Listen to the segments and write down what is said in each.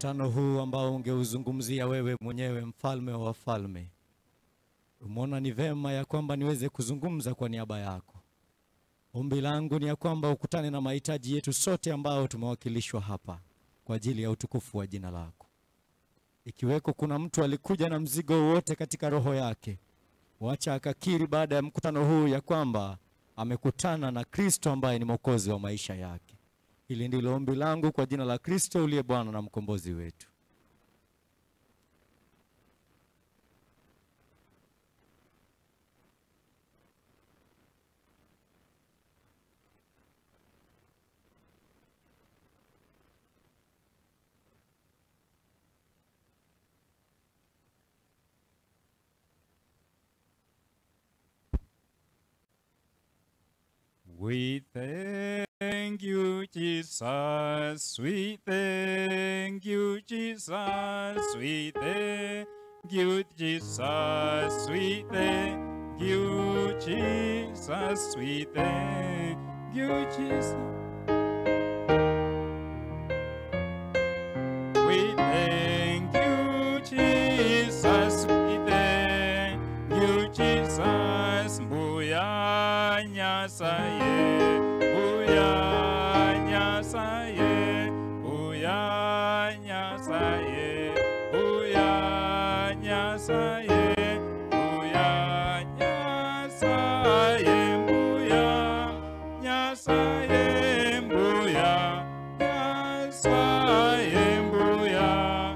mkutano huu ambao ungeuzungumzia wewe mwenyewe, mfalme wa wafalme, umeona ni vema ya kwamba niweze kuzungumza kwa niaba yako. Ombi langu ni ya kwamba ukutane na mahitaji yetu sote ambao tumewakilishwa hapa kwa ajili ya utukufu wa jina lako. Ikiweko kuna mtu alikuja na mzigo wote katika roho yake, wacha akakiri baada ya mkutano huu ya kwamba amekutana na Kristo ambaye ni mwokozi wa maisha yake. Hili ndilo ombi langu kwa jina la Kristo uliye Bwana na mkombozi wetu. We thank you, Jesus. We thank you, Jesus. We thank you, Jesus. We thank you, Jesus. We thank you, Jesus. We thank you, Jesus. We thank you, Jesus. Mbuya nyasaye, mbuya nyasaye, mbuya nyasaye, mbuya nyasaye, mbuya nyasaye, mbuya nyasaye, mbuya nyasaye, mbuya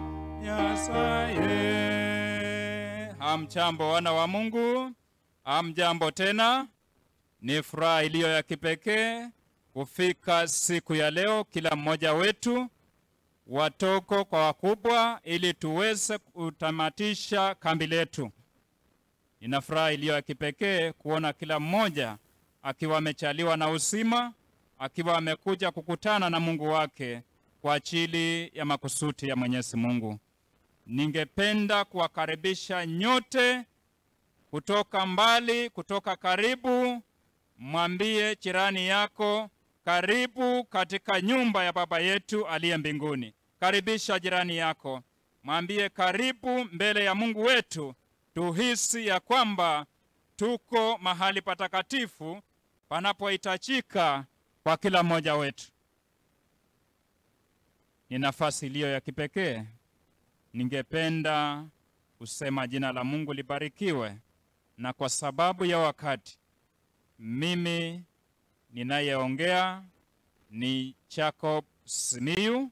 nyasaye. Hamchambo wana wa Mungu, hamjambo tena. Ni furaha iliyo ya kipekee kufika siku ya leo, kila mmoja wetu, watoko kwa wakubwa, ili tuweze kutamatisha kambi letu. Nina furaha iliyo ya kipekee kuona kila mmoja akiwa amechaliwa na uzima, akiwa amekuja kukutana na Mungu wake kwa ajili ya makusudi ya Mwenyezi Mungu. Ningependa kuwakaribisha nyote kutoka mbali, kutoka karibu. Mwambie jirani yako, karibu katika nyumba ya Baba yetu aliye mbinguni. Karibisha jirani yako, mwambie karibu mbele ya Mungu wetu. Tuhisi ya kwamba tuko mahali patakatifu panapohitajika kwa kila mmoja wetu. Ni nafasi iliyo ya kipekee. Ningependa kusema jina la Mungu libarikiwe, na kwa sababu ya wakati, mimi ninayeongea ni Jacob Simiyu.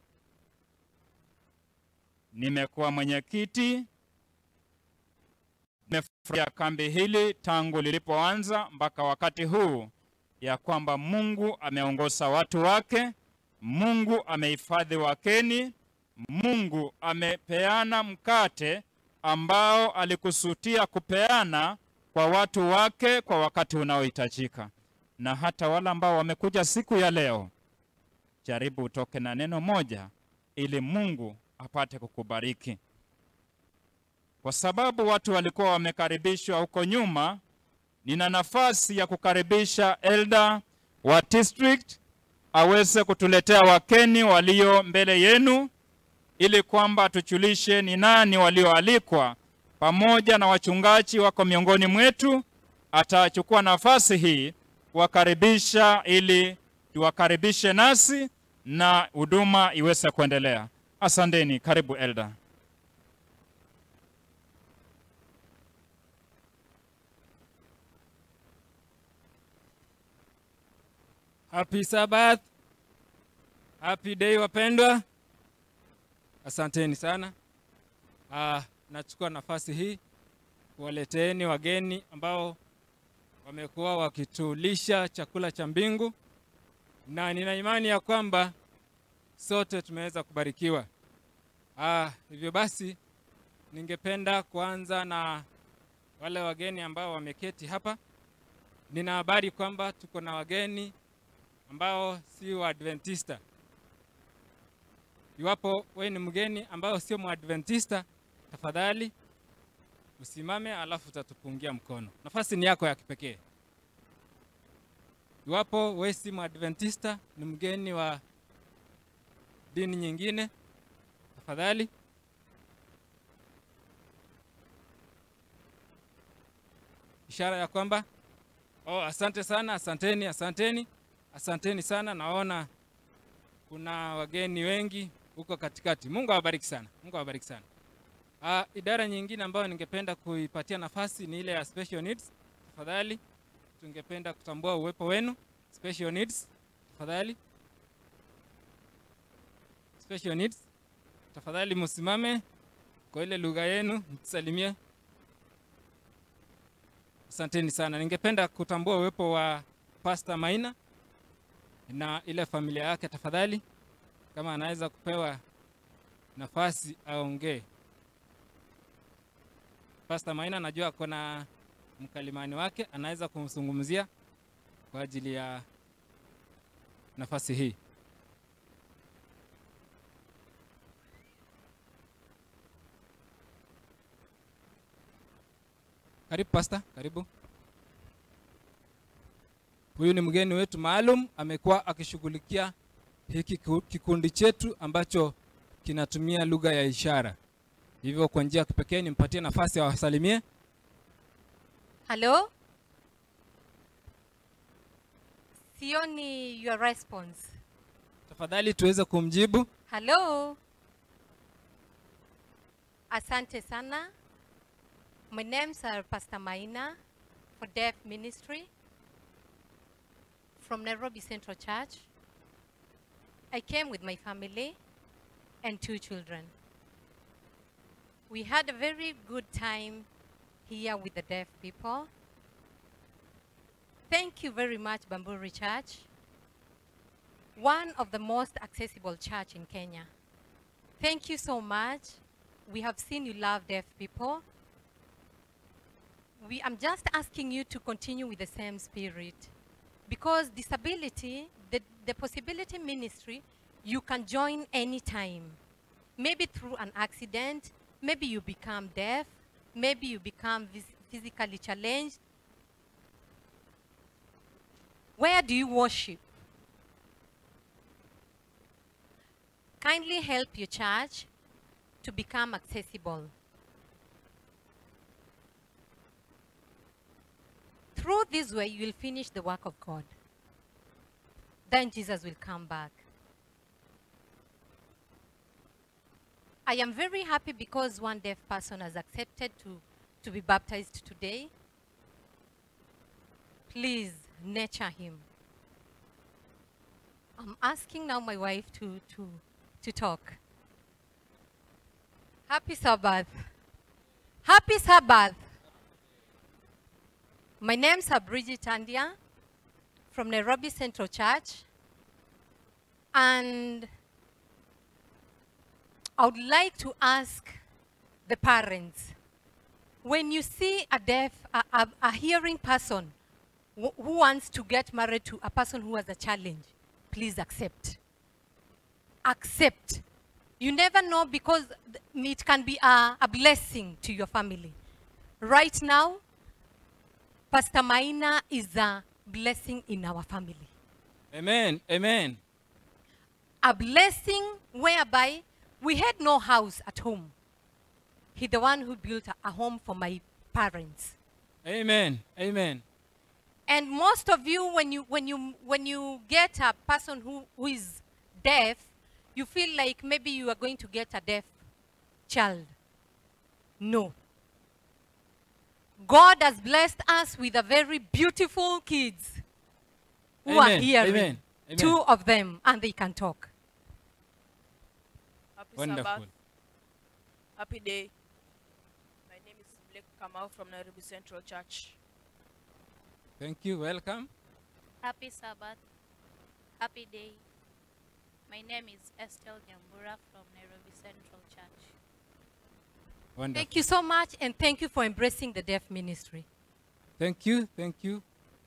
Nimekuwa mwenyekiti, nimefurahia kambi hili tangu lilipoanza mpaka wakati huu, ya kwamba Mungu ameongoza watu wake, Mungu amehifadhi wakeni, Mungu amepeana mkate ambao alikusudia kupeana kwa watu wake kwa wakati unaohitajika. Na hata wale ambao wamekuja siku ya leo, jaribu utoke na neno moja ili Mungu apate kukubariki, kwa sababu watu walikuwa wamekaribishwa huko nyuma. Nina nafasi ya kukaribisha elder wa district aweze kutuletea wakeni walio mbele yenu ili kwamba tujulishe ni nani walioalikwa, pamoja na wachungaji wako miongoni mwetu. Atachukua nafasi hii kuwakaribisha ili tuwakaribishe nasi na huduma iweze kuendelea. Asanteni, karibu elder. Happy Sabbath. Happy day wapendwa. Asanteni sana. Ah, nachukua nafasi hii kuwaleteeni wageni ambao wamekuwa wakitulisha chakula cha mbingu, na nina imani ya kwamba sote tumeweza kubarikiwa. Ah, hivyo basi ningependa kuanza na wale wageni ambao wameketi hapa. Nina habari kwamba tuko na wageni ambao si Waadventista. Iwapo wewe ni mgeni ambao sio Mwadventista, tafadhali usimame, alafu utatupungia mkono. Nafasi ni yako ya kipekee. Iwapo wewe si Mwadventista, ni mgeni wa dini nyingine, tafadhali. Ishara ya kwamba oh, asante sana, asanteni, asanteni, asanteni sana. Naona kuna wageni wengi huko katikati. Mungu awabariki sana, Mungu awabariki sana. Uh, idara nyingine ambayo ningependa kuipatia nafasi ni ile ya special needs. Tafadhali tungependa kutambua uwepo wenu. Special needs, tafadhali. Special needs, tafadhali msimame kwa ile lugha yenu, mtusalimie. Asanteni sana. Ningependa kutambua uwepo wa Pastor Maina na ile familia yake, tafadhali, kama anaweza kupewa nafasi aongee. Pastor Maina najua ako na mkalimani wake, anaweza kumzungumzia kwa ajili ya nafasi hii. Karibu Pastor, karibu. Huyu ni mgeni wetu maalum, amekuwa akishughulikia hiki kiku- kikundi chetu ambacho kinatumia lugha ya ishara. Hivyo kwa njia ya kipekee nimpatie nafasi awasalimie. Hello? Sioni your response. Tafadhali tuweze kumjibu. Hello? Asante sana. My name's uh, Pastor Maina for Deaf Ministry from Nairobi Central Church. I came with my family and two children. We had a very good time here with the deaf people. Thank you very much, Bamburi Church, one of the most accessible church in Kenya. Thank you so much. We have seen you love deaf people. We, I'm just asking you to continue with the same spirit because disability, the, the possibility ministry, you can join anytime. Maybe through an accident, maybe you become deaf, maybe you become vis- physically challenged. Where do you worship? Kindly help your church to become accessible. Through this way, you will finish the work of God. Then Jesus will come back. I am very happy because one deaf person has accepted to, to be baptized today. Please nurture him. I'm asking now my wife to, to, to talk. Happy Sabbath. Happy Sabbath. My name's Bridget Andia from Nairobi Central Church. And I would like to ask the parents when you see a deaf, a, a, a hearing person who who wants to get married to a person who has a challenge, please accept. Accept. You never know because th- it can be a, a blessing to your family. Right now, Pastor Maina is a blessing in our family. Amen. Amen. A blessing whereby we had no house at home. He the one who built a, a home for my parents. Amen. Amen. And most of you, when you when you when you get a person who, who is deaf, you feel like maybe you are going to get a deaf child. No. God has blessed us with a very beautiful kids who are Amen. hearing. Amen. Amen. Two of them, and they can talk. Happy Wonderful. Sabbath. Happy day. My name is Blake Kamau from Nairobi Central Church. Thank you. Welcome. Happy Sabbath. Happy day. My name is Estelle Nyambura from Nairobi Central Church. Wonderful. Thank you so much, and thank you for embracing the deaf ministry. Thank you, thank you.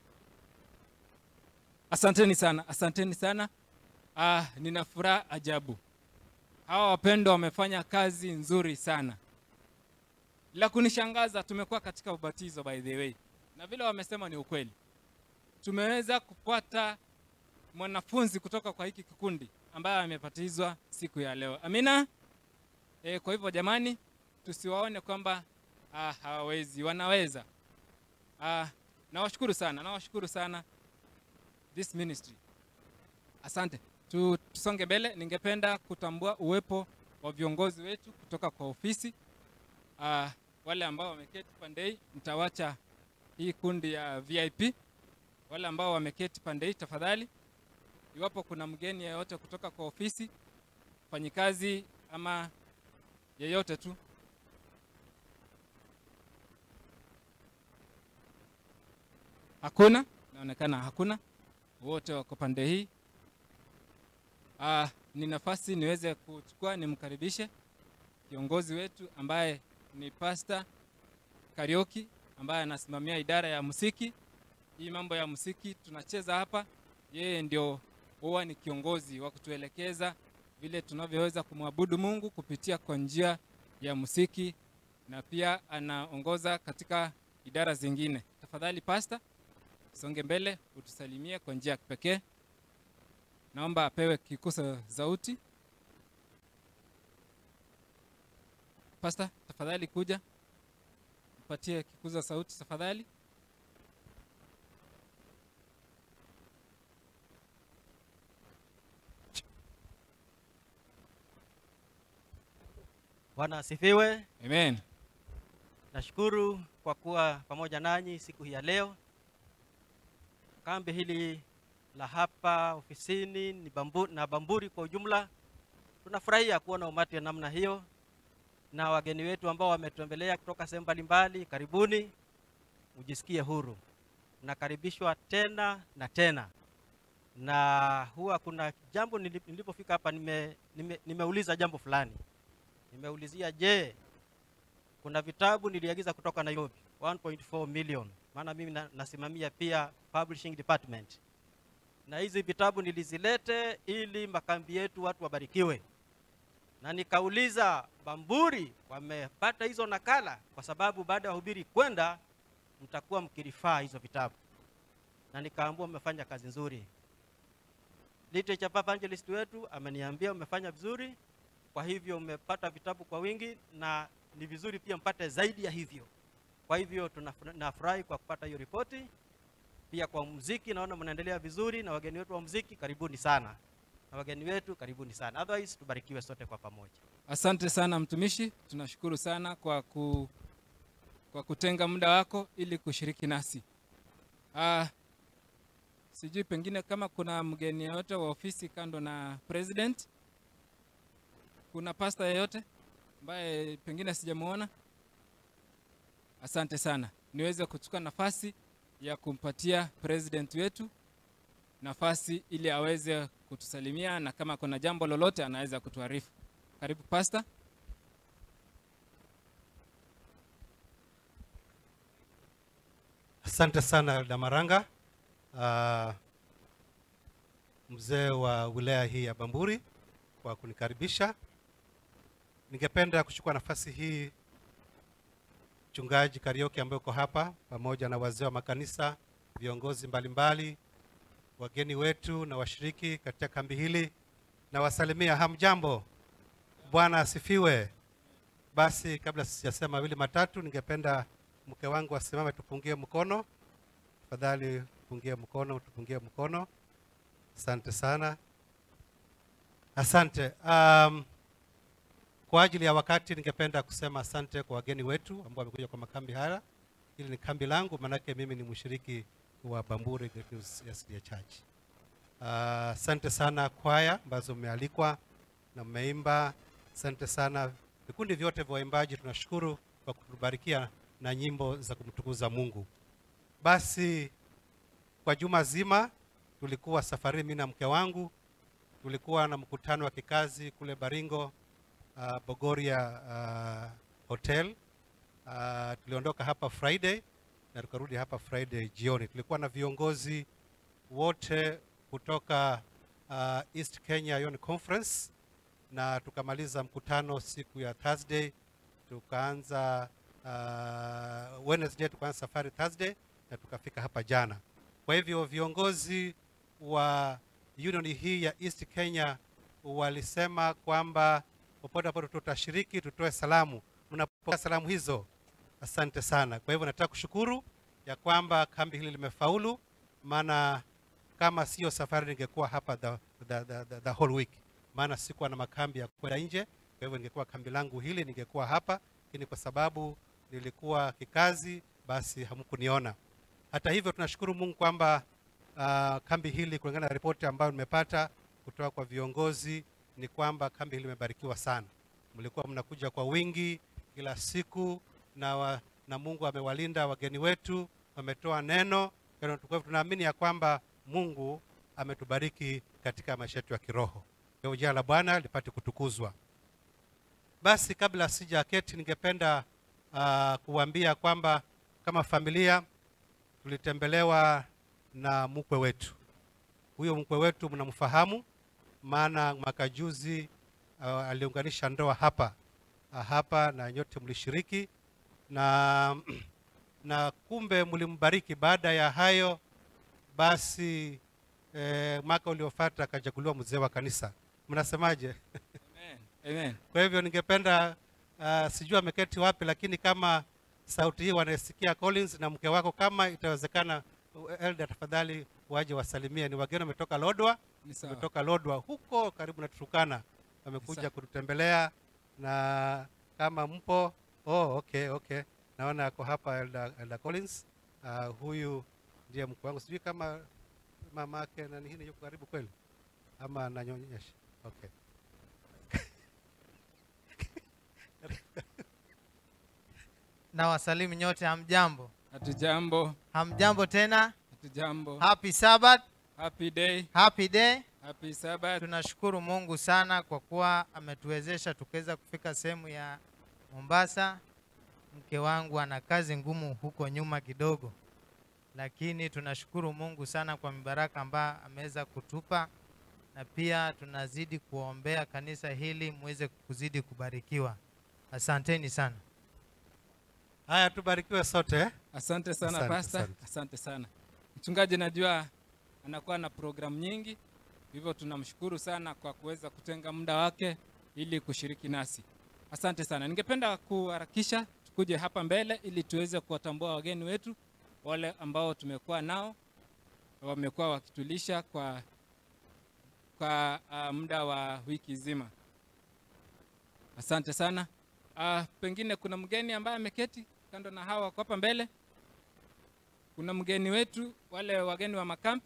Asanteni sana, asanteni sana. Ah, nina furaha ajabu. Hawa wapendwa wamefanya kazi nzuri sana. La kunishangaza, tumekuwa katika ubatizo by the way, na vile wamesema ni ukweli. Tumeweza kupata mwanafunzi kutoka kwa hiki kikundi ambaye amebatizwa siku ya leo. Amina. E, kwa hivyo jamani, tusiwaone kwamba ah, hawawezi, wanaweza. Ah, nawashukuru sana, nawashukuru sana this ministry. Asante. Tu, tusonge mbele. Ningependa kutambua uwepo wa viongozi wetu kutoka kwa ofisi. Ah, wale ambao wameketi pande hii, nitawacha hii kundi ya VIP. Wale ambao wameketi pande hii, tafadhali, iwapo kuna mgeni yeyote kutoka kwa ofisi, mfanyikazi ama yeyote tu Hakuna, inaonekana hakuna, wote wako pande hii. Ah, ni nafasi niweze kuchukua nimkaribishe kiongozi wetu ambaye ni Pastor Karioki ambaye anasimamia idara ya muziki. Hii mambo ya muziki tunacheza hapa, yeye ndio huwa ni kiongozi wa kutuelekeza vile tunavyoweza kumwabudu Mungu kupitia kwa njia ya muziki, na pia anaongoza katika idara zingine. Tafadhali Pastor, songe mbele utusalimie kwa njia ya kipekee. Naomba apewe kikusa sauti. Pastor, tafadhali kuja mpatie kikuza sauti tafadhali. Bwana asifiwe. Amen. Nashukuru kwa kuwa pamoja nanyi siku hii ya leo. Kambi hili la hapa ofisini ni bambu, na Bamburi kwa ujumla, tunafurahia kuona umati wa namna hiyo, na wageni wetu ambao wametembelea kutoka sehemu mbalimbali, karibuni, mjisikie huru, mnakaribishwa tena na tena. Na huwa kuna jambo nili- nilipofika hapa nime, nime, nimeuliza jambo fulani, nimeulizia je, kuna vitabu niliagiza kutoka Nairobi 1.4 million, maana mimi na, nasimamia pia publishing department, na hizi vitabu nilizilete ili makambi yetu watu wabarikiwe, na nikauliza Bamburi wamepata hizo nakala, kwa sababu baada ya wahubiri kwenda mtakuwa mkirifaa hizo vitabu, na nikaambua mmefanya kazi nzuri. Literature evangelist wetu ameniambia umefanya vizuri, kwa hivyo umepata vitabu kwa wingi na ni vizuri pia mpate zaidi ya hivyo. Kwa hivyo tunaf- nafurahi kwa kupata hiyo ripoti. Pia kwa muziki naona mnaendelea vizuri, na wageni wetu wa muziki karibuni sana, na wageni wetu karibuni sana. Otherwise tubarikiwe sote kwa pamoja. Asante sana mtumishi, tunashukuru sana kwa, ku, kwa kutenga muda wako ili kushiriki nasi. Ah, sijui pengine kama kuna mgeni yeyote wa ofisi kando na president, kuna pasta yeyote ambaye pengine sijamuona. Asante sana, niweze kuchukua nafasi ya kumpatia president wetu nafasi ili aweze kutusalimia na kama kuna jambo lolote anaweza kutuarifu. Karibu pasta. Asante sana Damaranga, uh, mzee wa wilaya hii ya Bamburi kwa kunikaribisha. Ningependa kuchukua nafasi hii mchungaji Karioki ambaye uko hapa pamoja na wazee wa makanisa, viongozi mbalimbali, wageni wetu na washiriki katika kambi hili, na wasalimia hamjambo. Bwana asifiwe. Basi kabla sijasema mawili matatu, ningependa mke wangu asimame tupungie mkono. Tafadhali tupungie mkono, tupungie mkono. Asante sana, asante. Um, kwa ajili ya wakati, ningependa kusema asante kwa wageni wetu ambao wamekuja kwa makambi haya. Hili ni kambi langu, maanake mimi ni mshiriki wa Bamburi Good News SDA Church. Uh, asante sana kwaya ambazo mmealikwa na mmeimba. Asante sana vikundi vyote vya waimbaji, tunashukuru kwa kutubarikia na nyimbo za kumtukuza Mungu. Basi kwa juma zima tulikuwa safari, mimi na mke wangu tulikuwa na mkutano wa kikazi kule Baringo, uh, Bogoria uh, Hotel. Uh, tuliondoka hapa Friday na tukarudi hapa Friday jioni. Tulikuwa na viongozi wote kutoka uh, East Kenya Union Conference na tukamaliza mkutano siku ya Thursday, tukaanza uh, Wednesday tukaanza safari Thursday na tukafika hapa jana. Kwa hivyo viongozi wa union hii ya East Kenya walisema kwamba popote ambapo tutashiriki tutoe salamu mnapokea salamu hizo asante sana kwa hivyo nataka kushukuru ya kwamba kambi hili limefaulu maana kama sio safari ningekuwa hapa the, the, the, the, the whole week maana sikuwa na makambi ya kwenda nje kwa hivyo ningekuwa kambi langu hili ningekuwa hapa lakini kwa sababu nilikuwa kikazi basi hamkuniona hata hivyo tunashukuru mungu kwamba uh, kambi hili kulingana na ripoti ambayo nimepata kutoka kwa viongozi ni kwamba kambi hili limebarikiwa sana mlikuwa mnakuja kwa wingi kila siku na, wa, na mungu amewalinda wageni wetu wametoa neno kwa hivyo tunaamini ya kwamba mungu ametubariki katika maisha yetu ya kiroho kwa hivyo jina la bwana lipate kutukuzwa basi kabla sija keti ningependa uh, kuambia kwamba kama familia tulitembelewa na mkwe wetu huyo mkwe wetu mnamfahamu maana mwaka juzi uh, aliunganisha ndoa hapa uh, hapa na nyote mlishiriki na na kumbe mlimbariki baada ya hayo basi eh, mwaka uliofuata akachaguliwa mzee wa kanisa mnasemaje Amen. Amen. kwa hivyo ningependa uh, sijui ameketi wapi lakini kama sauti hii wanaisikia collins na mke wako kama itawezekana uh, elda tafadhali waje wasalimie ni wageni wametoka lodwa Ni sawa. wametoka lodwa huko karibu na turukana wamekuja Sawa. kututembelea na kama mpo oh, okay okay naona ako hapa elda, elda collins uh, huyu ndiye mkwe wangu sijui kama mama yake nani hii yuko karibu kweli ama ananyonyesha okay na wasalimu nyote hamjambo Hatujambo. hamjambo tena Hatujambo. happy sabbath Happy day. happy day Happy Sabbath. tunashukuru mungu sana kwa kuwa ametuwezesha tukaweza kufika sehemu ya mombasa mke wangu ana kazi ngumu huko nyuma kidogo lakini tunashukuru mungu sana kwa mibaraka ambayo ameweza kutupa na pia tunazidi kuombea kanisa hili muweze kuzidi kubarikiwa asanteni sana haya tubarikiwe sote eh? Asante sana Asante, pastor. asante. Asante sana mchungaji. Najua anakuwa na programu nyingi, hivyo tunamshukuru sana kwa kuweza kutenga muda wake ili kushiriki nasi. Asante sana. Ningependa kuharakisha tukuje hapa mbele ili tuweze kuwatambua wageni wetu wale ambao tumekuwa nao, wamekuwa wakitulisha kwa kwa uh, muda wa wiki nzima. Asante sana. Uh, pengine kuna mgeni ambaye ameketi kando na hawa wako hapa mbele. Kuna mgeni wetu, wale wageni wa makampi.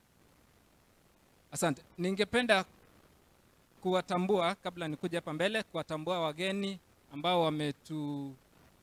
Asante. Ningependa kuwatambua kabla nikuja hapa mbele, kuwatambua wageni ambao wametu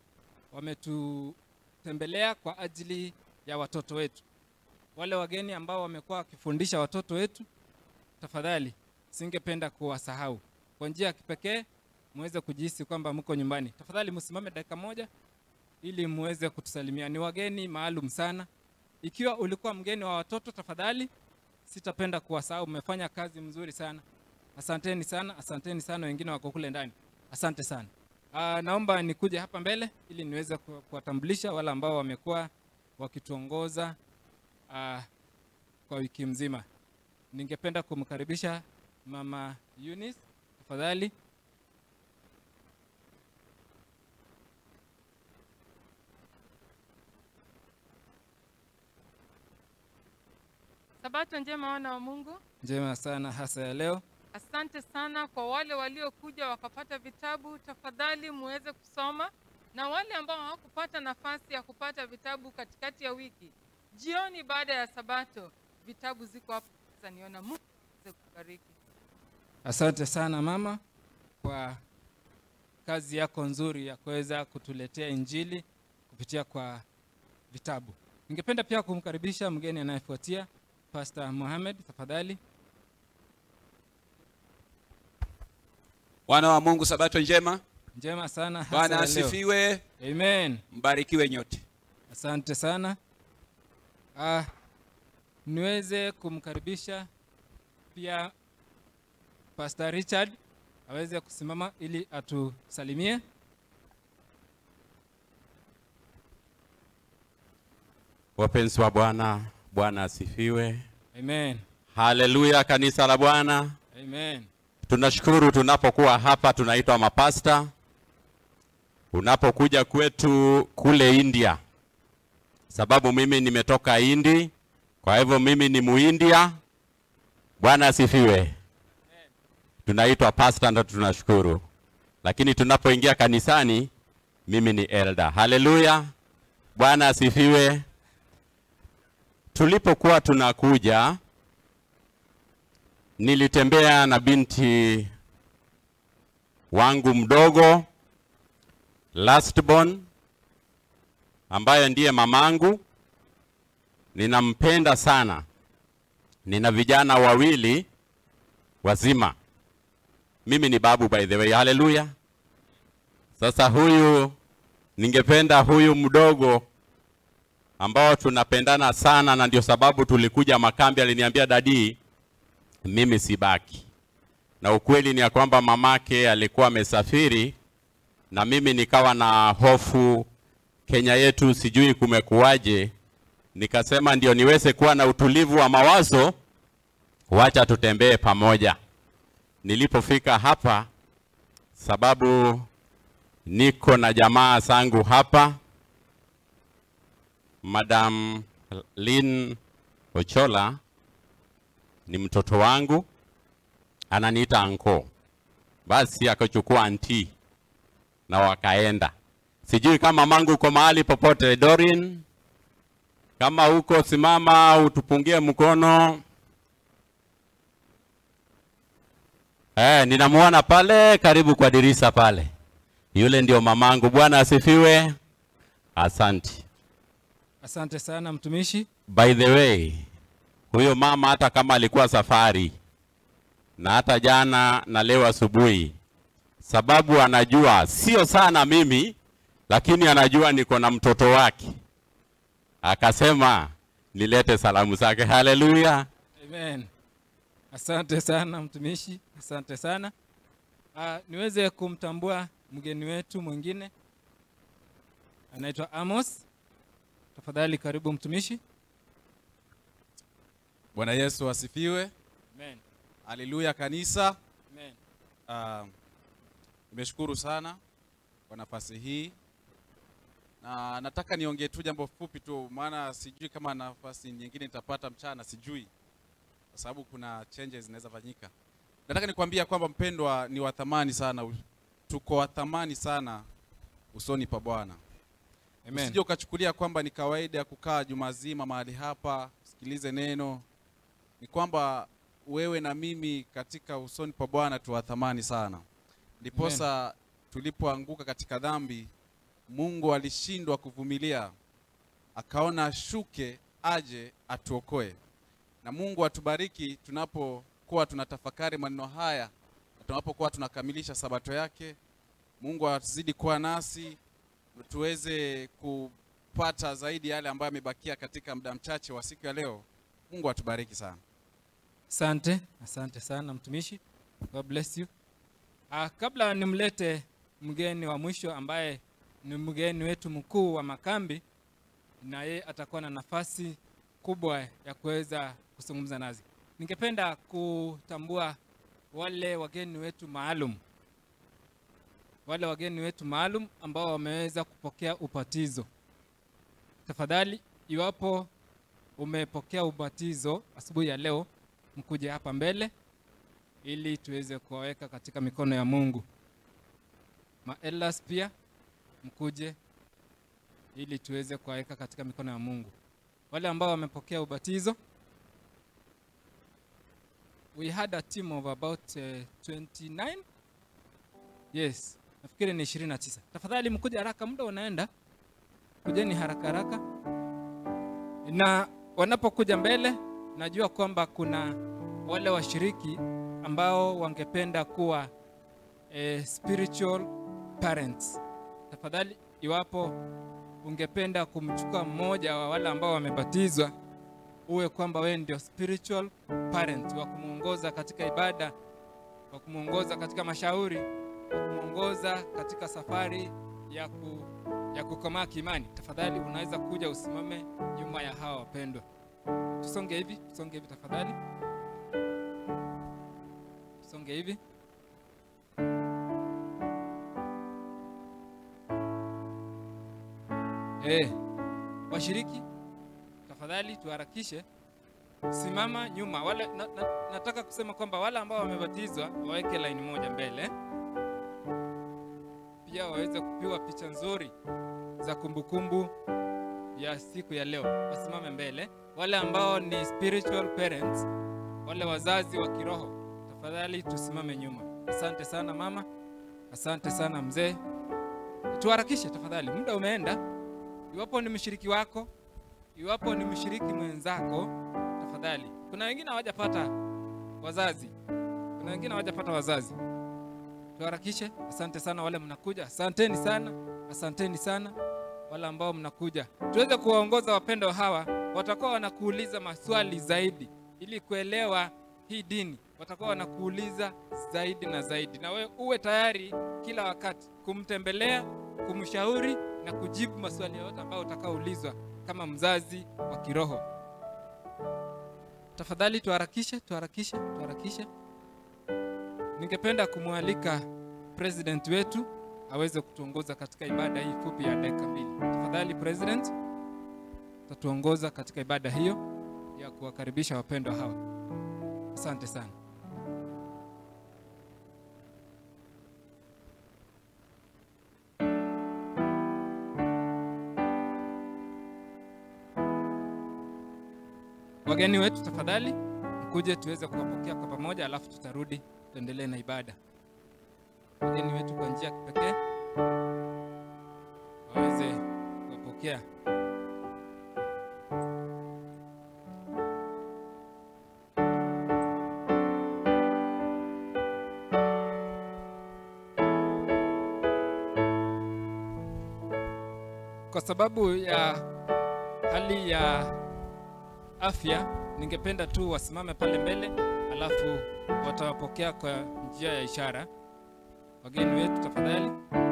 wametutembelea kwa ajili ya watoto wetu. Wale wageni ambao wamekuwa wakifundisha watoto wetu, tafadhali singependa kuwasahau. Kwa njia ya kipekee muweze kujihisi kwamba mko nyumbani. Tafadhali msimame dakika moja ili muweze kutusalimia. Ni wageni maalum sana. Ikiwa ulikuwa mgeni wa watoto, tafadhali sitapenda kuwasahau. Mmefanya kazi mzuri sana, asanteni sana, asanteni sana. Wengine wako kule ndani, asante sana. Aa, naomba nikuje hapa mbele ili niweze ku- kuwatambulisha wale ambao wamekuwa wakituongoza aa, kwa wiki mzima. Ningependa kumkaribisha mama Eunice, tafadhali. Sabato njema wana wa Mungu. Njema sana hasa ya leo. Asante sana kwa wale waliokuja wakapata vitabu, tafadhali muweze kusoma, na wale ambao hawakupata nafasi ya kupata vitabu katikati ya wiki, jioni baada ya Sabato, vitabu ziko hapo. Sasa niona Mungu aweze kubariki. Asante sana mama kwa kazi yako nzuri ya kuweza kutuletea Injili kupitia kwa vitabu. Ningependa pia kumkaribisha mgeni anayefuatia Pastor Mohamed, tafadhali. Wana wa Mungu, sabato njema. Njema sana hasa Bwana ya leo. asifiwe. Amen. Mbarikiwe nyote. Asante sana. Ah, niweze kumkaribisha pia Pastor Richard aweze kusimama ili atusalimie. Wapenzi wa Bwana, Bwana asifiwe. Amen. Haleluya, kanisa la Bwana. Amen. Tunashukuru tunapokuwa hapa tunaitwa mapasta. Unapokuja kwetu kule India, sababu mimi nimetoka Indi, kwa hivyo mimi ni Muindia. Bwana asifiwe. Tunaitwa pasta, ndo tunashukuru, lakini tunapoingia kanisani, mimi ni elder. Haleluya, Bwana asifiwe. Tulipokuwa tunakuja nilitembea na binti wangu mdogo lastborn ambaye ndiye mamangu. Ninampenda sana. Nina vijana wawili wazima. Mimi ni babu by the way. Haleluya. Sasa huyu ningependa huyu mdogo ambao tunapendana sana na ndio sababu tulikuja makambi, aliniambia dadi, mimi sibaki. Na ukweli ni ya kwamba mamake alikuwa amesafiri na mimi nikawa na hofu Kenya yetu sijui kumekuwaje. Nikasema ndio niweze kuwa na utulivu wa mawazo, wacha tutembee pamoja. Nilipofika hapa, sababu niko na jamaa zangu hapa, Madam Lynn Ochola ni mtoto wangu, ananiita anko. Basi akachukua anti na wakaenda. Sijui kama mangu uko mahali popote. Dorin, kama uko simama, utupungie mkono. Eh, ninamuona pale karibu kwa dirisa pale, yule ndio mamangu. Bwana asifiwe. Asante. Asante sana mtumishi. By the way, huyo mama hata kama alikuwa safari na hata jana na leo asubuhi, sababu anajua sio sana mimi, lakini anajua niko na mtoto wake, akasema nilete salamu zake. Haleluya! Amen. Asante sana mtumishi, asante sana. Uh, niweze kumtambua mgeni wetu mwingine anaitwa Amos. Tafadhali karibu mtumishi. Bwana Yesu asifiwe. Amen. Haleluya kanisa. Amen. Uh, nimeshukuru sana kwa nafasi hii na nataka niongee tu jambo fupi tu, maana sijui kama nafasi nyingine nitapata mchana, sijui kwa sababu kuna changes zinaweza fanyika. Nataka nikwambia kwamba mpendwa, ni wa thamani sana, tuko wa thamani sana usoni pa Bwana. Amen. Usije ukachukulia kwamba ni kawaida ya kukaa juma zima mahali hapa sikilize neno. Ni kwamba wewe na mimi katika usoni pa Bwana tu wa thamani sana. Ndiposa tulipoanguka katika dhambi, Mungu alishindwa kuvumilia, akaona ashuke aje atuokoe. Na Mungu atubariki tunapokuwa tunatafakari maneno haya na tunapokuwa tunakamilisha sabato yake. Mungu azidi kuwa nasi tuweze kupata zaidi yale ambayo yamebakia katika muda mchache wa siku ya leo. Mungu atubariki sana. Asante, asante sana mtumishi. God bless you. Uh, kabla nimlete mgeni wa mwisho ambaye ni mgeni wetu mkuu wa makambi, na yeye atakuwa na nafasi kubwa ya kuweza kuzungumza nazi. Ningependa kutambua wale wageni wetu maalum, wale wageni wetu maalum ambao wameweza kupokea ubatizo. Tafadhali, iwapo umepokea ubatizo asubuhi ya leo, mkuje hapa mbele ili tuweze kuwaweka katika mikono ya Mungu. Maelas pia mkuje ili tuweze kuwaweka katika mikono ya Mungu. Wale ambao wamepokea ubatizo, we had a team of about uh, 29 yes, nafikiri ni 29. Tafadhali mkuje haraka, muda unaenda, kujeni haraka haraka, na wanapokuja mbele, najua kwamba kuna wale washiriki ambao wangependa kuwa eh, spiritual parents. Tafadhali, iwapo ungependa kumchukua mmoja wa wale ambao wamebatizwa, uwe kwamba wewe ndio spiritual parent wa kumwongoza katika ibada, wa kumwongoza katika mashauri, wa kumwongoza katika safari ya, ku, ya kukomaa kiimani. Tafadhali unaweza kuja usimame nyuma ya hawa wapendwa. Tusonge hivi, tusonge hivi tafadhali, tusonge hivi. Eh, washiriki tafadhali tuharakishe, simama nyuma. Wale na, na, nataka kusema kwamba wale ambao wamebatizwa waweke laini moja mbele, pia waweze kupiwa picha nzuri za kumbukumbu ya siku ya leo, wasimame mbele. Wale ambao ni spiritual parents, wale wazazi wa kiroho, tafadhali tusimame nyuma. Asante sana mama, asante sana mzee. Tuharakishe tafadhali, muda umeenda. Iwapo ni mshiriki wako, iwapo ni mshiriki mwenzako, tafadhali. Kuna wengine hawajapata wazazi, kuna wengine hawajapata wazazi. Tuharakishe. Asante sana wale mnakuja, asanteni sana, asanteni sana wale ambao mnakuja, tuweze kuwaongoza wapendwa hawa. Watakuwa wanakuuliza maswali zaidi ili kuelewa hii dini, watakuwa wanakuuliza zaidi na zaidi, na wewe uwe tayari kila wakati kumtembelea, kumshauri na kujibu maswali yote ambayo utakaoulizwa kama mzazi wa kiroho. Tafadhali tuharakishe, tuharakishe, tuharakishe. Ningependa kumwalika president wetu aweze kutuongoza katika ibada hii fupi ya dakika mbili. Tafadhali president, tatuongoza katika ibada hiyo ya kuwakaribisha wapendwa hawa. Asante sana. Wageni wetu tafadhali mkuje tuweze kuwapokea kwa pamoja, alafu tutarudi tuendelee na ibada. Wageni wetu kwa njia ya kipekee waweze kuwapokea. Kwa sababu ya hali ya afya, ningependa tu wasimame pale mbele, alafu watawapokea kwa njia ya ishara. Wageni wetu tafadhali.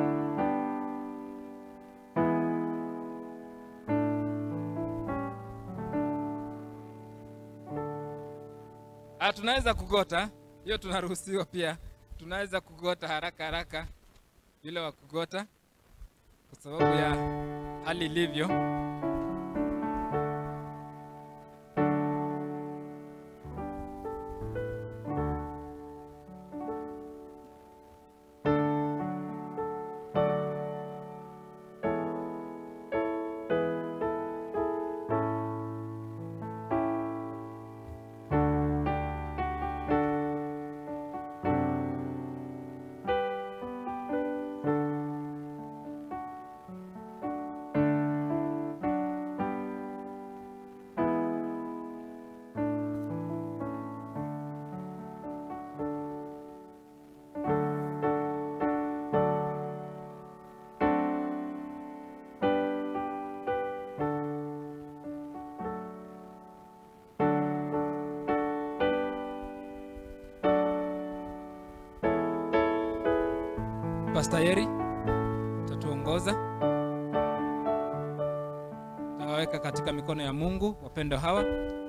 Ah, tunaweza kugota hiyo, tunaruhusiwa pia, tunaweza kugota haraka haraka bila wa kugota, kwa sababu ya hali ilivyo. Pastor Yeri tatuongoza, tawaweka katika mikono ya Mungu wapendo hawa.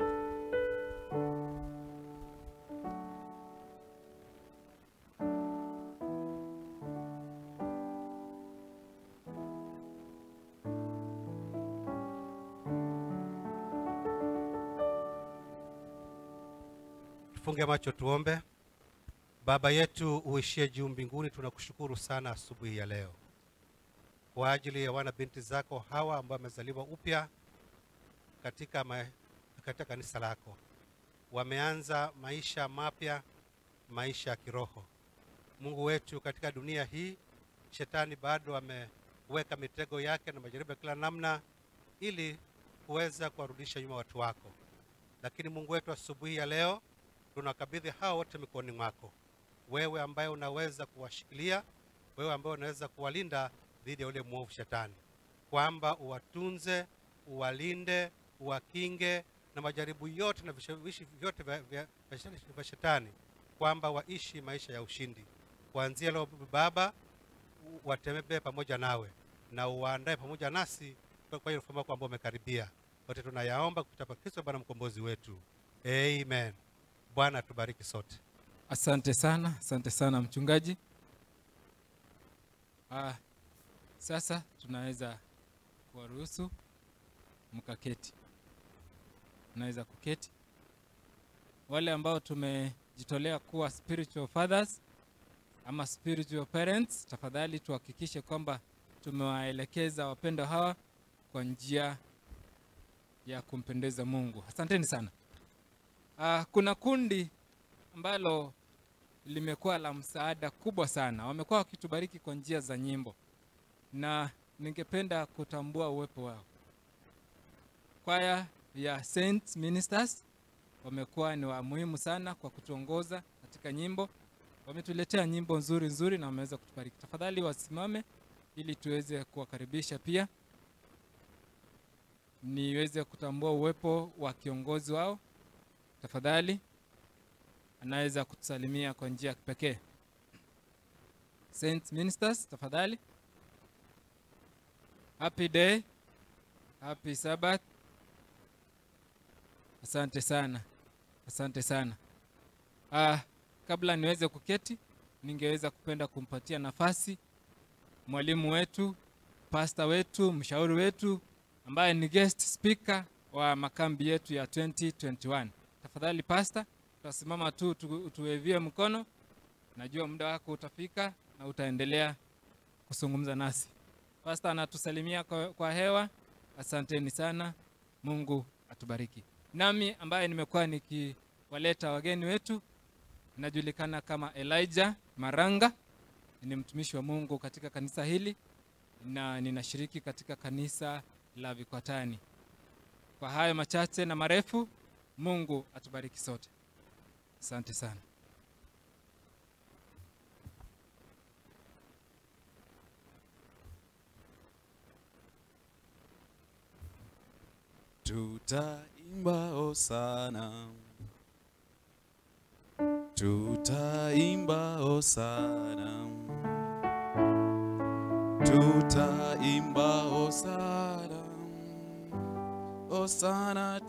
Tufunge macho tuombe. Baba yetu uishie juu mbinguni, tunakushukuru sana asubuhi ya leo kwa ajili ya wana binti zako hawa ambao wamezaliwa upya katika, ma, katika kanisa lako. Wameanza maisha mapya, maisha ya kiroho. Mungu wetu, katika dunia hii shetani bado ameweka mitego yake na majaribu ya kila namna ili kuweza kuwarudisha nyuma watu wako, lakini Mungu wetu, asubuhi ya leo tunakabidhi hawa wote mikononi mwako wewe ambaye unaweza kuwashikilia, wewe ambaye unaweza kuwalinda dhidi ya ule mwovu shetani, kwamba uwatunze, uwalinde, uwakinge na majaribu yote na vishawishi vyote vya, vya, vya shetani, kwamba waishi maisha ya ushindi. Kuanzia leo Baba, watembee pamoja nawe na uwaandae pamoja nasi kwa hiyo ufalme wako ambao umekaribia. Wote tunayaomba kupitia kwa Kristo Bwana mkombozi wetu, amen. Bwana tubariki sote. Asante sana, asante sana mchungaji. Ah, sasa tunaweza kuwaruhusu mkaketi. Unaweza kuketi. Wale ambao tumejitolea kuwa spiritual fathers ama spiritual parents, tafadhali tuhakikishe kwamba tumewaelekeza wapendwa hawa kwa njia ya kumpendeza Mungu. Asanteni sana. Uh, kuna kundi ambalo limekuwa la msaada kubwa sana. Wamekuwa wakitubariki kwa njia za nyimbo, na ningependa kutambua uwepo wao. Kwaya ya Saint Ministers wamekuwa ni wa muhimu sana kwa kutuongoza katika nyimbo. Wametuletea nyimbo nzuri nzuri na wameweza kutubariki. Tafadhali wasimame ili tuweze kuwakaribisha pia, niweze kutambua uwepo wa kiongozi wao. Tafadhali anaweza kutusalimia kwa njia ya kipekee. Saint Ministers, tafadhali. Happy day, happy Sabbath. Asante sana, asante sana. Ah, kabla niweze kuketi, ningeweza kupenda kumpatia nafasi mwalimu wetu, pasta wetu, mshauri wetu ambaye ni guest speaker wa makambi yetu ya 2021. Tafadhali pasta, tutasimama tu tu- tuwevie mkono. Najua muda wako utafika na utaendelea kuzungumza nasi. Pasta anatusalimia kwa, kwa hewa. Asanteni sana, Mungu atubariki. Nami ambaye nimekuwa nikiwaleta wageni wetu, najulikana kama Elijah Maranga, ni mtumishi wa Mungu katika kanisa hili na ninashiriki katika kanisa la Vikwatani. Kwa hayo machache na marefu, Mungu atubariki sote. Asante sana. Tutaimba hosana, tutaimba hosana, tutaimba hosana, hosana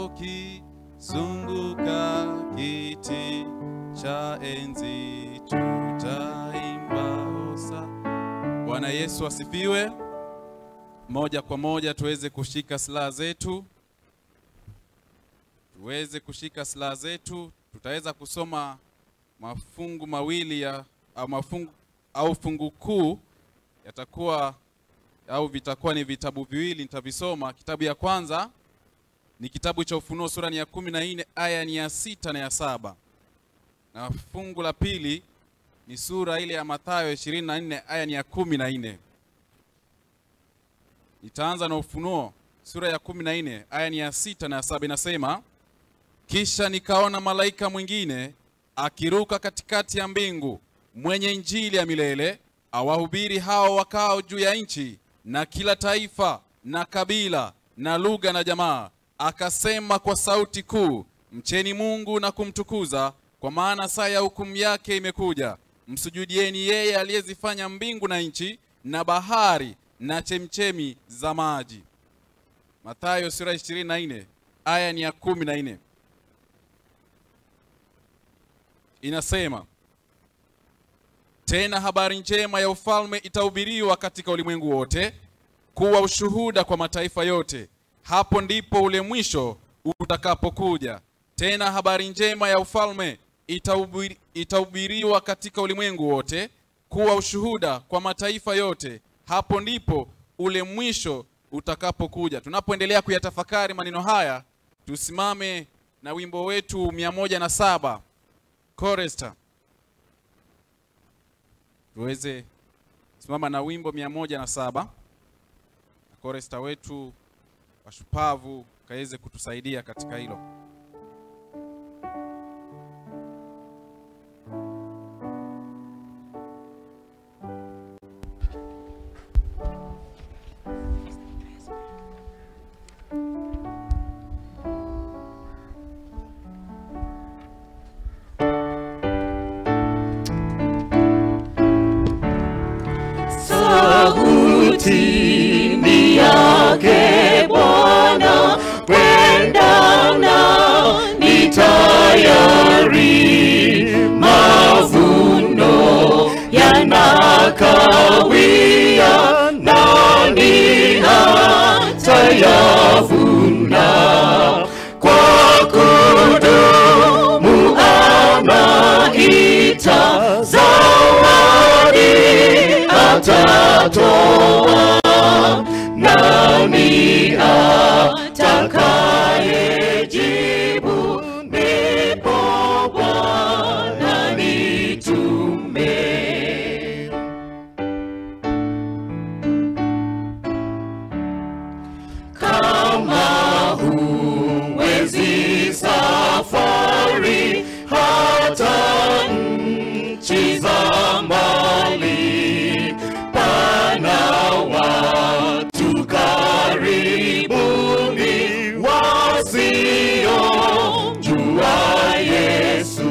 tukizunguka kiti cha enzi, tutaimba hosana. Bwana Yesu asifiwe. Moja kwa moja tuweze kushika silaha zetu, tuweze kushika silaha zetu. Tutaweza kusoma mafungu mawili ya au mafungu au fungu kuu yatakuwa au vitakuwa ni vitabu viwili, nitavisoma. Kitabu ya kwanza ni kitabu cha Ufunuo sura ni ya kumi na nne aya ni ya sita na ya saba na fungu la pili ni sura ile ya Mathayo ishirini na nne aya ni ya kumi na nne. Nitaanza na Ufunuo sura ya kumi na nne aya ni ya sita na ya saba inasema, kisha nikaona malaika mwingine akiruka katikati ya mbingu, mwenye injili ya milele, awahubiri hao wakao juu ya nchi, na kila taifa na kabila na lugha na jamaa, akasema kwa sauti kuu, mcheni Mungu na kumtukuza, kwa maana saa ya hukumu yake imekuja. Msujudieni yeye aliyezifanya mbingu na nchi na bahari na chemchemi za maji. Mathayo sura 24 aya ni ya kumi na nne inasema tena, habari njema ya ufalme itahubiriwa katika ulimwengu wote kuwa ushuhuda kwa mataifa yote, hapo ndipo ule mwisho utakapokuja. Tena habari njema ya ufalme itahubiri- itahubiriwa katika ulimwengu wote kuwa ushuhuda kwa mataifa yote, hapo ndipo ule mwisho utakapokuja. Tunapoendelea kuyatafakari maneno haya, tusimame na wimbo wetu mia moja na saba Chorister, tuweze simama na wimbo mia moja na saba na chorister wetu washupavu kaweze kutusaidia katika hilo. sauti ni yake Bwana, kwenda na atatoa nani atakayejibu ndipo bwana nitume kama huwezi safari hata nchi za mbali pana watu karibuni wasiomjua Yesu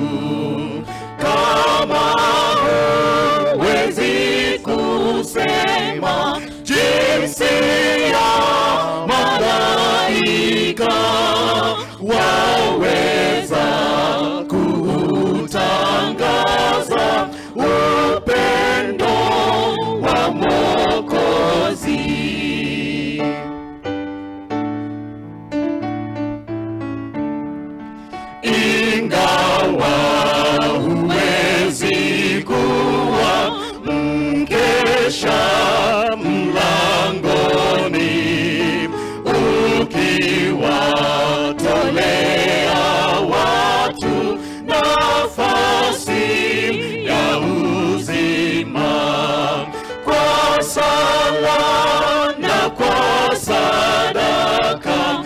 kama huwezi kusema jinsi ya malaika waweza kutangaza upendo wa Mwokozi. Ingawa huwezi kuwa mkesha mlangoni ukiwatolea watu nafasi ya uzima kwa sala na kwa sadaka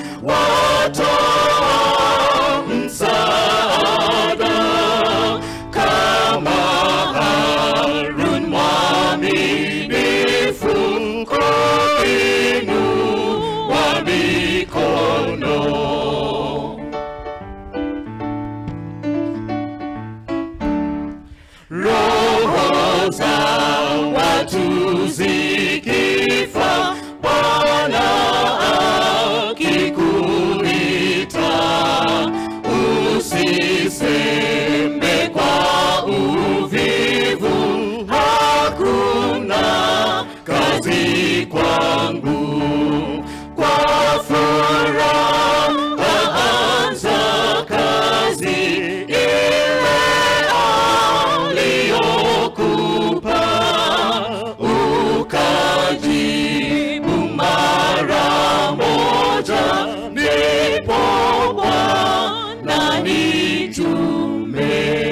watoa msaada kama Harun mwaminifu kuinua mikono. Roho za watu zikifa, Bwana akikuita, usiseme kwa uvivu, hakuna kazi kwangu. Kwa furaha anza kazi ile aliyokupa, ukajibu mara moja, ndipo Bwana nitume.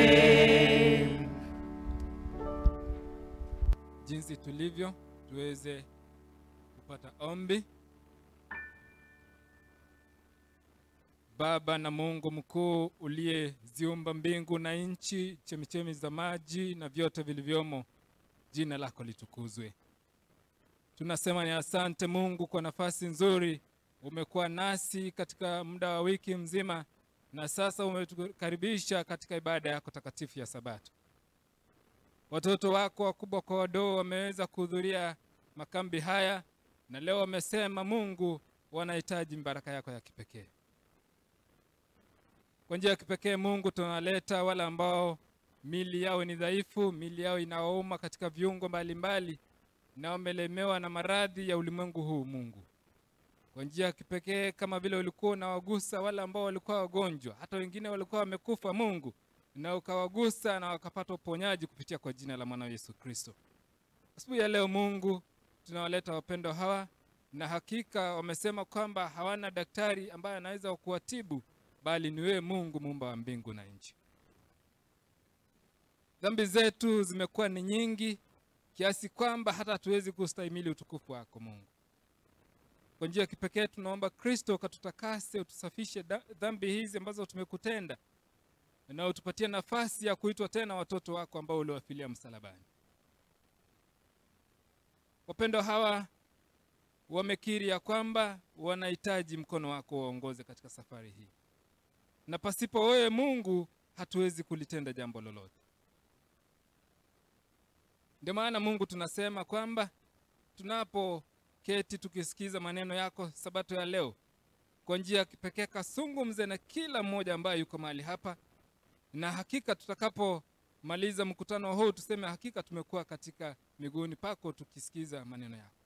jinsi tulivyo tuweze kupata ombi. Baba na Mungu mkuu uliyeziumba mbingu na nchi, chemichemi za maji na vyote vilivyomo, jina lako litukuzwe. Tunasema ni asante Mungu kwa nafasi nzuri umekuwa nasi katika muda wa wiki mzima, na sasa umetukaribisha katika ibada yako takatifu ya Sabato. Watoto wako wakubwa kwa wadogo wameweza kuhudhuria makambi haya, na leo wamesema Mungu, wanahitaji baraka yako ya kipekee. Kwa njia ya kipekee Mungu, tunaleta wale ambao mili yao ni dhaifu, mili yao inawauma katika viungo mbalimbali, na wamelemewa na maradhi ya ulimwengu huu. Mungu, kwa njia ya kipekee, kama vile ulikuwa unawagusa wale ambao walikuwa wagonjwa, hata wengine walikuwa wamekufa, Mungu, na ukawagusa na wakapata uponyaji kupitia kwa jina la mwana Yesu Kristo. Asubuhi ya leo Mungu, tunawaleta wapendwa hawa, na hakika wamesema kwamba hawana daktari ambaye anaweza kuwatibu, bali ni wewe Mungu, muumba wa mbingu na nchi. Dhambi zetu zimekuwa ni nyingi kiasi kwamba hata hatuwezi kustahimili utukufu wako Mungu. Kwa njia ya kipekee tunaomba Kristo ukatutakase, utusafishe dhambi hizi ambazo tumekutenda, na utupatie nafasi ya kuitwa tena watoto wako ambao uliwafilia msalabani. Wapendwa hawa wamekiri ya kwamba wanahitaji mkono wako waongoze katika safari hii, na pasipo wewe Mungu hatuwezi kulitenda jambo lolote. Ndio maana Mungu tunasema kwamba tunapoketi tukisikiza maneno yako sabato ya leo, kwa njia ya kipekee kasungumze na kila mmoja ambaye yuko mahali hapa, na hakika tutakapomaliza mkutano huu tuseme hakika tumekuwa katika miguuni pako tukisikiza maneno yako.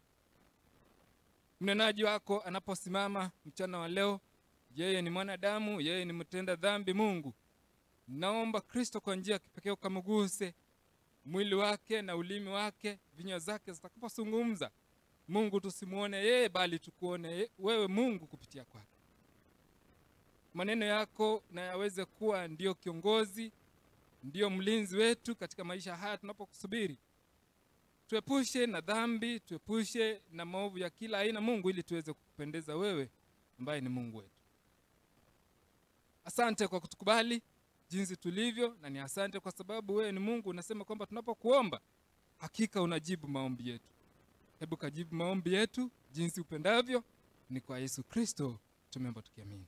Mnenaji wako anaposimama mchana wa leo, yeye ni mwanadamu, yeye ni mtenda dhambi. Mungu, naomba Kristo, kwa njia ya kipekee ukamguse mwili wake na ulimi wake vinywa zake zitakapozungumza mungu tusimwone yeye bali tukuone ye- wewe mungu kupitia kwake maneno yako na yaweze kuwa ndio kiongozi ndio mlinzi wetu katika maisha haya tunapokusubiri tuepushe na dhambi tuepushe na maovu ya kila aina mungu ili tuweze kukupendeza wewe ambaye ni mungu wetu asante kwa kutukubali jinsi tulivyo na ni asante kwa sababu wewe ni mungu unasema kwamba tunapokuomba hakika unajibu maombi yetu hebu kajibu maombi yetu jinsi upendavyo ni kwa yesu kristo tumeomba tukiamini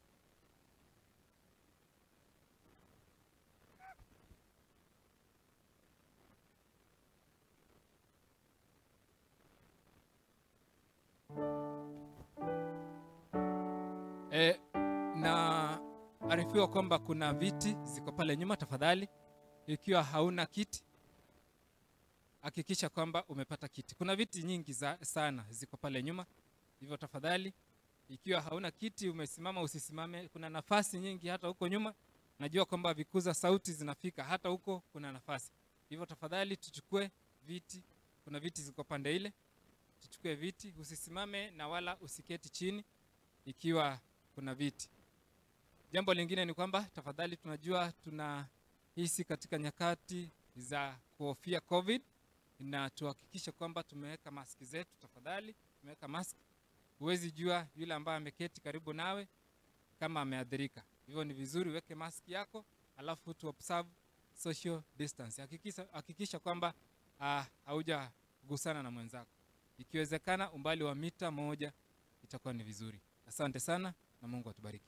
e, na arifiwa kwamba kuna viti ziko pale nyuma tafadhali ikiwa hauna kiti hakikisha kwamba umepata kiti kuna viti nyingi za, sana ziko pale nyuma hivyo tafadhali ikiwa hauna kiti umesimama usisimame kuna nafasi nyingi hata huko nyuma najua kwamba vikuza sauti zinafika hata huko kuna nafasi hivyo tafadhali tuchukue viti kuna viti ziko pande ile tuchukue viti usisimame na wala usiketi chini ikiwa kuna viti jambo lingine ni kwamba tafadhali tunajua tunahisi katika nyakati za kuhofia covid na tuhakikishe kwamba tumeweka maski zetu tafadhali tumeweka mask huwezi jua yule ambaye ameketi karibu nawe kama ameathirika hivyo ni vizuri uweke maski yako alafu tu observe social distance hakikisha, hakikisha kwamba uh, haujagusana na mwenzako ikiwezekana umbali wa mita moja itakuwa ni vizuri asante sana na mungu atubariki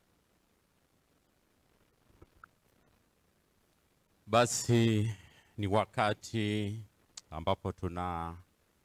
Basi ni wakati ambapo tuna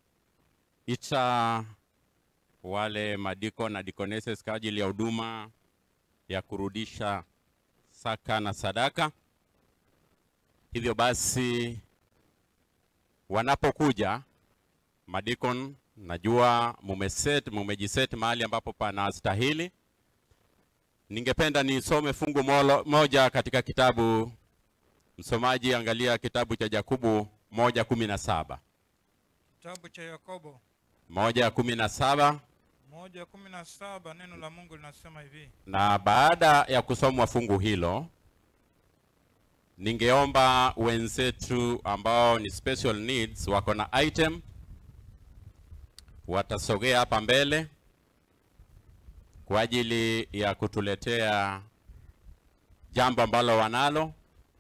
ita wale madiko na dikoneses kwa ajili ya huduma ya kurudisha saka na sadaka. Hivyo basi wanapokuja madikon, najua mumeset, mumejiset mahali ambapo panastahili. Ningependa nisome fungu molo, moja katika kitabu Msomaji, angalia kitabu cha Yakobo moja kumi na saba Kitabu cha Yakobo moja kumi na saba moja kumi na saba neno la Mungu linasema hivi: na baada ya kusomwa fungu hilo, ningeomba wenzetu ambao ni special needs wako na item watasogea hapa mbele kwa ajili ya kutuletea jambo ambalo wanalo,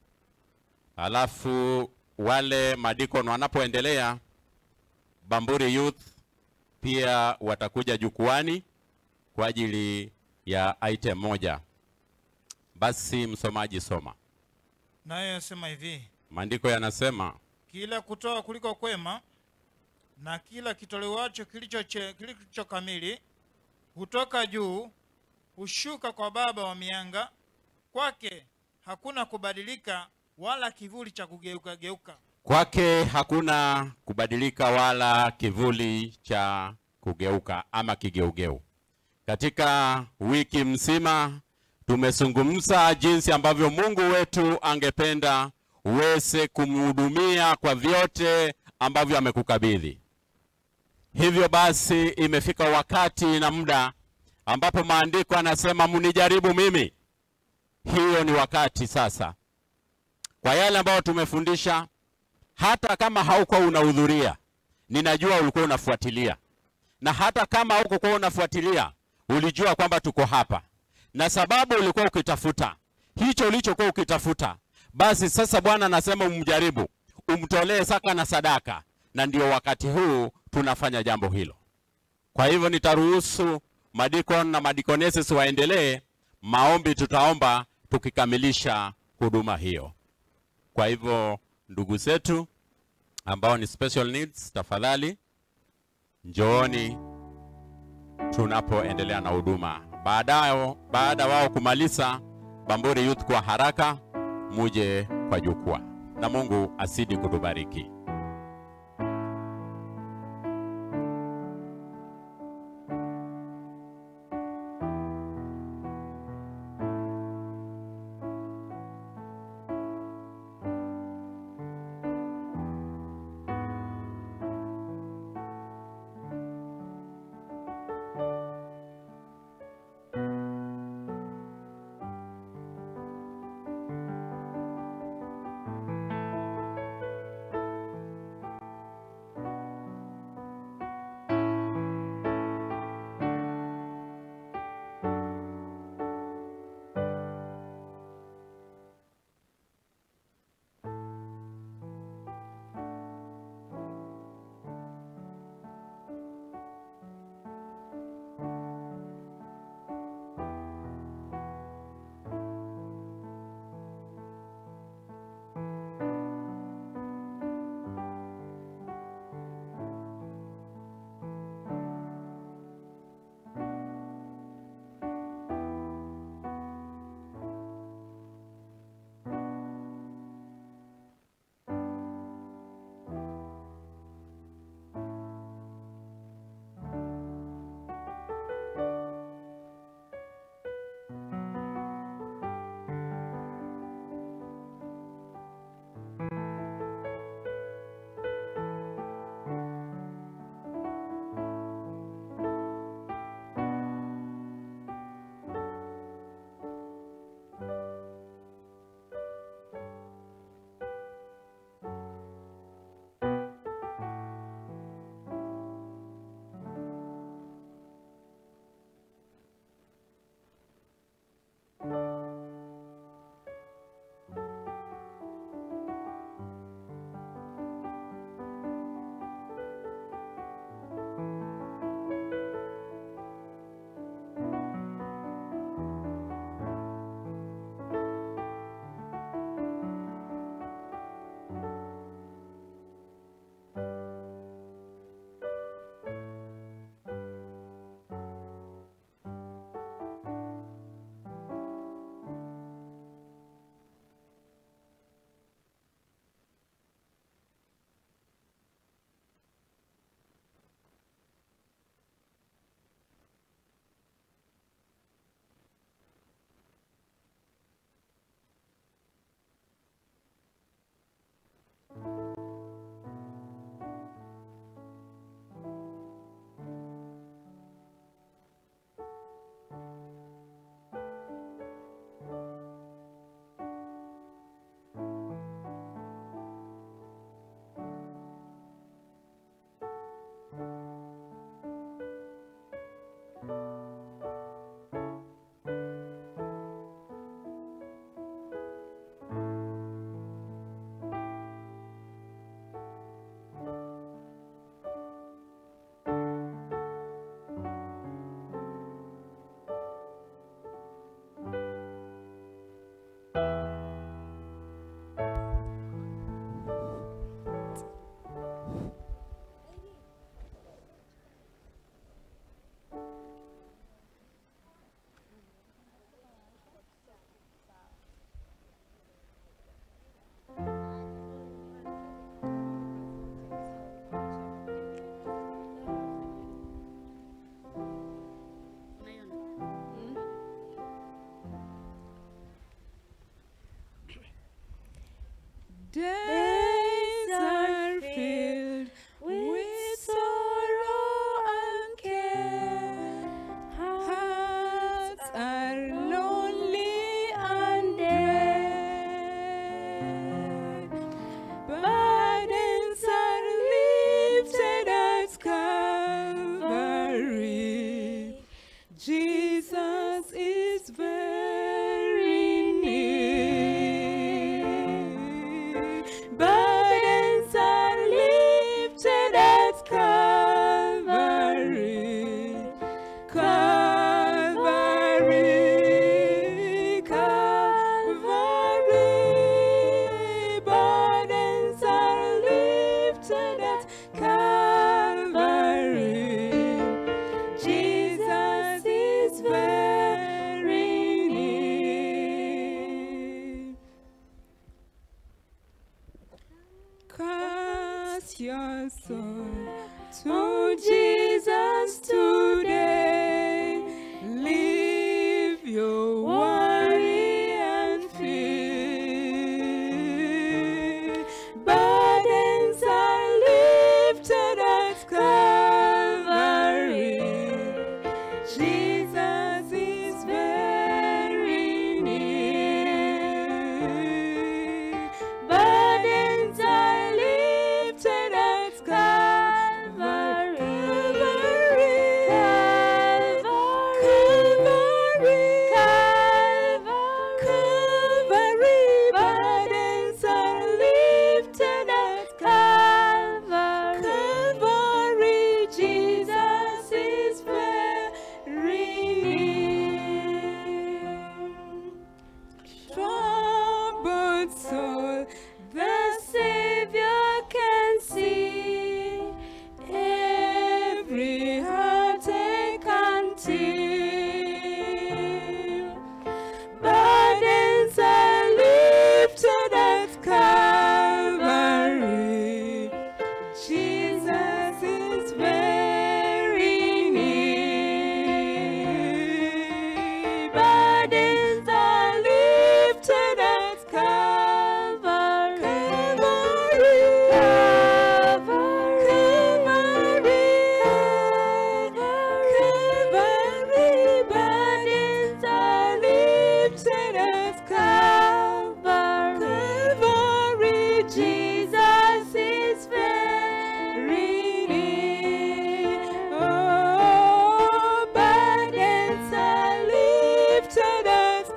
alafu wale madikon wanapoendelea, Bamburi Youth pia watakuja jukwani kwa ajili ya item moja. Basi msomaji, soma. naye asema hivi: Maandiko yanasema kila kutoa kuliko kwema na kila kitolewacho kilicho che- kilicho kamili hutoka juu, hushuka kwa Baba wa mianga, kwake hakuna kubadilika wala kivuli cha kugeuka geuka. kwake hakuna kubadilika wala kivuli cha kugeuka ama kigeugeu. Katika wiki mzima tumezungumza jinsi ambavyo Mungu wetu angependa uweze kumhudumia kwa vyote ambavyo amekukabidhi. Hivyo basi imefika wakati na muda ambapo maandiko anasema mnijaribu mimi. Hiyo ni wakati sasa, kwa yale ambayo tumefundisha, hata kama haukuwa unahudhuria, ninajua ulikuwa unafuatilia, na hata kama haukuwa unafuatilia, ulijua kwamba tuko hapa, na sababu ulikuwa ukitafuta hicho ulichokuwa ukitafuta, basi sasa Bwana anasema umjaribu, umtolee saka na sadaka, na ndio wakati huu tunafanya jambo hilo. Kwa hivyo nitaruhusu madikon na madikoneses waendelee maombi, tutaomba tukikamilisha huduma hiyo. Kwa hivyo ndugu zetu ambao ni special needs, tafadhali njooni tunapoendelea na huduma. Baadayo, baada wao kumaliza Bamburi Youth kwa haraka, muje kwa jukwaa, na Mungu asidi kutubariki. Days are filled with sorrow and care. Hearts are lonely and dead. Burdens are lifted at Calvary. Jesus is very near. Burdens are lifted at Calvary. Calvary, Calvary. Burdens are lifted at Calvary. Jesus is very near. Cast your soul to Jesus today. Leave your worry and fear. Burdens are lifted at Calvary. Jesus is very near. Burdens are lifted at Calvary.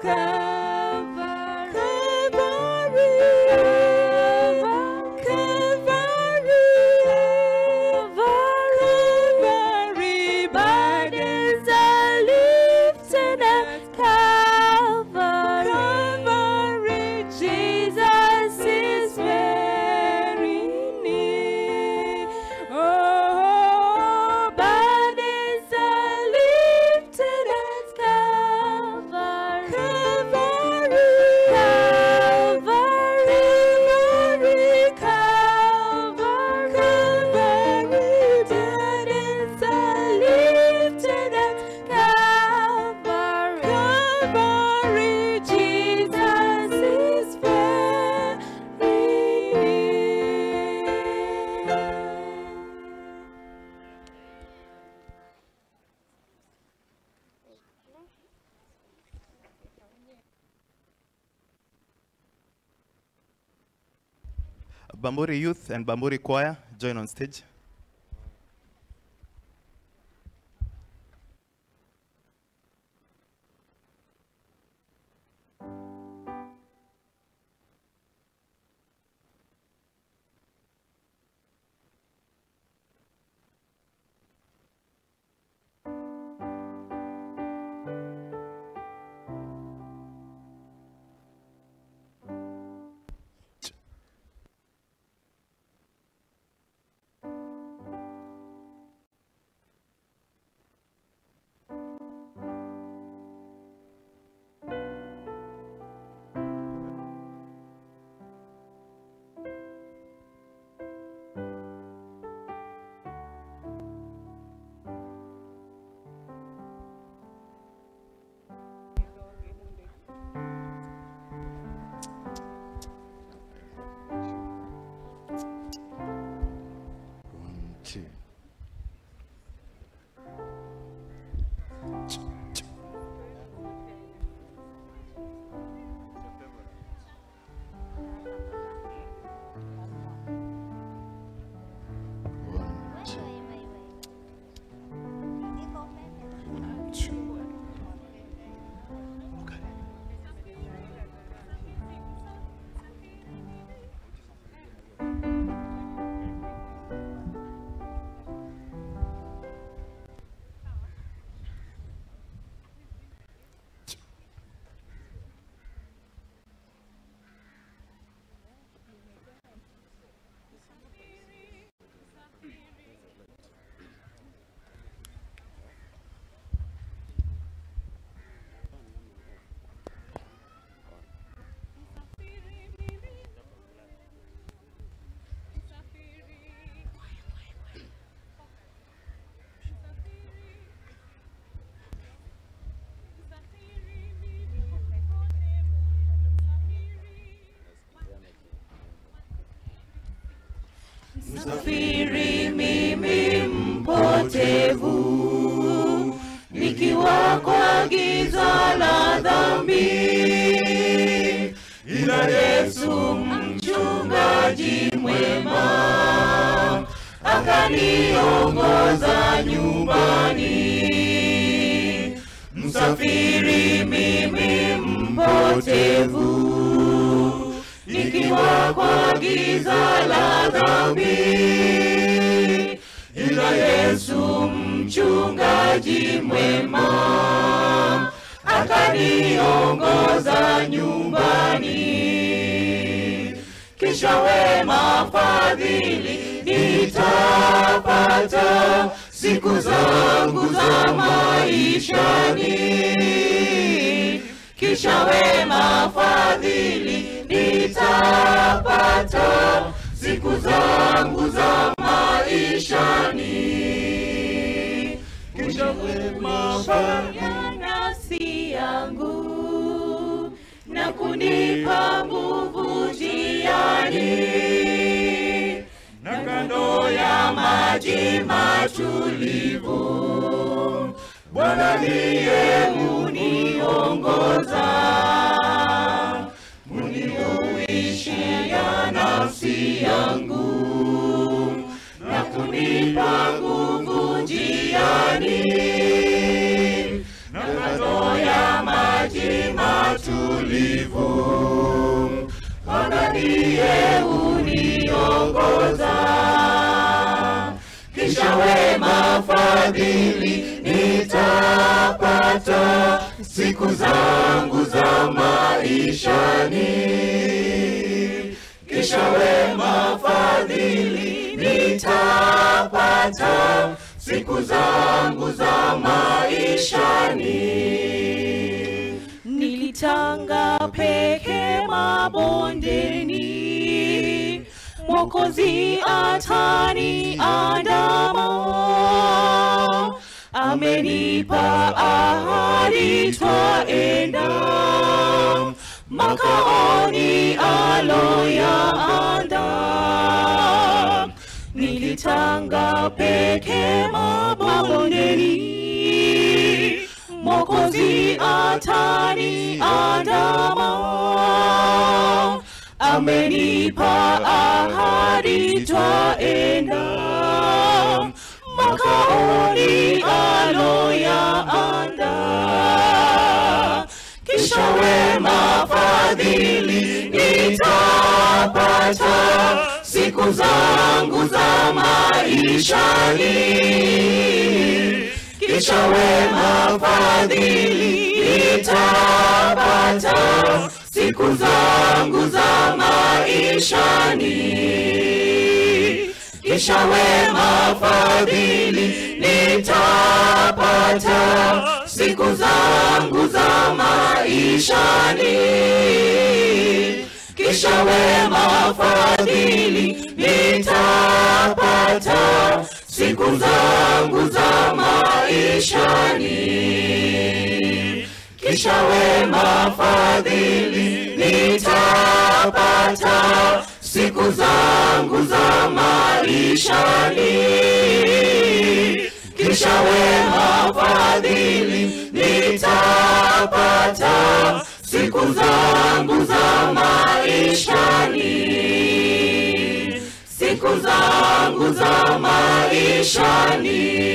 Calvary, burdens are lifted at Calvary. Calvary, Jesus is very near. Oh, burdens are lifted at Calvary. Calvary, Calvary, Calvary, Calvary, burdens are lifted at Calvary. Calvary, Jesus is very near. Bamburi Youth and Bamburi Choir join on stage. Two. Msafiri mimi mpotevu, nikiwa kwa giza la dhambi, ila Yesu mchungaji mwema akaniongoza nyumbani. Msafiri mimi mpotevu, nikiwa kwa giza la dhambi, ila Yesu mchungaji mwema akaniongoza nyumbani. Kisha wema fadhili nitapata siku zangu za maishani kisha wema fadhili nitapata siku zangu za maishani kisha wema fadhili nafsi yangu na kunipa nguvu njiani na kando ya maji matulivu Bwana ndiye muniongoza, muniuishia nafsi yangu na kunipa nguvu njiani, na kando ya maji matulivu tulivu, Bwana ndiye uniongoza. Kisha wema fadhili nitapata siku zangu za maishani. Kisha wema fadhili nitapata siku zangu za maishani. Nilitanga peke mabondeni, Mwokozi atani andama, amenipa ahadi twaenda makaoni aloyaanda. Nilitanga peke mabondeni, Mwokozi atani andama, amenipa ahadi twaenda makaoni aloyaanda. Kisha wema fadhili nitapata siku zangu za maishani. Kisha wema fadhili nitapata siku zangu za maishani. Kisha wema fadhili nitapata siku zangu za maishani. Kisha wema fadhili nitapata siku zangu za maishani. Kisha wema fadhili nitapata siku zangu za maishani. Kisha wema fadhili nitapata siku zangu za maishani. Siku zangu za maishani.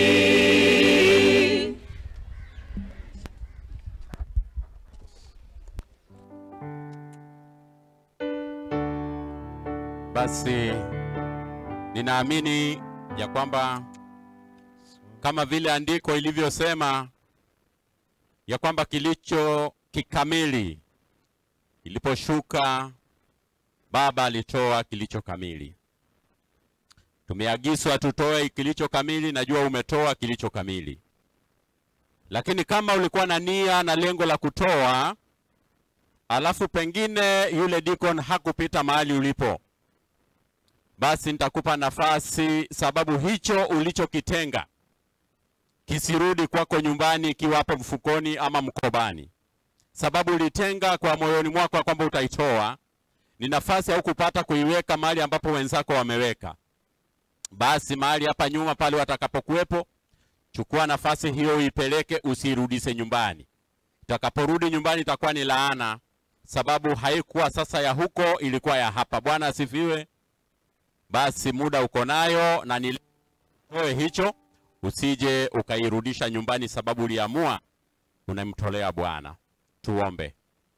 Basi ninaamini ya kwamba kama vile andiko ilivyosema ya kwamba kilicho kikamili iliposhuka, Baba alitoa kilicho kamili. Tumeagizwa tutoe kilicho kamili, najua umetoa kilicho kamili, lakini kama ulikuwa na nia na lengo la kutoa, alafu pengine yule deacon hakupita mahali ulipo, basi nitakupa nafasi, sababu hicho ulichokitenga kisirudi kwako nyumbani ikiwa hapo mfukoni ama mkobani, sababu ulitenga kwa moyoni mwako kwamba utaitoa. Ni nafasi au kupata kuiweka mahali ambapo wenzako wameweka, basi mahali hapa nyuma pale watakapokuwepo, chukua nafasi hiyo uipeleke, usirudise nyumbani. Utakaporudi nyumbani itakuwa ni laana, sababu haikuwa sasa ya huko, ilikuwa ya hapa. Bwana asifiwe. Basi muda uko nayo na nitoe hicho, usije ukairudisha nyumbani, sababu uliamua unamtolea Bwana. Tuombe.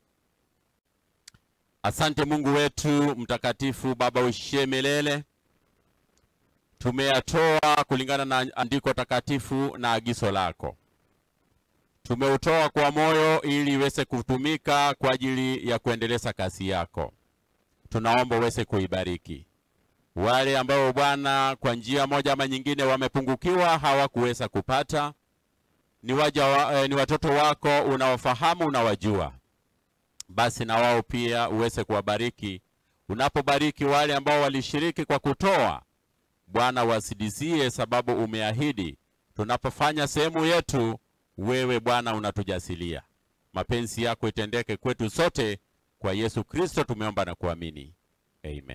Asante Mungu wetu mtakatifu, Baba uishie milele, tumeyatoa kulingana na andiko takatifu na agizo lako. Tumeutoa kwa moyo ili iweze kutumika kwa ajili ya kuendeleza kazi yako. Tunaomba uweze kuibariki wale ambao Bwana kwa njia moja ama nyingine wamepungukiwa, hawakuweza kupata. Ni waja wa, eh, ni watoto wako, unawafahamu, unawajua. Basi na wao pia uweze kuwabariki. Unapobariki wale ambao walishiriki kwa kutoa, Bwana wasidizie, sababu umeahidi tunapofanya sehemu yetu, wewe Bwana unatujasilia. Mapenzi yako itendeke kwetu sote, kwa Yesu Kristo tumeomba na kuamini, amen.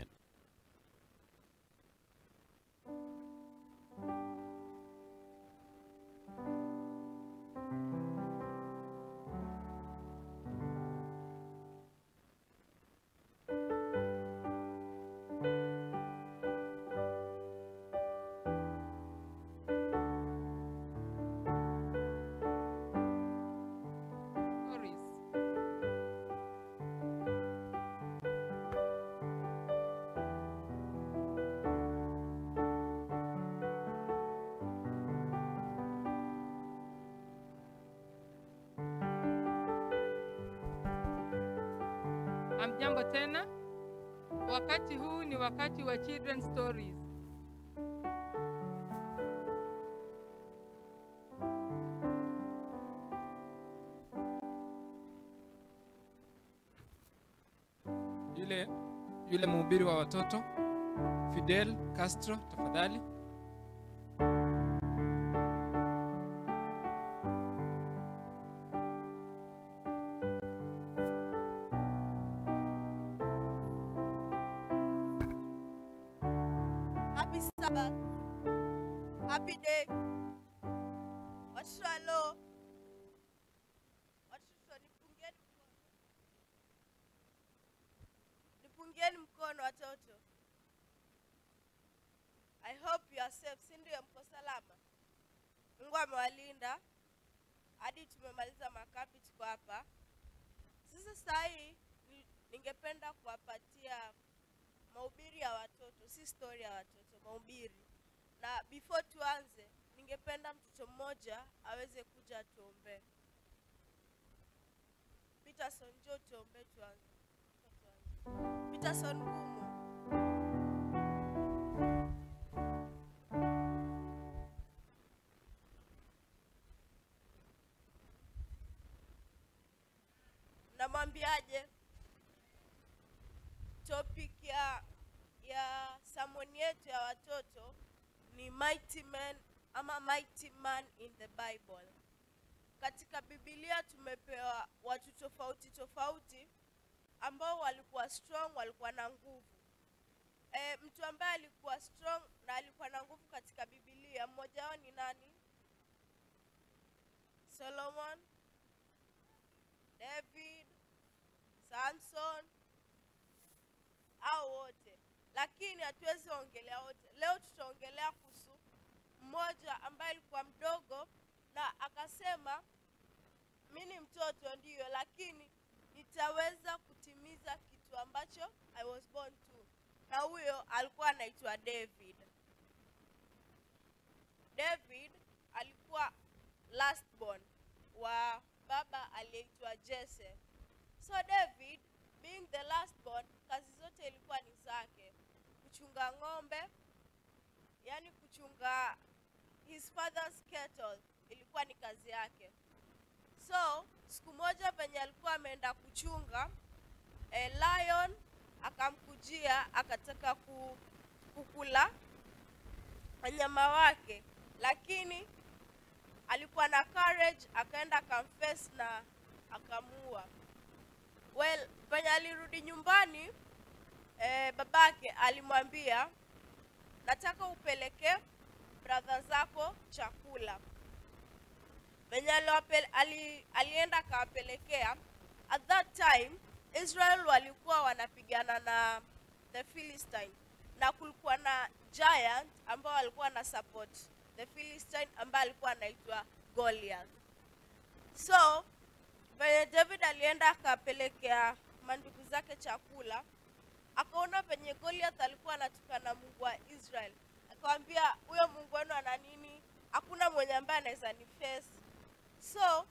Morris. Amjambo tena. Wakati huu ni wakati wa children stories. Yule yule mhubiri wa watoto Fidel Castro, tafadhali. Happy Sabbath. Happy day. Watoto halo. Watoto nipungieni mkono. Nipungieni mkono watoto. I hope you are safe, si ndio? Mko salama? Mungu amewalinda hadi tumemaliza makambi, tuko hapa sasa. Saa hii ni- ningependa kuwapatia mahubiri ya watoto, si story ya watoto, mahubiri. Na before tuanze, ningependa mtoto mmoja aweze kuja tuombe. Peterson, njoo tuombe tuanze. Peterson Ngumu. Namwambiaje? topic ya ya samoni yetu ya watoto ni mighty men ama mighty man in the bible katika bibilia tumepewa watu tofauti tofauti ambao walikuwa strong walikuwa na nguvu e, mtu ambaye alikuwa strong na alikuwa na nguvu katika bibilia mmoja wao ni nani solomon david samson au wote lakini hatuwezi ongelea wote leo tutaongelea kuhusu mmoja ambaye alikuwa mdogo na akasema mi ni mtoto ndiyo lakini nitaweza kutimiza kitu ambacho i was born to na huyo alikuwa anaitwa david david alikuwa last born wa baba aliyeitwa jese so david being the last born kazi zote ilikuwa ni zake kuchunga ng'ombe yani kuchunga his father's cattle ilikuwa ni kazi yake so siku moja venye alikuwa ameenda kuchunga eh, lion akamkujia akataka ku, kukula wanyama wake lakini alikuwa na courage akaenda akamface na akamuua well venye alirudi nyumbani eh, babake alimwambia nataka upeleke bradha zako chakula venye aliwape- ali, alienda akawapelekea at that time israel walikuwa wanapigana na the philistine na kulikuwa na giant ambao walikuwa na support the philistine ambaye alikuwa anaitwa goliath so venye david alienda akapelekea mandugu zake chakula akaona venye goliath alikuwa anatukana mungu wa israel akawambia huyo mungu wenu ana nini hakuna mwenye ambaye anaweza ni face so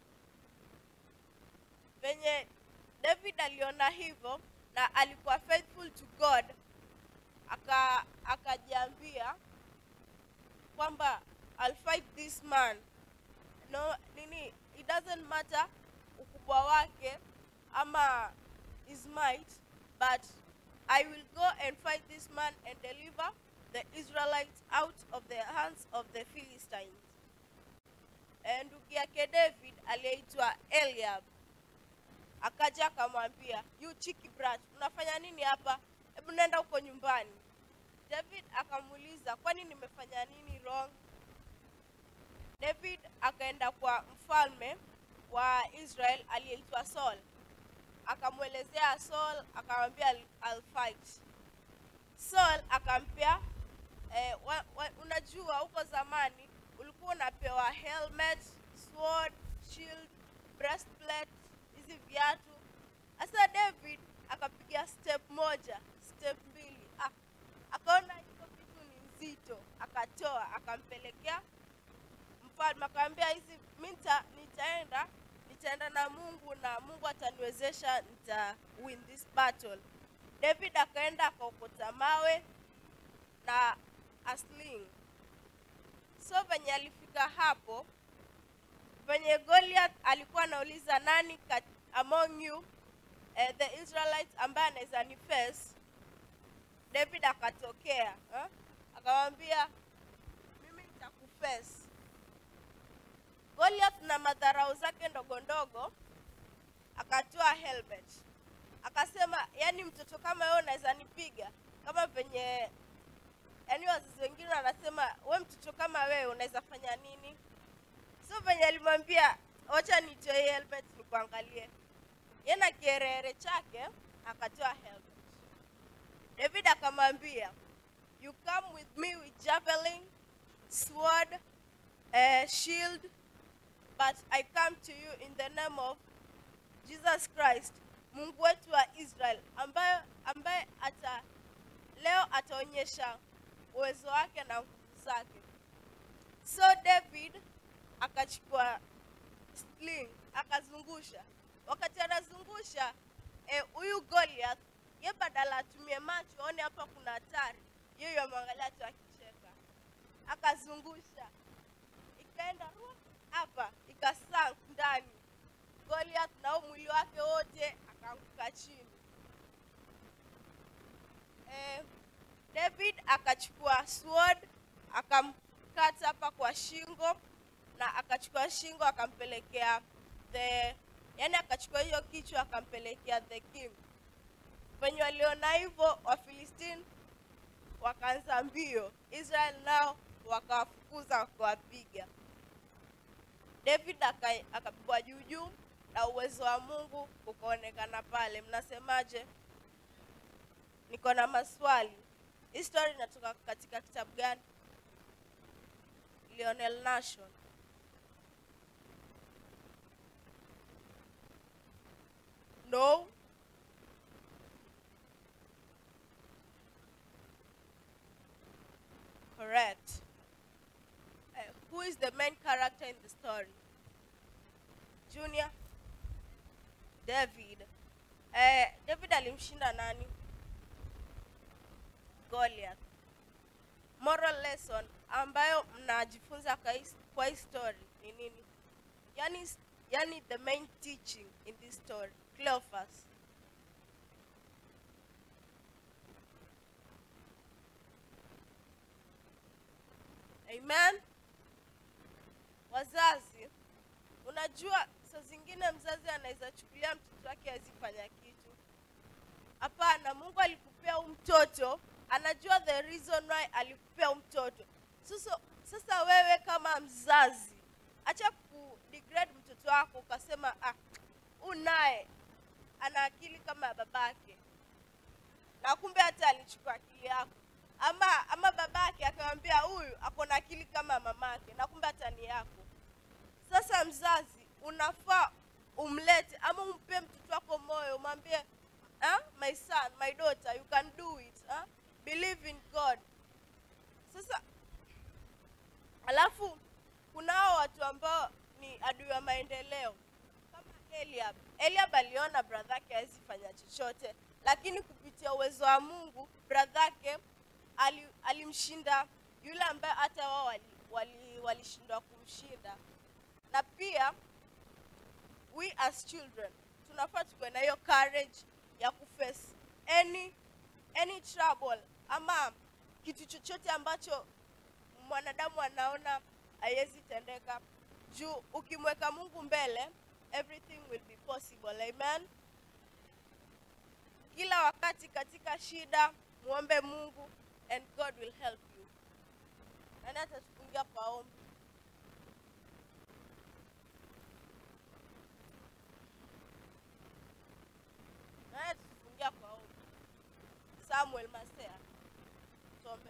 venye david aliona hivyo na alikuwa faithful to god aka akajiambia kwamba I'll fight this man no nini it doesn't matter ukubwa wake ama his might but i will go and fight this man and deliver the israelites out of the hands of the philistines Eh, ndugu yake david aliyeitwa eliab akaja akamwambia you chiki brat unafanya nini hapa hebu nenda huko nyumbani david akamuuliza kwani nimefanya nini wrong david akaenda kwa mfalme wa israel aliyeitwa saul akamwelezea saul akamwambia "I'll- I'll fight saul akampea eh, wa, wa, unajua huko zamani ulikuwa unapewa helmet sword shield breastplate hizi viatu sasa david akapiga step moja step mbili ah, akaona hiko kitu ni nzito akatoa akampelekea mfalme akamwambia hizi mi nita- nitaenda nitaenda na mungu na mungu ataniwezesha nita win this battle david akaenda akaokota mawe na asling so venye alifika hapo venye goliath alikuwa anauliza nani kat, among you eh, the israelites ambaye anaweza ni face david akatokea eh? akamwambia mimi nitakufes goliath na madharau zake ndogo ndogo akatoa helmet akasema yani mtoto kama wewe unaweza nipiga kama venye yani wazazi wengine wanasema we mtoto kama wewe unaweza fanya nini so venye alimwambia wacha nitoe hii helmet nikuangalie ye na kierere chake akatoa helmet david akamwambia you come with me with javelin sword uh, shield but i come to you in the name of jesus christ mungu wetu wa israel ambaye ambaye ata leo ataonyesha uwezo wake na nguvu zake so david akachukua sling akazungusha wakati anazungusha huyu eh, goliath ye badala atumie macho aone hapa kuna hatari yeye amwangalia tu akicheka akazungusha ikaenda ru- hapa ikasank ndani goliath nao mwili wake wote akaanguka chini eh, david akachukua sword akamkata hapa kwa shingo na akachukua shingo akampelekea the yani akachukua hiyo kichwa akampelekea the king venye waliona hivyo wafilistini wakaanza mbio israel nao wakawafukuza wakawapiga david aka- akapigwa juu juu na uwezo wa mungu ukaonekana pale mnasemaje niko na maswali hii story inatoka katika kitabu gani lionel nation no correct uh, who is the main character in the story junior david uh, david alimshinda nani goliath moral lesson ambayo mnajifunza kwa hii- kwa hii story ni nini yani, yani the main teaching in this story cleophas amen wazazi unajua saa zingine mzazi anaweza chukulia mtoto wake azifanya kitu hapana mungu alikupea huu mtoto anajua the reason why alikupea huu mtoto sasa, sasa wewe kama mzazi acha kudegrade mtoto wako ukasema ah, huu naye ana akili kama ya babake na kumbe hata alichukua akili yako ama ama babake akamwambia huyu ako na akili kama mamake na kumbe hata ni yako sasa mzazi unafaa umlete ama umpe mtoto wako moyo umwambie ah, my son my daughter you can do it ah? believe in god sasa alafu kunao watu ambao ni adui wa maendeleo kama eliab eliab aliona bradhake hawezi fanya chochote lakini kupitia uwezo wa mungu bradhake ali, alimshinda yule ambaye hata wao walishindwa wali, walishindwa kumshinda na pia we as children tunafaa tukuwe na hiyo courage ya kuface any any trouble ama kitu chochote ambacho mwanadamu anaona haiwezi tendeka juu ukimweka mungu mbele everything will be possible amen kila wakati katika shida muombe mungu and god will help you nani atatufungia kwa ombi nani atatufungia kwa ombi samuel masea tuombe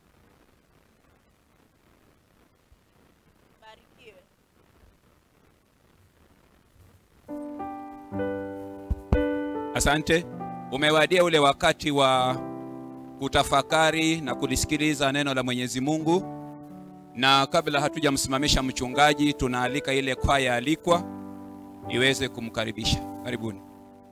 barikiwe Asante. Umewadia ule wakati wa kutafakari na kulisikiliza neno la Mwenyezi Mungu, na kabla hatujamsimamisha mchungaji, tunaalika ile kwaya alikwa iweze kumkaribisha. Karibuni.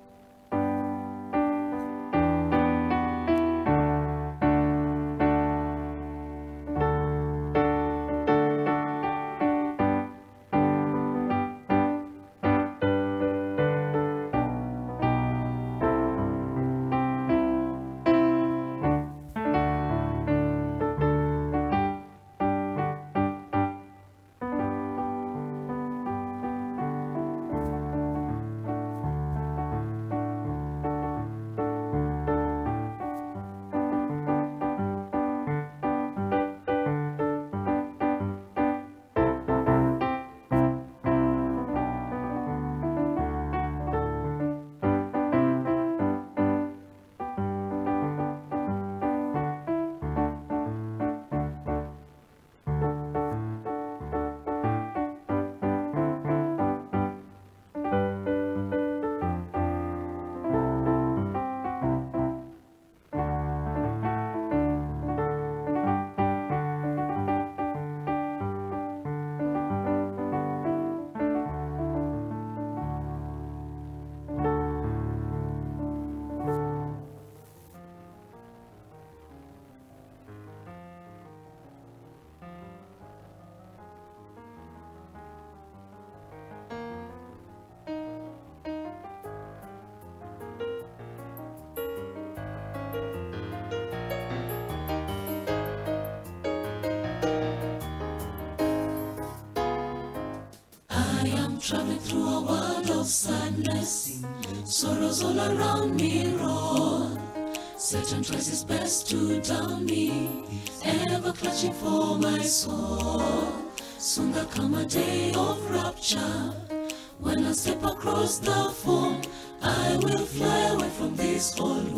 I am traveling through a world of sadness. Sorrows all around me roar. Satan tries his best to down me, ever clutching for my soul. Soon there come a day of rapture. When I step across the foam, I will fly away from this old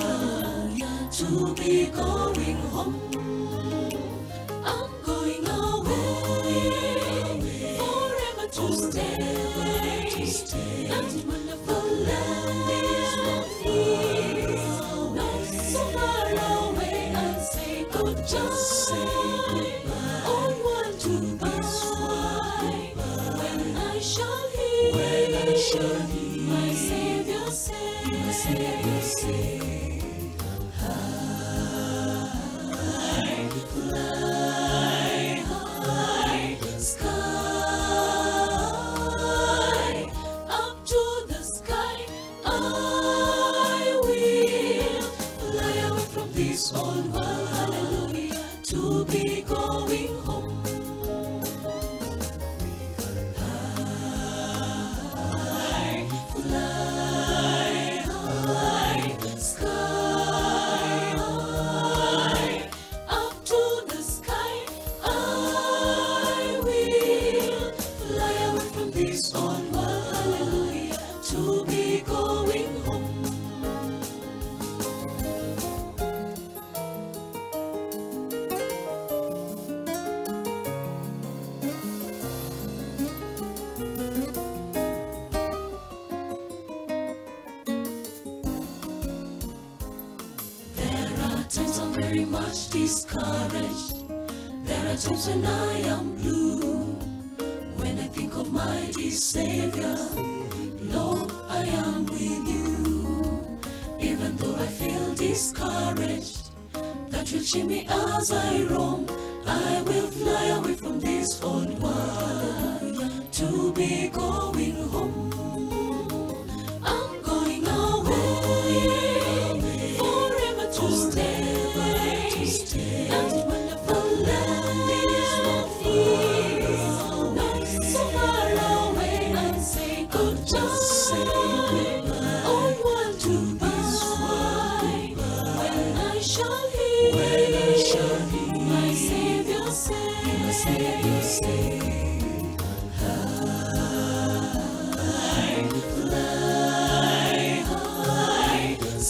world to be going home. I'm going away, forever to stay. That wonderful land is not so far away. I'll say goodbye. On one to goodbye. When I shall hear, when I shall hear my Savior say, my Savior say. High, fly high, sky, up to the sky. I will fly away from this old world, hallelujah, to be going home. High, fly high, sky, up to the sky. I will fly away from this old world, hallelujah, to be going home. There are times I'm very much discouraged. There are times when I am blue. When I think of my dear Savior, Lord, I am with you. Even though I feel discouraged, that will cheer me as I roam. I will fly away from this old world to be going home. I'm going away, forever to stay. That wonderful land is not here, not so far away. I'll say goodbye. On one to goodbye. When I shall hear, when I shall hear my Savior say, my Savior say. High, fly high,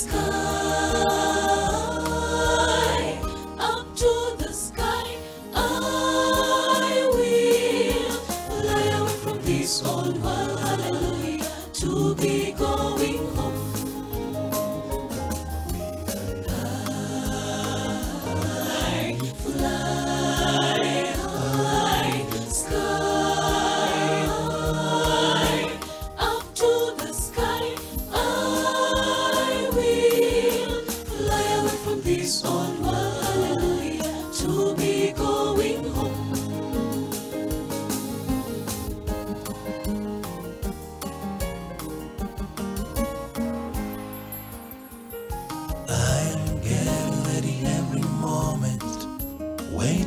sky, up to the sky. I will fly away from this old world, hallelujah, to be going home.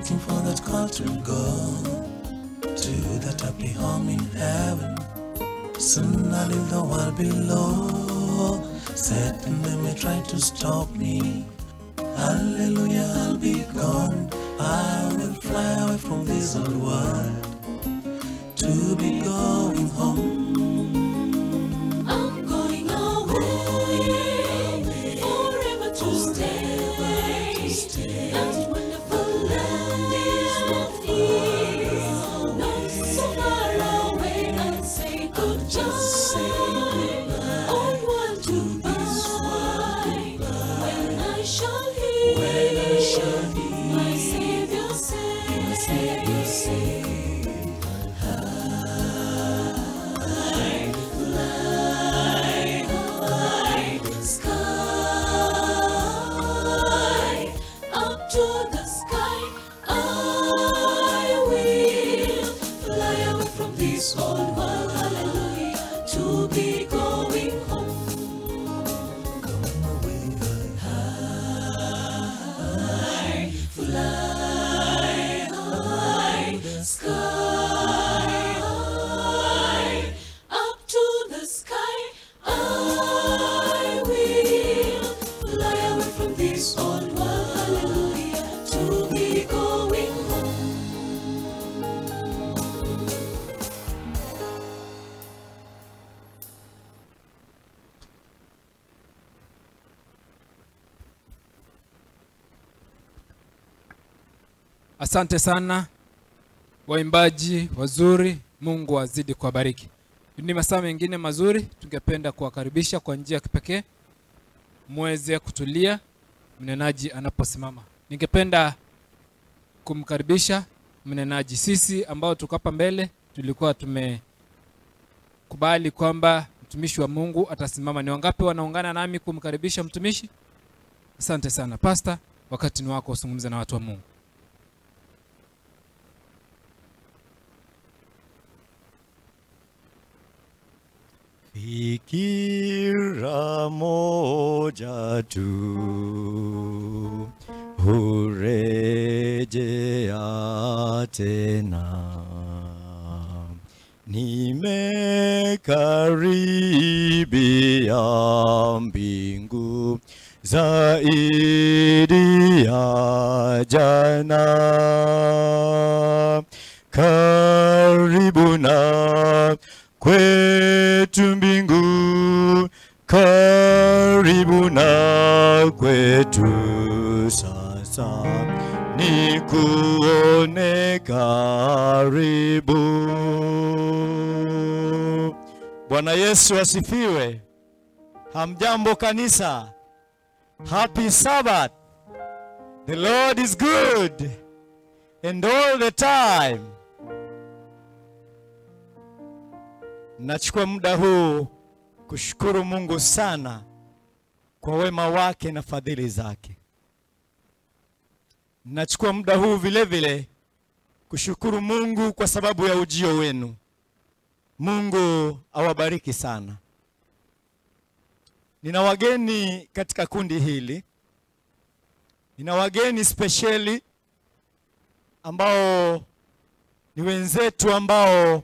waiting for that call to go to that happy home in heaven. Soon I'll leave the world below. Satan, they may try to stop me. Hallelujah, I'll be gone. I will fly away from this old world to be going home. I'm going away, forever to stay. That wonderful land of ease, not so far away. I'll say goodbye. Old world goodbye. When I shall hear my Savior say, High, fly high, sky, up to the sky. I will fly away from this old world, hallelujah, to be going home. High, fly high, sky high, up to the sky. I will fly away from this old world, hallelujah, to be going home. Asante sana waimbaji wazuri, Mungu azidi kuwabariki. Ni masaa mengine mazuri, tungependa kuwakaribisha kwa njia ya kipekee muweze kutulia mnenaji anaposimama. Ningependa kumkaribisha mnenaji. Sisi ambao tuko hapa mbele tulikuwa tumekubali kwamba mtumishi wa Mungu atasimama. Ni wangapi wanaungana nami kumkaribisha mtumishi? Asante sana Pasta, wakati ni wako uzungumze na watu wa Mungu. Fikira moja tu hurejea tena, nimekaribia mbingu zaidi ya jana, karibu na kwetu mbingu, karibu na kwetu sasa, ni kuone karibu. Bwana Yesu asifiwe. Hamjambo kanisa. Happy Sabbath. The Lord is good and all the time. Nachukua muda huu kushukuru Mungu sana kwa wema wake na fadhili zake. Nachukua muda huu vile vile kushukuru Mungu kwa sababu ya ujio wenu. Mungu awabariki sana. Nina wageni katika kundi hili. Nina wageni spesheli ambao ni wenzetu ambao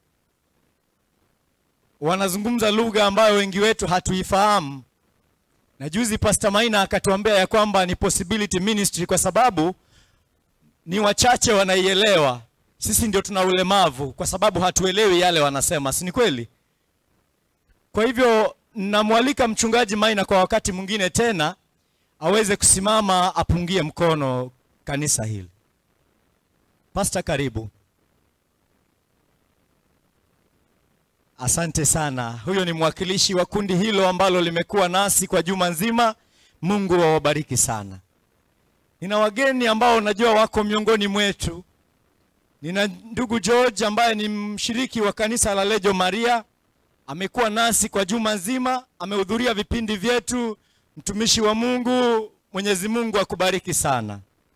wanazungumza lugha ambayo wengi wetu hatuifahamu. Na juzi Pastor Maina akatuambia ya kwamba ni possibility ministry kwa sababu ni wachache wanaielewa. Sisi ndio tuna ulemavu kwa sababu hatuelewi yale wanasema, si ni kweli? Kwa hivyo namwalika mchungaji Maina kwa wakati mwingine tena aweze kusimama apungie mkono kanisa hili. Pastor, karibu. Asante sana. Huyo ni mwakilishi wa kundi hilo ambalo limekuwa nasi kwa juma nzima. Mungu awabariki sana. Nina wageni ambao najua wako miongoni mwetu. Nina ndugu George ambaye ni mshiriki wa kanisa la Lejo Maria, amekuwa nasi kwa juma nzima, amehudhuria vipindi vyetu. Mtumishi wa Mungu, Mwenyezi Mungu akubariki sana.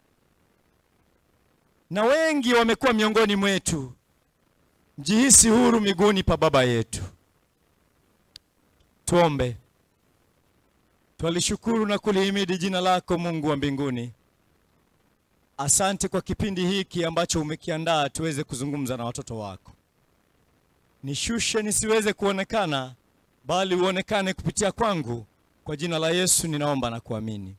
Na wengi wamekuwa miongoni mwetu. Mjihisi huru miguuni pa Baba yetu. Tuombe. Twalishukuru na kulihimidi jina lako Mungu wa mbinguni. asante kwa kipindi hiki ambacho umekiandaa tuweze kuzungumza na watoto wako. Nishushe nisiweze kuonekana, bali uonekane kupitia kwangu. Kwa jina la Yesu ninaomba na kuamini.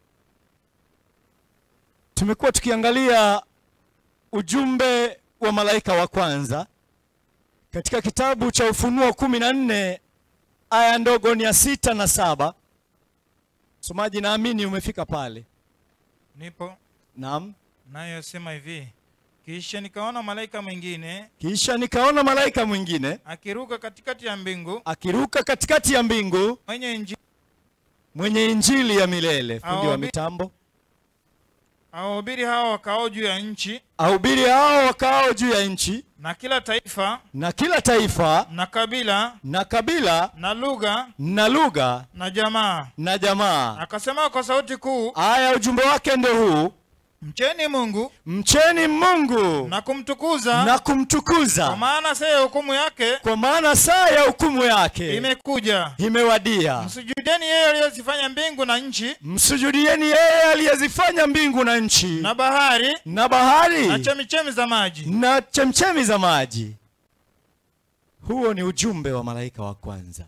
Tumekuwa tukiangalia ujumbe wa malaika wa kwanza katika kitabu cha Ufunuo kumi na nne aya ndogo ni ya sita na saba. Msomaji, naamini umefika pale. Nipo Naam. nayosema hivi, kisha nikaona malaika mwingine Kisha nikaona malaika mwingine akiruka katikati ya mbingu akiruka katikati ya mbingu mwenye injili mwenye injili ya milele. Fundi wa Aobi- mitambo awahubiri hao wakao juu ya nchi ahubiri hao wakaao juu ya nchi na kila taifa na kila taifa na kabila na kabila na lugha na lugha na jamaa na jamaa. akasema kwa sauti kuu, Aya, ujumbe wake ndio huu: mcheni Mungu mcheni Mungu na kumtukuza na kumtukuza, kwa maana saa ya hukumu yake kwa maana saa ya hukumu yake imekuja. imewadia. Msujudeni yeye aliyezifanya mbingu na nchi Msujudieni yeye aliyezifanya mbingu na nchi na bahari na bahari na chemichemi za maji. na chemchemi za maji. Huo ni ujumbe wa malaika wa kwanza.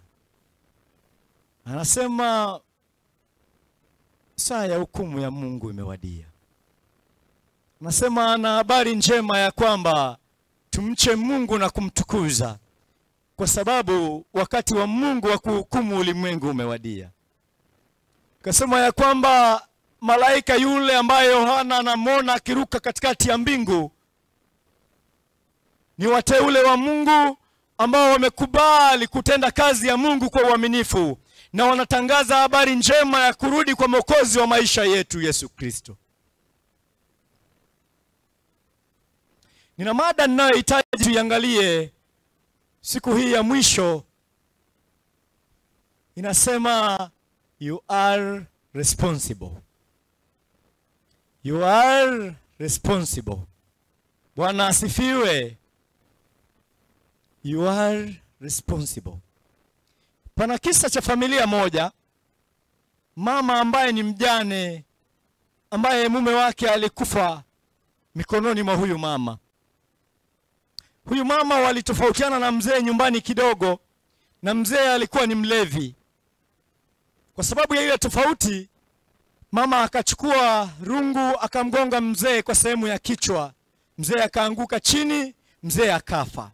Anasema saa ya hukumu ya Mungu imewadia. Anasema ana habari njema ya kwamba tumche Mungu na kumtukuza, kwa sababu wakati wa Mungu wa kuhukumu ulimwengu umewadia. Kasema ya kwamba malaika yule ambaye Yohana anamwona akiruka katikati ya mbingu ni wateule wa Mungu ambao wamekubali kutenda kazi ya Mungu kwa uaminifu na wanatangaza habari njema ya kurudi kwa Mwokozi wa maisha yetu Yesu Kristo. Nina mada ninayohitaji tuiangalie siku hii ya mwisho. Inasema you are responsible. You are responsible. Bwana asifiwe. You are responsible. Pana kisa cha familia moja, mama ambaye ni mjane, ambaye mume wake alikufa mikononi mwa huyu mama. Huyu mama walitofautiana na mzee nyumbani kidogo, na mzee alikuwa ni mlevi. Kwa sababu ya ile tofauti, mama akachukua rungu akamgonga mzee kwa sehemu ya kichwa, mzee akaanguka chini, mzee akafa.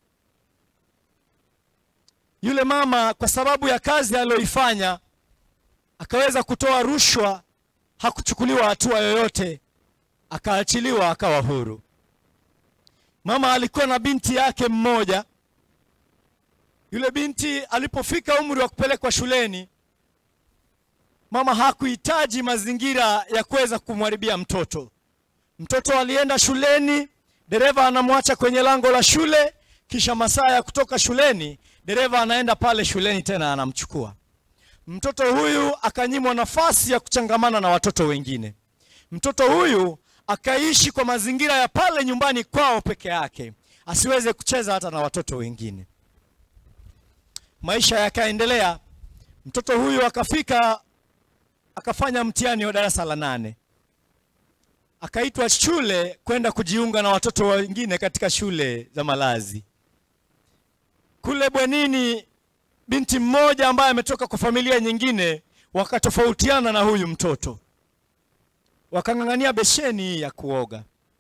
Yule mama kwa sababu ya kazi aliyoifanya akaweza kutoa rushwa, hakuchukuliwa hatua yoyote, akaachiliwa akawa huru. Mama alikuwa na binti yake mmoja. Yule binti alipofika umri wa kupelekwa shuleni, mama hakuhitaji mazingira ya kuweza kumharibia mtoto. Mtoto alienda shuleni, dereva anamwacha kwenye lango la shule, kisha masaa ya kutoka shuleni, dereva anaenda pale shuleni tena anamchukua mtoto huyu. Akanyimwa nafasi ya kuchangamana na watoto wengine. Mtoto huyu akaishi kwa mazingira ya pale nyumbani kwao peke yake, asiweze kucheza hata na watoto wengine. Maisha yakaendelea. Mtoto huyu akafika akafanya mtihani wa darasa la nane, akaitwa shule kwenda kujiunga na watoto wengine katika shule za malazi. Kule bwenini, binti mmoja ambaye ametoka kwa familia nyingine wakatofautiana na huyu mtoto, wakang'ang'ania besheni ya kuoga.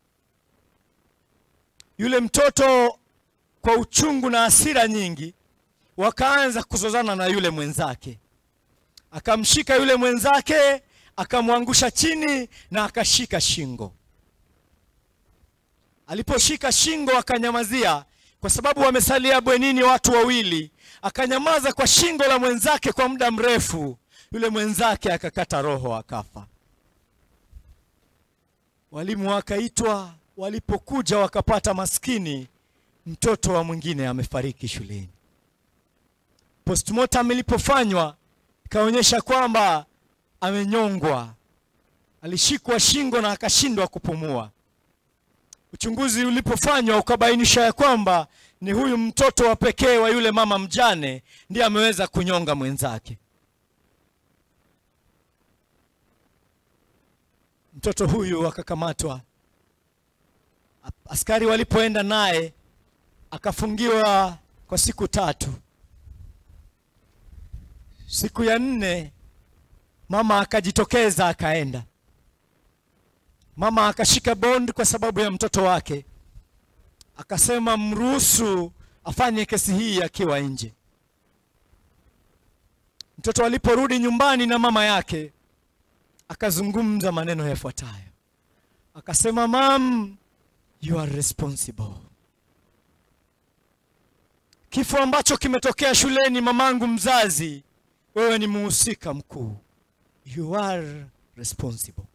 Yule mtoto kwa uchungu na hasira nyingi, wakaanza kuzozana na yule mwenzake akamshika yule mwenzake akamwangusha chini na akashika shingo. Aliposhika shingo akanyamazia, kwa sababu wamesalia bwenini watu wawili. Akanyamaza kwa shingo la mwenzake kwa muda mrefu, yule mwenzake akakata roho akafa. Walimu wakaitwa, walipokuja wakapata maskini mtoto wa mwingine amefariki shuleni. Postmortem ilipofanywa ikaonyesha kwamba amenyongwa, alishikwa shingo na akashindwa kupumua. Uchunguzi ulipofanywa ukabainisha ya kwamba ni huyu mtoto wa pekee wa yule mama mjane ndiye ameweza kunyonga mwenzake. mtoto huyu akakamatwa. Askari walipoenda naye akafungiwa kwa siku tatu. Siku ya nne mama akajitokeza akaenda. Mama akashika bond kwa sababu ya mtoto wake, akasema mruhusu afanye kesi hii akiwa nje. Mtoto aliporudi nyumbani na mama yake, akazungumza maneno yafuatayo, akasema, mam, you are responsible. Kifo ambacho kimetokea shuleni, mamangu mzazi, wewe ni muhusika mkuu, you are responsible.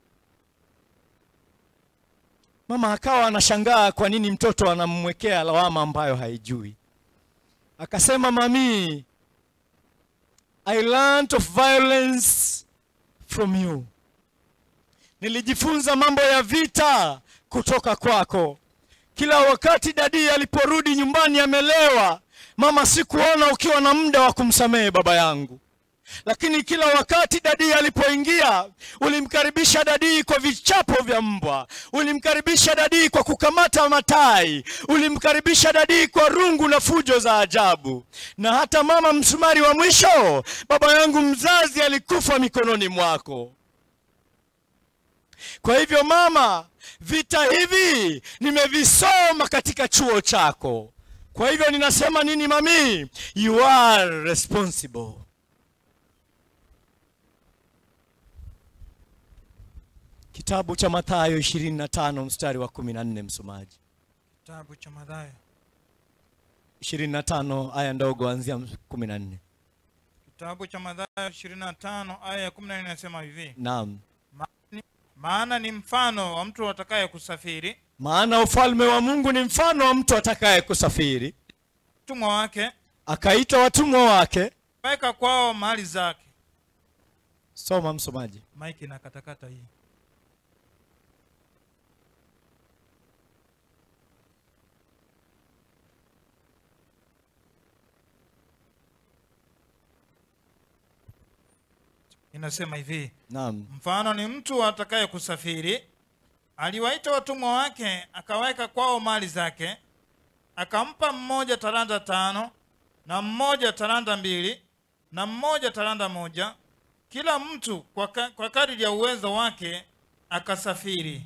Mama akawa anashangaa kwa nini mtoto anamwekea lawama ambayo haijui. Akasema, mami, I learned of violence from you. Nilijifunza mambo ya vita kutoka kwako. Kila wakati dadi aliporudi nyumbani amelewa, mama, sikuona ukiwa na muda wa kumsamehe baba yangu lakini kila wakati dadii alipoingia ulimkaribisha dadii kwa vichapo vya mbwa, ulimkaribisha dadii kwa kukamata matai, ulimkaribisha dadii kwa rungu na fujo za ajabu. Na hata mama, msumari wa mwisho, baba yangu mzazi alikufa mikononi mwako. Kwa hivyo mama, vita hivi nimevisoma katika chuo chako. Kwa hivyo ninasema nini mami? You are responsible. Kitabu cha Mathayo 25 mstari wa 14, msomaji. Kitabu cha Mathayo 25 aya ndogo anzia 14. Kitabu cha Mathayo 25 aya ya 14 inasema hivi. Naam. Maana- Maana ni mfano wa mtu atakaye kusafiri, Maana ufalme wa Mungu ni mfano wa mtu atakaye kusafiri, mtumwa wake akaita watumwa wake. weka kwao mali zake. Soma msomaji. Mike na katakata hii. Inasema hivi. Naam. Mfano ni mtu atakaye kusafiri, aliwaita watumwa wake, akaweka kwao mali zake, akampa mmoja talanta tano, na mmoja talanta mbili, na mmoja talanta moja, kila mtu kwa, ka, kwa kadiri ya uwezo wake akasafiri.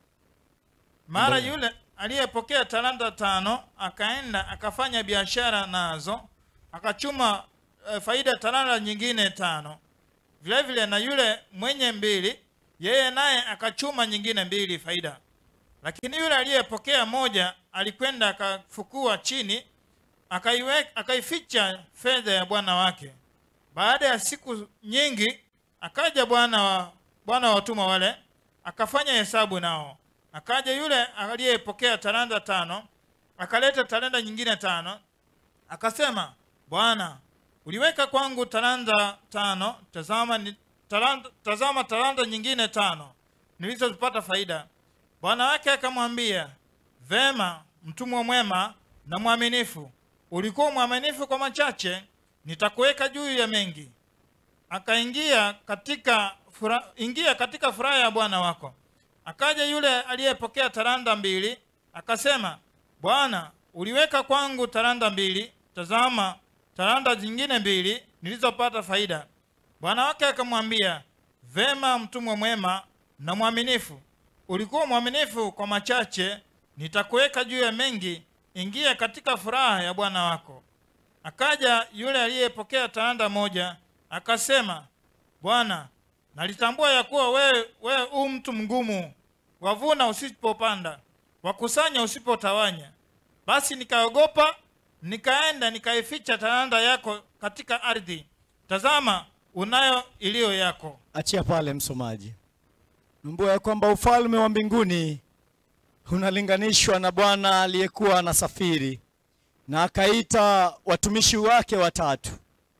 Mara Ndiyo. yule aliyepokea talanta tano akaenda akafanya biashara nazo, akachuma eh, faida talanta nyingine tano vile vile na yule mwenye mbili yeye naye akachuma nyingine mbili faida lakini yule aliyepokea moja alikwenda akafukua chini akaiwe- akaificha fedha ya bwana wake baada ya siku nyingi akaja bwana wa bwana wa watumwa wale akafanya hesabu nao akaja yule aliyepokea talanta tano akaleta talanta nyingine tano akasema bwana uliweka kwangu talanta tano tazama ni, talanta, tazama talanta nyingine tano nilizozipata faida bwana wake akamwambia vema mtumwa mwema na mwaminifu ulikuwa mwaminifu kwa machache nitakuweka juu ya mengi akaingia katika fura, ingia katika furaha ya bwana wako akaja yule aliyepokea talanta mbili akasema bwana uliweka kwangu talanta mbili tazama talanta zingine mbili nilizopata faida bwana wake akamwambia vema mtumwa mwema na mwaminifu ulikuwa mwaminifu kwa machache nitakuweka juu ya mengi ingia katika furaha ya bwana wako akaja yule aliyepokea talanta moja akasema bwana nalitambua ya kuwa wewe wewe u mtu mgumu wavuna usipopanda wakusanya usipotawanya basi nikaogopa nikaenda nikaificha talanta yako katika ardhi tazama unayo iliyo yako Achia pale msomaji. Mbua ya kwamba ufalme wa mbinguni unalinganishwa na bwana aliyekuwa anasafiri na akaita watumishi wake watatu,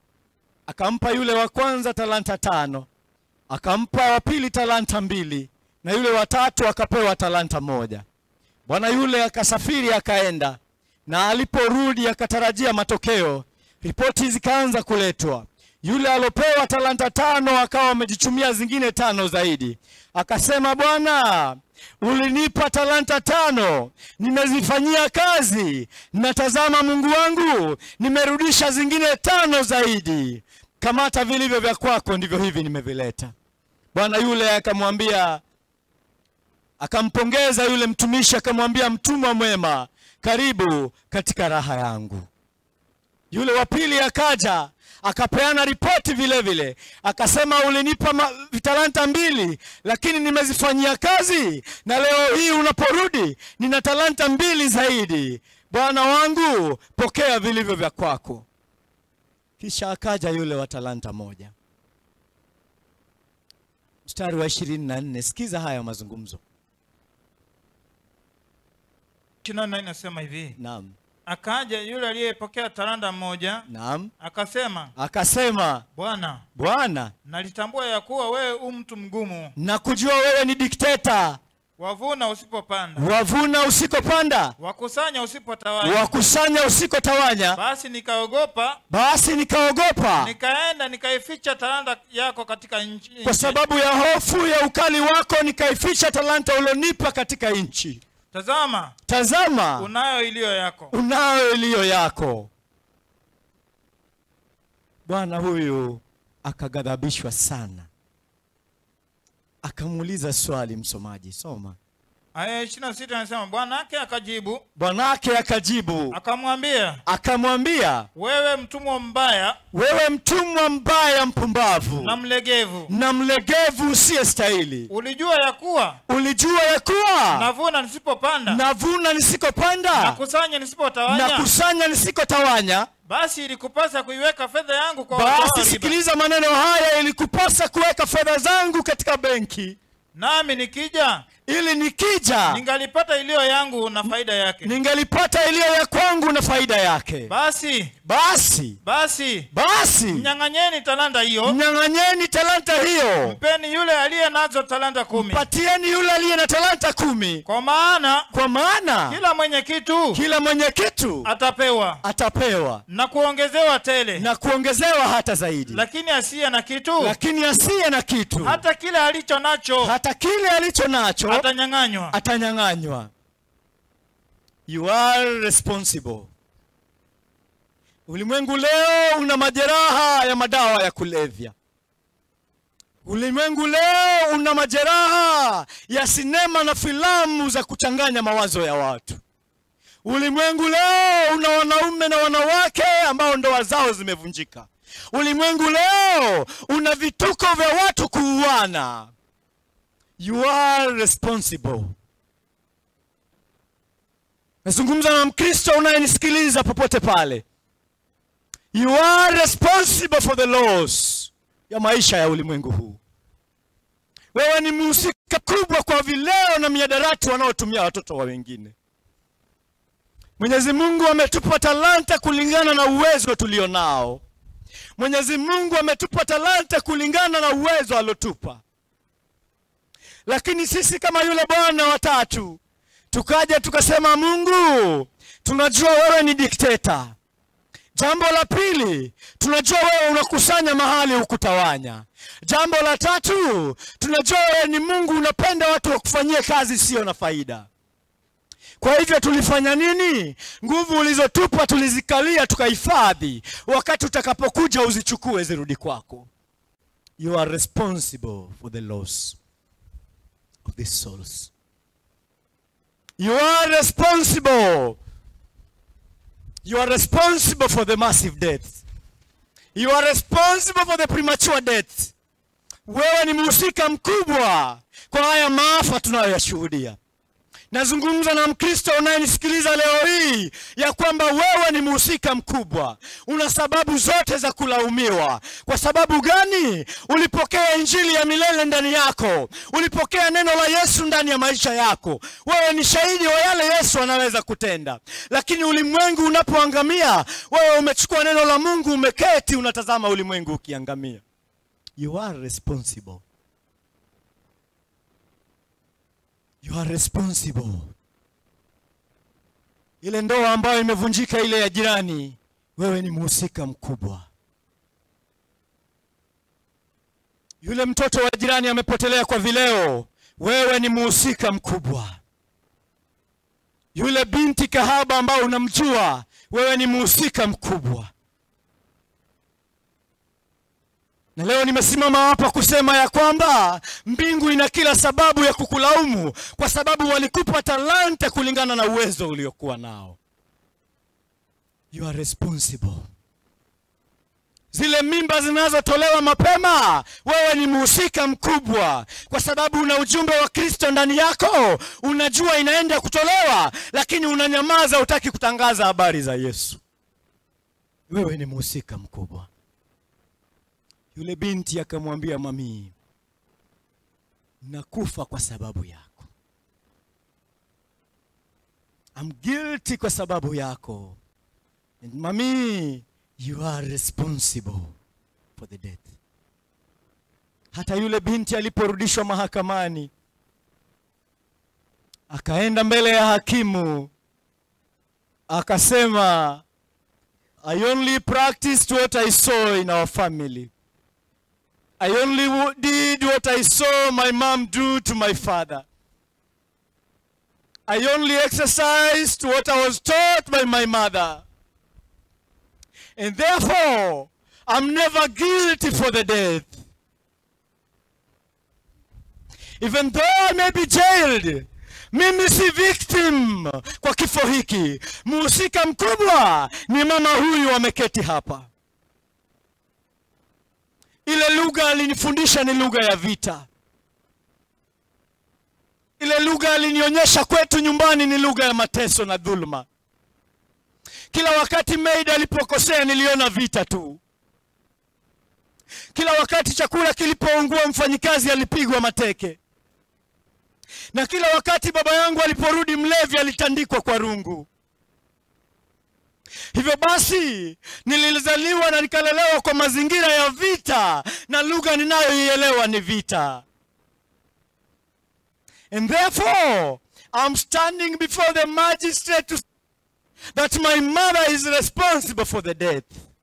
akampa yule wa kwanza talanta tano, akampa wa pili talanta mbili, na yule watatu akapewa talanta moja. Bwana yule akasafiri akaenda, na aliporudi akatarajia matokeo. Ripoti zikaanza kuletwa. Yule alopewa talanta tano akawa amejichumia zingine tano zaidi, akasema bwana ulinipa talanta tano nimezifanyia kazi natazama mungu wangu nimerudisha zingine tano zaidi kamata vilivyo vya kwako ndivyo hivi nimevileta bwana yule akamwambia akampongeza yule mtumishi akamwambia mtumwa mwema karibu katika raha yangu yule wa pili akaja akapeana ripoti vile vile akasema ulinipa ma- talanta mbili lakini nimezifanyia kazi na leo hii unaporudi nina talanta mbili zaidi bwana wangu pokea vilivyo vya kwako kisha akaja yule wa talanta moja mstari wa ishirini na nne sikiza haya mazungumzo ishirini na nne inasema hivi naam akaja yule aliyepokea talanta moja naam akasema akasema bwana bwana nalitambua ya kuwa wewe u mtu mgumu na kujua wewe ni dikteta wavuna usipopanda wavuna usikopanda wakusanya usipotawanya wakusanya usikotawanya basi nikaogopa basi nikaogopa nikaenda nikaificha talanta yako katika nchi kwa sababu ya hofu ya ukali wako nikaificha talanta ulionipa katika nchi tazama tazama unayo iliyo yako unayo iliyo yako bwana huyu akaghadhabishwa sana akamuuliza swali msomaji soma aya ishirini na sita anasema bwanake akajibu bwanake akajibu akamwambia akamwambia wewe mtumwa mbaya wewe mtumwa mbaya mpumbavu na mlegevu na mlegevu usiyestahili ulijua ya kuwa ulijua ya kuwa navuna nisipopanda navuna nisikopanda nakusanya nisipotawanya nakusanya nisikotawanya basi ilikupasa kuiweka fedha yangu kwa basi utawala riba. sikiliza maneno haya ilikupasa kuweka fedha zangu katika benki nami nikija ili nikija ningalipata iliyo yangu na faida yake ningelipata iliyo ya kwangu na faida yake basi basi basi basi mnyang'anyeni talanta hiyo mnyang'anyeni talanta hiyo mpeni yule aliye nazo talanta kumi patieni yule aliye na talanta kumi kwa maana kwa maana kila mwenye kitu kila mwenye kitu atapewa atapewa na kuongezewa tele na kuongezewa hata zaidi lakini asiye na kitu lakini asiye na kitu hata kile alicho nacho hata kile alicho nacho atanyang'anywa atanyang'anywa you are responsible ulimwengu leo una majeraha ya madawa ya kulevya ulimwengu leo una majeraha ya sinema na filamu za kuchanganya mawazo ya watu ulimwengu leo una wanaume na wanawake ambao ndoa zao zimevunjika ulimwengu leo una vituko vya watu kuuana you are responsible nazungumza na mkristo unayenisikiliza popote pale you are responsible for the laws ya maisha ya ulimwengu huu wewe ni mhusika kubwa kwa vileo na miadarati wanaotumia watoto wa wengine mwenyezi mungu ametupa talanta kulingana na uwezo tulio nao mwenyezi mungu ametupa talanta kulingana na uwezo aliotupa lakini sisi kama yule bwana watatu tukaja tukasema mungu tunajua wewe ni dikteta jambo la pili tunajua wewe unakusanya mahali hukutawanya jambo la tatu tunajua wewe ni mungu unapenda watu wakufanyie kazi isiyo na faida kwa hivyo tulifanya nini nguvu ulizotupa tulizikalia tukahifadhi wakati utakapokuja uzichukue zirudi kwako you are responsible for the loss of these souls you are responsible you are responsible for the massive death you are responsible for the premature death wewe ni mhusika mkubwa kwa haya maafa tunayoyashuhudia nazungumza na mkristo unayenisikiliza leo hii ya kwamba wewe ni mhusika mkubwa una sababu zote za kulaumiwa kwa sababu gani ulipokea injili ya milele ndani yako ulipokea neno la yesu ndani ya maisha yako wewe ni shahidi wa yale yesu anaweza kutenda lakini ulimwengu unapoangamia wewe umechukua neno la mungu umeketi unatazama ulimwengu ukiangamia you are responsible you are responsible ile ndoa ambayo imevunjika ile ya jirani wewe ni mhusika mkubwa Yule mtoto wa jirani amepotelea kwa vileo, wewe ni muhusika mkubwa. Yule binti kahaba ambao unamjua, wewe ni muhusika mkubwa. Na leo nimesimama hapa kusema ya kwamba mbingu ina kila sababu ya kukulaumu kwa sababu walikupa talanta kulingana na uwezo uliokuwa nao. You are responsible. Zile mimba zinazotolewa mapema, wewe ni mhusika mkubwa, kwa sababu una ujumbe wa Kristo ndani yako. Unajua inaenda kutolewa, lakini unanyamaza, hutaki kutangaza habari za Yesu. Wewe ni mhusika mkubwa. Yule binti akamwambia mamii, nakufa kwa sababu yako. I'm guilty kwa sababu yako. And mami, you are responsible for the death. Hata yule binti aliporudishwa mahakamani, akaenda mbele ya hakimu, akasema, I only practiced what I saw in our family. I only wo- did what I saw my mom do to my father. I only exercised what I was taught by my mother. And therefore, I'm never guilty for the death. Even though I may be jailed, mimi si victim kwa kifo hiki. Mhusika mkubwa ni mama huyu ameketi hapa. Ile lugha alinifundisha ni lugha ya vita. Ile lugha alinionyesha kwetu nyumbani ni lugha ya mateso na dhuluma. Kila wakati maid alipokosea niliona vita tu. Kila wakati chakula kilipoungua mfanyikazi alipigwa mateke. Na kila wakati baba yangu aliporudi mlevi alitandikwa kwa rungu. Hivyo basi nilizaliwa na nikalelewa kwa mazingira ya vita na lugha ninayoielewa ni vita. And therefore I'm standing before the magistrate to that my mother is responsible for the death.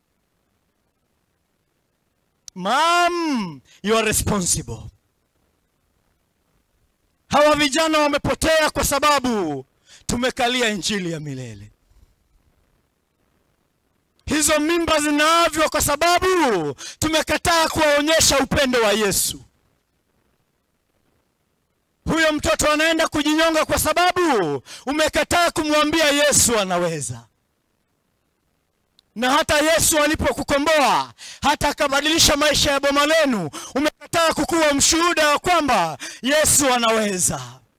Mom, you are responsible. Hawa vijana wamepotea kwa sababu tumekalia injili ya milele. Hizo mimba zinaavyo kwa sababu tumekataa kuwaonyesha upendo wa Yesu. Huyo mtoto anaenda kujinyonga kwa sababu umekataa kumwambia Yesu anaweza. Na hata Yesu alipokukomboa, hata akabadilisha maisha ya boma lenu, umekataa kukuwa mshuhuda wa kwamba Yesu anaweza.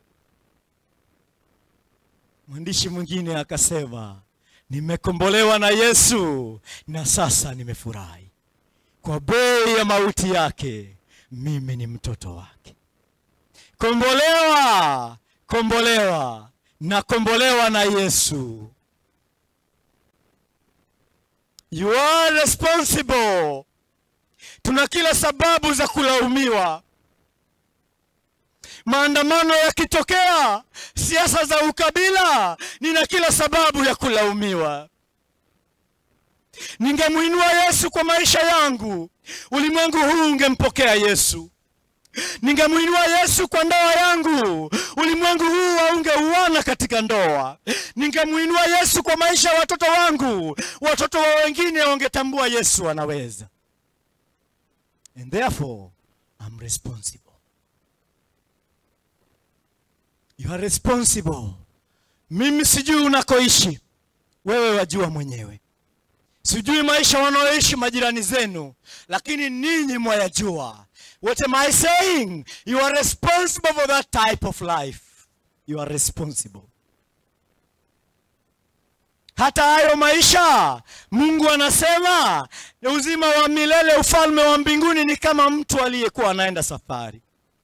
Mwandishi mwingine akasema, nimekombolewa na Yesu na sasa nimefurahi. Kwa bei ya mauti yake, mimi ni mtoto wake. Kombolewa, kombolewa na kombolewa na Yesu. You are responsible. Tuna kila sababu za kulaumiwa. Maandamano yakitokea, siasa za ukabila, nina kila sababu ya kulaumiwa. Ningemwinua Yesu kwa maisha yangu, ulimwengu huu ungempokea Yesu. Ningemwinua Yesu kwa ndoa yangu, ulimwengu huu haungeuana katika ndoa. Ningemwinua Yesu kwa maisha ya watoto wangu, watoto wa wengine wangetambua Yesu anaweza. And therefore, I'm responsible. You are responsible. Mimi sijui unakoishi, wewe wajua mwenyewe. Sijui maisha wanaoishi majirani zenu, lakini ninyi mwayajua. What am I saying? You are responsible for that type of life. You are responsible. Hata hayo maisha Mungu anasema uzima wa milele, ufalme wa mbinguni ni kama mtu aliyekuwa anaenda safari,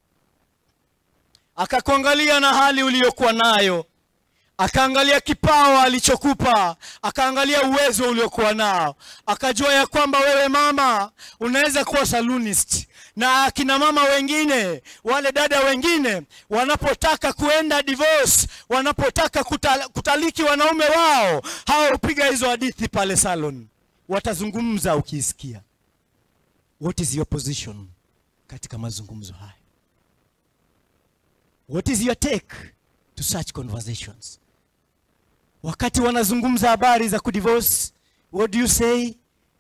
akakuangalia na hali uliyokuwa nayo, akaangalia kipawa alichokupa, akaangalia uwezo uliokuwa nao, akajua ya kwamba wewe mama unaweza kuwa salonist na akina mama wengine wale dada wengine wanapotaka kuenda divorce, wanapotaka kutal, kutaliki wanaume wao, hao hupiga hizo hadithi pale salon, watazungumza ukisikia. What is your position katika mazungumzo haya what is your take to such conversations wakati wanazungumza habari za kudivorce what do you say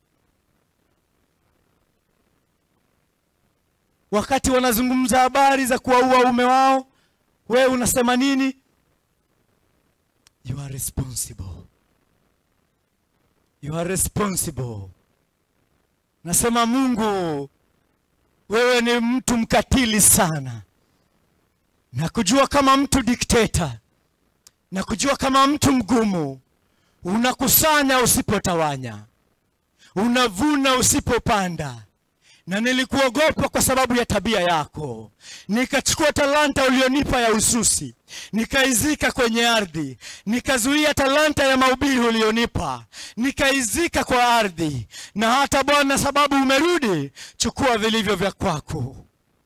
wakati wanazungumza habari za kuwaua ume wao wewe unasema nini you are responsible you are responsible nasema mungu wewe ni mtu mkatili sana na kujua kama mtu dikteta na kujua kama mtu mgumu unakusanya usipotawanya unavuna usipopanda na nilikuogopa kwa sababu ya tabia yako nikachukua talanta ulionipa ya ususi nikaizika kwenye ardhi nikazuia talanta ya mahubiri ulionipa nikaizika kwa ardhi na hata bwana sababu umerudi chukua vilivyo vya kwako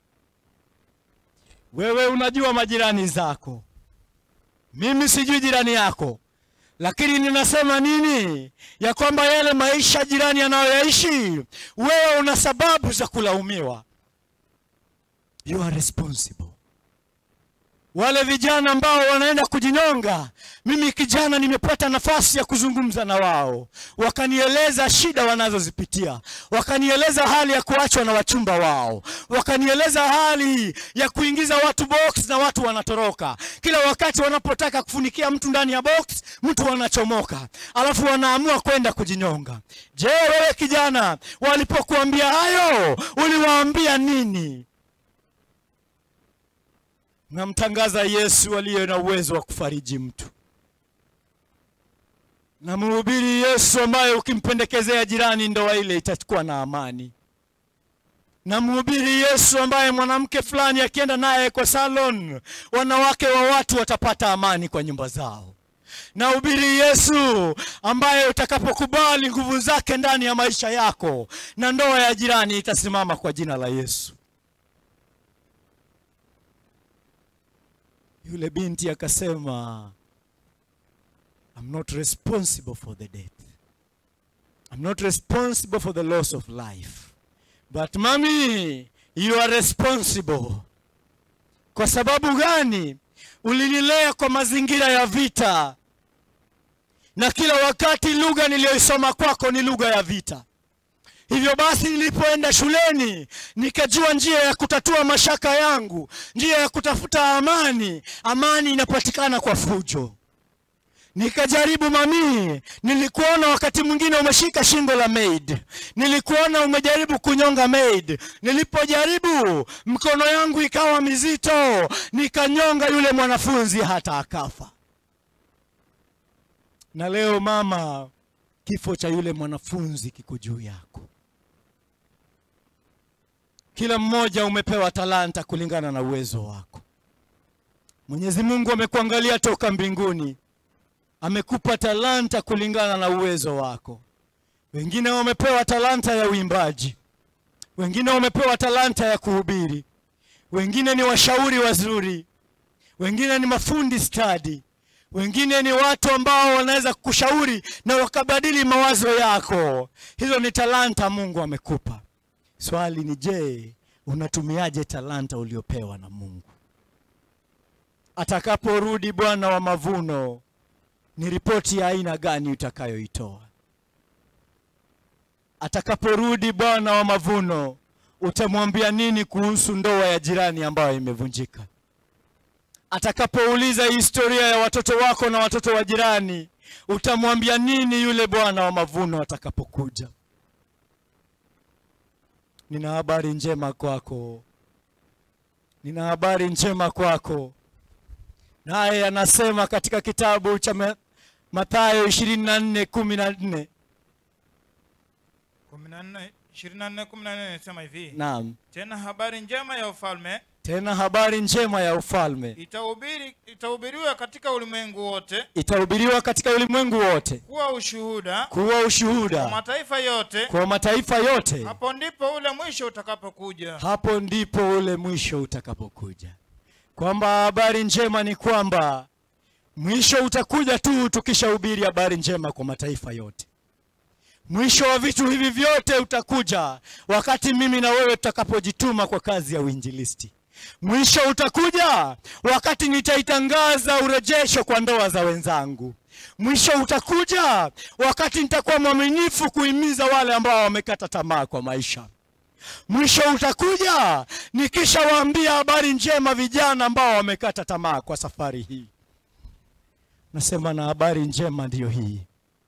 wewe unajua majirani zako mimi sijui jirani yako lakini ninasema nini ya kwamba yale maisha jirani anayoyaishi wewe una sababu za kulaumiwa you are responsible wale vijana ambao wanaenda kujinyonga mimi kijana nimepata nafasi ya kuzungumza na wao wakanieleza shida wanazozipitia wakanieleza hali ya kuachwa na wachumba wao wakanieleza hali ya kuingiza watu box na watu wanatoroka kila wakati wanapotaka kufunikia mtu ndani ya box mtu anachomoka alafu wanaamua kwenda kujinyonga je wewe kijana walipokuambia hayo uliwaambia nini namtangaza yesu aliye na uwezo wa kufariji mtu namhubiri yesu ambaye ukimpendekezea jirani ndoa ile itakuwa na amani namhubiri yesu ambaye mwanamke fulani akienda naye kwa salon wanawake wa watu watapata amani kwa nyumba zao nahubiri yesu ambaye utakapokubali nguvu zake ndani ya maisha yako na ndoa ya jirani itasimama kwa jina la yesu yule binti akasema I'm not responsible for the death. I'm not responsible for the loss of life. But mami, you are responsible. Kwa sababu gani? Ulinilea kwa mazingira ya vita, na kila wakati lugha niliyoisoma kwako ni lugha ya vita. Hivyo basi nilipoenda shuleni nikajua njia ya kutatua mashaka yangu, njia ya kutafuta amani. Amani inapatikana kwa fujo. Nikajaribu mamii, nilikuona wakati mwingine umeshika shingo la maid, nilikuona umejaribu kunyonga maid. Nilipojaribu mkono yangu ikawa mizito, nikanyonga yule mwanafunzi hata akafa. Na leo mama, kifo cha yule mwanafunzi kiko juu yako. Kila mmoja umepewa talanta kulingana na uwezo wako. Mwenyezi Mungu amekuangalia toka mbinguni, amekupa talanta kulingana na uwezo wako. Wengine wamepewa talanta ya uimbaji, wengine wamepewa talanta ya kuhubiri, wengine ni washauri wazuri, wengine ni mafundi stadi, wengine ni watu ambao wanaweza kukushauri na wakabadili mawazo yako. Hizo ni talanta Mungu amekupa. Swali ni je, unatumiaje talanta uliopewa na Mungu? Atakaporudi Bwana wa mavuno, ni ripoti ya aina gani utakayoitoa? Atakaporudi Bwana wa mavuno, utamwambia nini kuhusu ndoa ya jirani ambayo imevunjika? Atakapouliza historia ya watoto wako na watoto wa jirani, utamwambia nini yule Bwana wa mavuno atakapokuja? Nina habari njema kwako, nina habari njema kwako. Naye anasema katika kitabu cha Ma- Mathayo ishirini na nne kumi na nne kumi na nne ishirini na nne kumi na nne inasema hivi naam, tena habari njema ya ufalme tena habari njema ya ufalme itahubiri itahubiriwa katika ulimwengu wote itahubiriwa katika ulimwengu wote kuwa ushuhuda kuwa kwa ushuhuda mataifa yote kwa mataifa yote. hapo ndipo ule mwisho utakapokuja Hapo ndipo ule mwisho utakapokuja, kwamba habari njema ni kwamba mwisho utakuja tu tukishahubiri habari njema kwa mataifa yote. Mwisho wa vitu hivi vyote utakuja wakati mimi na wewe tutakapojituma kwa kazi ya uinjilisti. Mwisho utakuja wakati nitaitangaza urejesho kwa ndoa za wenzangu. Mwisho utakuja wakati nitakuwa mwaminifu kuhimiza wale ambao wamekata tamaa kwa maisha. Mwisho utakuja nikishawaambia habari njema vijana ambao wamekata tamaa kwa safari hii. Nasema na habari njema ndiyo hii,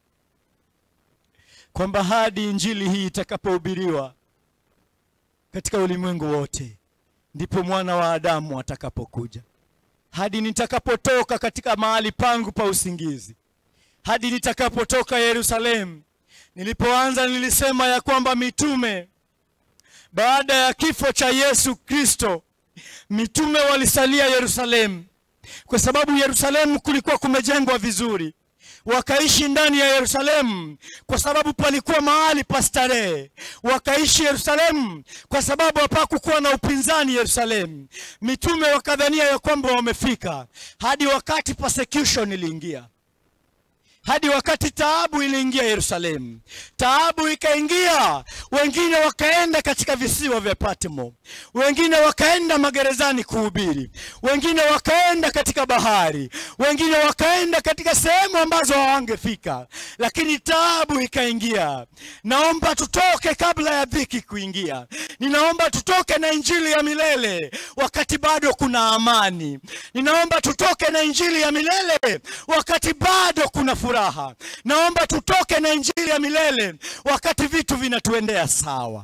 kwamba hadi injili hii itakapohubiriwa katika ulimwengu wote, ndipo mwana wa Adamu atakapokuja. Hadi nitakapotoka katika mahali pangu pa usingizi, hadi nitakapotoka Yerusalemu. Nilipoanza nilisema ya kwamba mitume baada ya kifo cha Yesu Kristo, mitume walisalia Yerusalemu kwa sababu Yerusalemu kulikuwa kumejengwa vizuri. Wakaishi ndani ya Yerusalemu kwa sababu palikuwa mahali pa starehe. Wakaishi Yerusalemu kwa sababu hapakukuwa na upinzani Yerusalemu. Mitume wakadhania ya kwamba wamefika, hadi wakati persecution iliingia hadi wakati taabu iliingia Yerusalemu. Taabu ikaingia, wengine wakaenda katika visiwa vya Patmo, wengine wakaenda magerezani kuhubiri, wengine wakaenda katika bahari, wengine wakaenda katika sehemu ambazo hawangefika, lakini taabu ikaingia. Naomba tutoke kabla ya dhiki kuingia. Ninaomba tutoke na injili ya milele wakati bado kuna amani. Ninaomba tutoke na injili ya milele wakati bado kuna furaha. Naomba tutoke na injili ya milele wakati vitu vinatuendea sawa.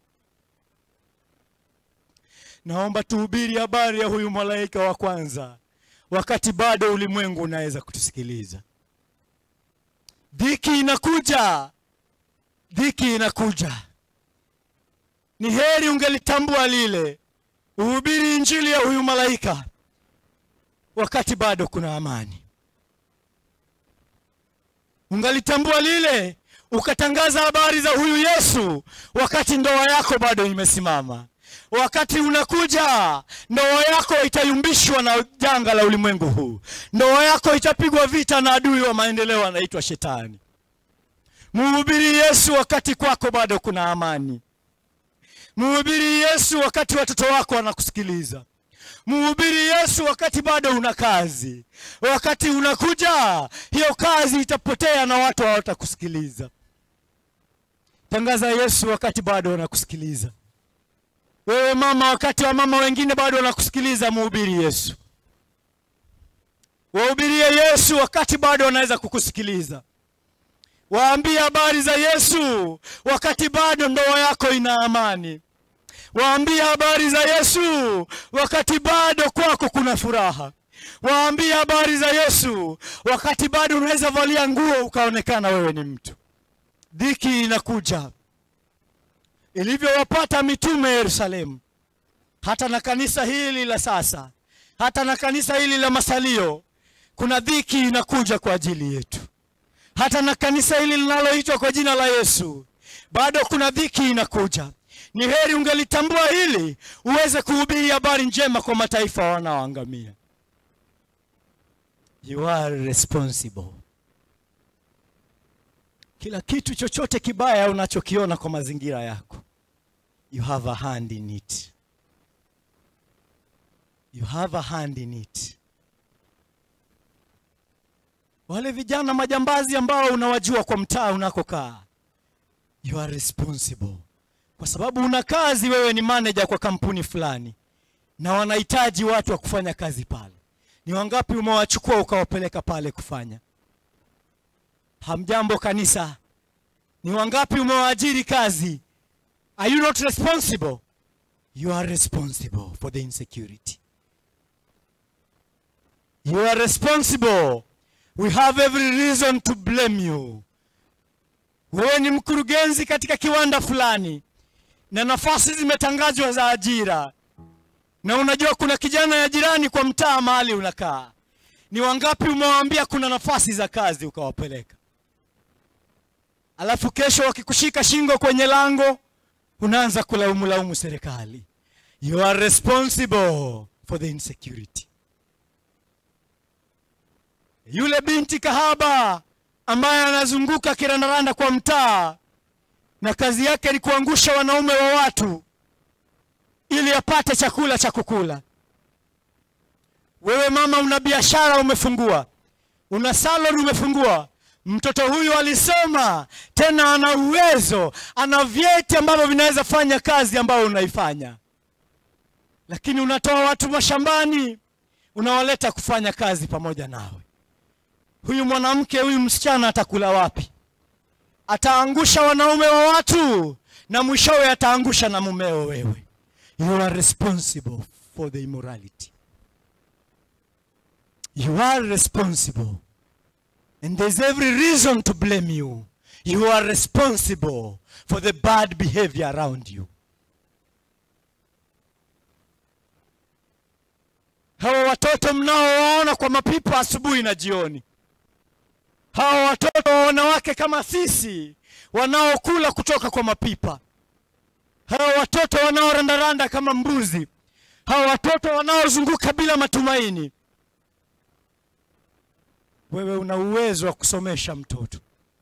Naomba tuhubiri habari ya huyu malaika wa kwanza wakati bado ulimwengu unaweza kutusikiliza. Dhiki inakuja, dhiki inakuja. Ni heri ungelitambua lile, uhubiri injili ya huyu malaika wakati bado kuna amani. Ungalitambua lile, ukatangaza habari za huyu Yesu wakati ndoa yako bado imesimama. Wakati unakuja, ndoa yako itayumbishwa na janga la ulimwengu huu. Ndoa yako itapigwa vita na adui wa maendeleo anaitwa Shetani. Mhubiri Yesu wakati kwako bado kuna amani. Mhubiri Yesu wakati watoto wako wanakusikiliza. Mhubiri Yesu wakati bado una kazi. Wakati unakuja, hiyo kazi itapotea na watu hawatakusikiliza. Tangaza Yesu wakati bado wanakusikiliza. Wewe mama, wakati wa mama wengine bado wanakusikiliza, mhubiri Yesu. Wahubirie Yesu wakati bado wanaweza kukusikiliza. Waambie habari za Yesu wakati bado ndoa yako ina amani. Waambie habari za Yesu wakati bado kwako kuna furaha. Waambie habari za Yesu wakati bado unaweza valia nguo ukaonekana wewe ni mtu. Dhiki inakuja ilivyowapata mitume Yerusalemu, hata na kanisa hili la sasa, hata na kanisa hili la masalio, kuna dhiki inakuja kwa ajili yetu. Hata na kanisa hili linaloitwa kwa jina la Yesu, bado kuna dhiki inakuja. Ni heri ungelitambua hili uweze kuhubiri habari njema kwa mataifa wanaoangamia. You are responsible. Kila kitu chochote kibaya unachokiona kwa mazingira yako, you have a hand in it. You have a hand in it. Wale vijana majambazi ambao unawajua kwa mtaa unakokaa, you are responsible kwa sababu una kazi, wewe ni manager kwa kampuni fulani, na wanahitaji watu wa kufanya kazi pale. Ni wangapi umewachukua ukawapeleka pale kufanya? Hamjambo kanisa, ni wangapi umewaajiri kazi? Are you not responsible? You are responsible for the insecurity. You are responsible. We have every reason to blame you. Wewe ni mkurugenzi katika kiwanda fulani na nafasi zimetangazwa za ajira, na unajua kuna kijana ya jirani kwa mtaa mahali unakaa. Ni wangapi umewaambia kuna nafasi za kazi ukawapeleka, alafu kesho wakikushika shingo kwenye lango unaanza kulaumu laumu serikali. You are responsible for the insecurity. Yule binti kahaba ambaye anazunguka kirandaranda kwa mtaa na kazi yake ni kuangusha wanaume wa watu ili apate chakula cha kukula. Wewe mama, una biashara umefungua, una salon umefungua, mtoto huyu alisoma, tena ana uwezo, ana vyeti ambavyo vinaweza fanya kazi ambayo unaifanya, lakini unatoa watu mashambani, unawaleta kufanya kazi pamoja nawe. Huyu mwanamke, huyu msichana atakula wapi? Ataangusha wanaume wa watu na mwishowe ataangusha na mumeo wewe. You are responsible for the immorality. You are responsible. And there's every reason to blame you. You are responsible for the bad behavior around you. Hawa watoto mnaowaona kwa mapipa asubuhi na jioni, hawa watoto wa wanawake kama sisi wanaokula kutoka kwa mapipa, hawa watoto wanaorandaranda kama mbuzi, hawa watoto wanaozunguka bila matumaini. Wewe una uwezo wa kusomesha mtoto,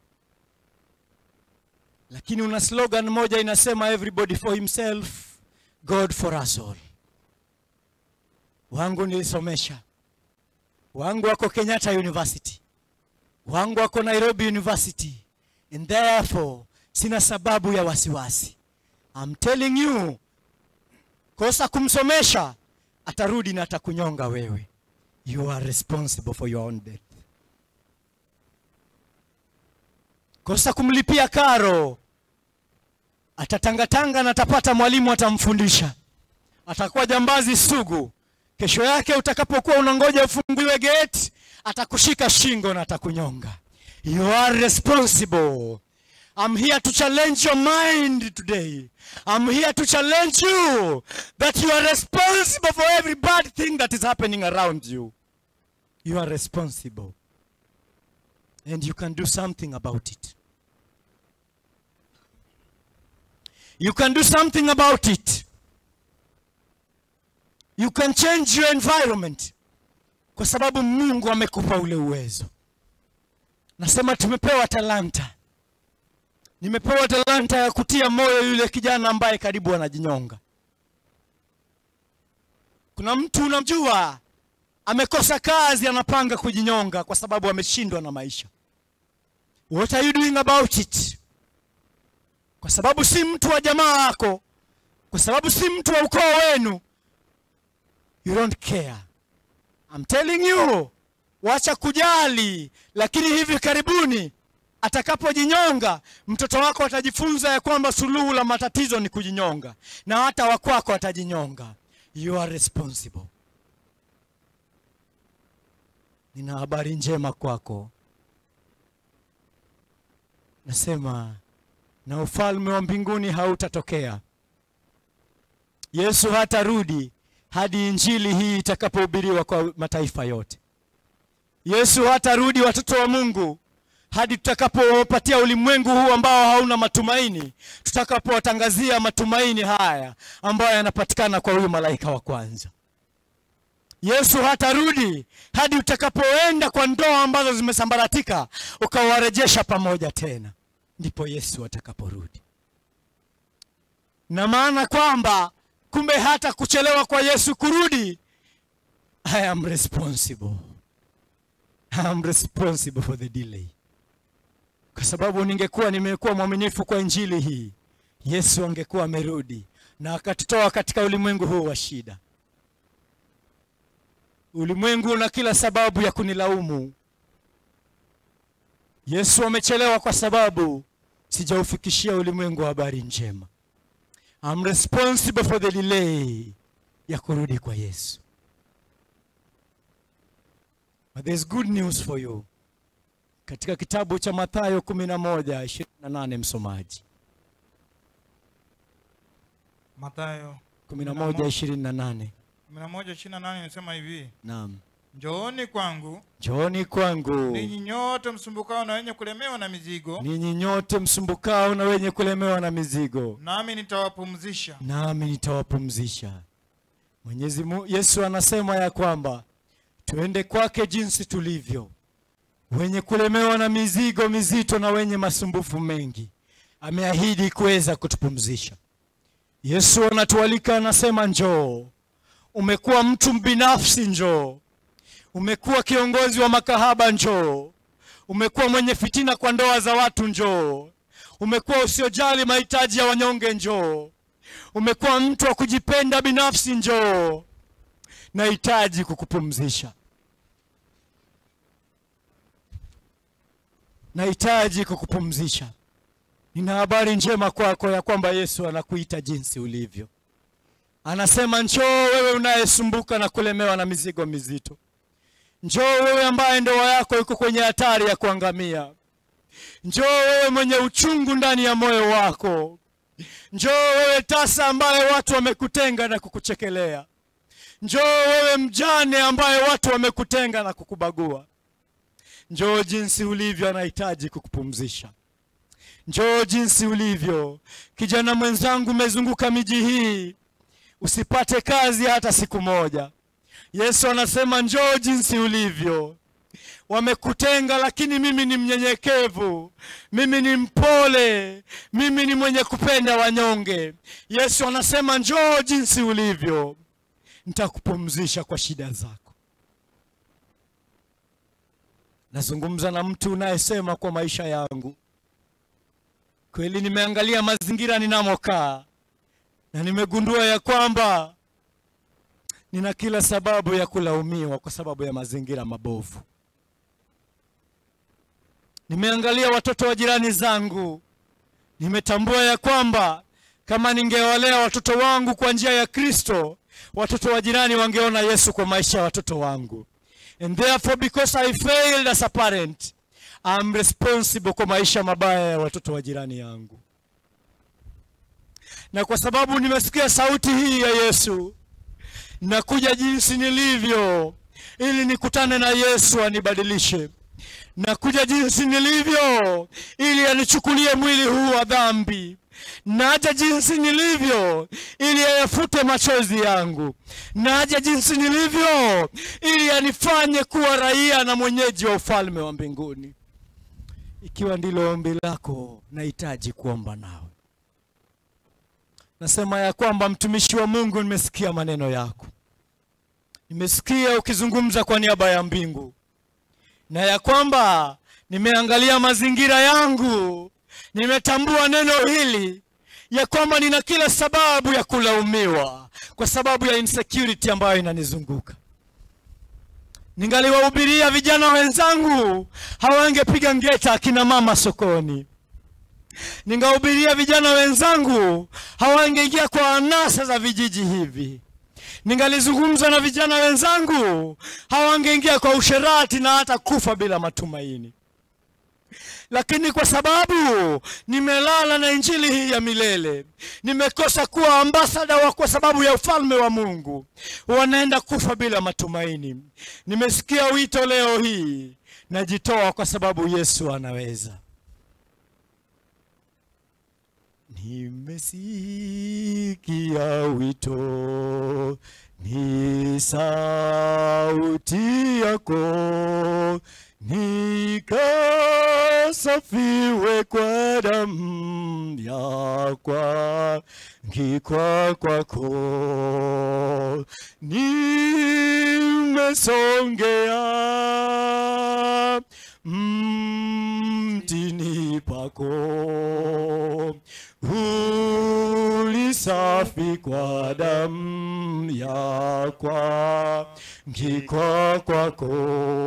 lakini una slogan moja inasema everybody for himself, God for us all. Wangu nilisomesha, wangu wako Kenyatta University, wangu wako Nairobi University, and therefore sina sababu ya wasiwasi. I'm telling you, kosa kumsomesha, atarudi na atakunyonga wewe. You are responsible for your own death. Kosa kumlipia karo, atatangatanga na atapata mwalimu atamfundisha, atakuwa jambazi sugu. Kesho yake utakapokuwa unangoja ufunguliwe gate, atakushika shingo na atakunyonga. You are responsible. I'm here to challenge your mind today. I'm here to challenge you that you are responsible for every bad thing that is happening around you. You are responsible. And you can do something about it. You can do something about it. You can change your environment. Kwa sababu Mungu amekupa ule uwezo. Nasema tumepewa talanta. Nimepewa talanta ya kutia moyo yule kijana ambaye karibu anajinyonga. Kuna mtu unamjua amekosa kazi, anapanga kujinyonga kwa sababu ameshindwa na maisha. What are you doing about it? Kwa sababu si mtu wa jamaa wako, kwa sababu si mtu wa ukoo wenu, you don't care. I'm telling you, wacha kujali, lakini hivi karibuni atakapojinyonga mtoto wako atajifunza ya kwamba suluhu la matatizo ni kujinyonga, na hata wakwako atajinyonga. You are responsible. Nina habari njema kwako, nasema na ufalme wa mbinguni hautatokea. Yesu hatarudi hadi injili hii itakapohubiriwa kwa mataifa yote. Yesu hatarudi, watoto wa Mungu, hadi tutakapopatia ulimwengu huu ambao hauna matumaini, tutakapowatangazia matumaini haya ambayo yanapatikana kwa huyu malaika wa kwanza. Yesu hatarudi hadi utakapoenda kwa ndoa ambazo zimesambaratika ukawarejesha pamoja tena, ndipo Yesu atakaporudi. Na maana kwamba kumbe hata kuchelewa kwa Yesu kurudi, I am responsible. I am responsible for the delay kwa sababu ningekuwa nimekuwa mwaminifu kwa injili hii, Yesu angekuwa amerudi na akatutoa katika ulimwengu huu wa shida. Ulimwengu una kila sababu ya kunilaumu. Yesu amechelewa kwa sababu sijaufikishia ulimwengu wa habari njema. I'm responsible for the delay ya kurudi kwa Yesu. But there's good news for you katika kitabu cha Mathayo 11:28 msomaji. Mathayo 11:28. 11:28 inasema hivi, Naam. njooni kwangu Njooni kwangu ninyi nyote msumbukao na wenye kulemewa na mizigo, ninyi nyote msumbukao na wenye kulemewa na mizigo, nami nitawapumzisha. nami nitawapumzisha. Mwenyezi Mungu, Yesu anasema ya kwamba tuende kwake jinsi tulivyo, wenye kulemewa na mizigo mizito na wenye masumbufu mengi. Ameahidi kuweza kutupumzisha. Yesu anatualika, anasema njoo. Umekuwa mtu binafsi, njoo. Umekuwa kiongozi wa makahaba, njoo. Umekuwa mwenye fitina kwa ndoa za watu, njoo. Umekuwa usiojali mahitaji ya wanyonge, njoo. Umekuwa mtu wa kujipenda binafsi, njoo. Nahitaji kukupumzisha. Nahitaji kukupumzisha. Nina habari njema kwako ya kwamba Yesu anakuita jinsi ulivyo. Anasema njoo wewe unayesumbuka na kulemewa na mizigo mizito. Njoo wewe ambaye ndoa yako iko kwenye hatari ya kuangamia. Njoo wewe mwenye uchungu ndani ya moyo wako. Njoo wewe tasa ambaye watu wamekutenga na kukuchekelea. Njoo wewe mjane ambaye watu wamekutenga na kukubagua. Njoo jinsi ulivyo, anahitaji kukupumzisha. Njoo jinsi ulivyo. Kijana mwenzangu, umezunguka miji hii usipate kazi hata siku moja. Yesu anasema njoo jinsi ulivyo. Wamekutenga, lakini mimi ni mnyenyekevu, mimi ni mpole, mimi ni mwenye kupenda wanyonge. Yesu anasema njoo jinsi ulivyo, nitakupumzisha kwa shida zako. Nazungumza na mtu unayesema kwa maisha yangu, kweli nimeangalia mazingira ninamokaa na nimegundua ya kwamba nina kila sababu ya kulaumiwa kwa sababu ya mazingira mabovu. Nimeangalia watoto wa jirani zangu, nimetambua ya kwamba kama ningewalea watoto wangu kwa njia ya Kristo, watoto wa jirani wangeona Yesu kwa maisha ya watoto wangu. And therefore because I failed as a parent, I'm responsible kwa maisha mabaya ya watoto wa jirani yangu. Na kwa sababu nimesikia sauti hii ya Yesu, nakuja jinsi nilivyo ili nikutane na Yesu anibadilishe. Nakuja jinsi nilivyo ili anichukulie mwili huu wa dhambi. Naja jinsi nilivyo ili ayafute machozi yangu. Naja jinsi nilivyo ili anifanye kuwa raia na mwenyeji wa ufalme wa mbinguni. Ikiwa ndilo ombi lako, nahitaji kuomba nawe. Nasema ya kwamba mtumishi wa Mungu, nimesikia maneno yako, nimesikia ukizungumza kwa niaba ya mbingu, na ya kwamba nimeangalia mazingira yangu, nimetambua neno hili ya kwamba nina kila sababu ya kulaumiwa kwa sababu ya insecurity ambayo inanizunguka. Ningaliwahubiria vijana wenzangu, hawangepiga ngeta akina mama sokoni. Ningahubiria vijana wenzangu, hawangeingia kwa anasa za vijiji hivi. Ningalizungumza na vijana wenzangu, hawangeingia kwa usherati na hata kufa bila matumaini. Lakini kwa sababu nimelala na injili hii ya milele, nimekosa kuwa ambasada wa kwa sababu ya ufalme wa Mungu, wanaenda kufa bila matumaini. Nimesikia wito leo hii, najitoa kwa sababu Yesu anaweza. Nimesikia wito, ni sauti yako, nikasafiwe kwa damu yakwa ngikwa kwako, nimesongea mtini pako ulisafi kwa damu yakwa ngikwa kwako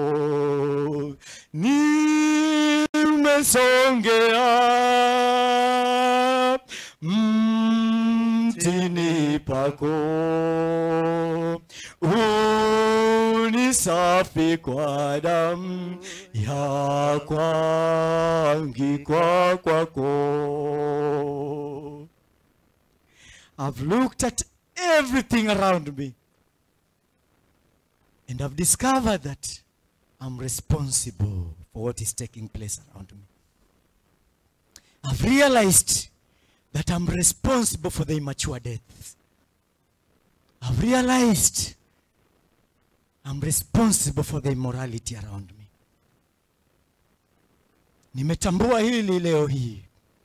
nimesongea mtini pako unisafi kwa damu yakwa ngikwa kwako I've looked at everything around me and I've discovered that I'm responsible for what is taking place around me. I've realized that I'm responsible for the immature deaths. I've realized I'm responsible for the immorality around me. Nimetambua hili leo hii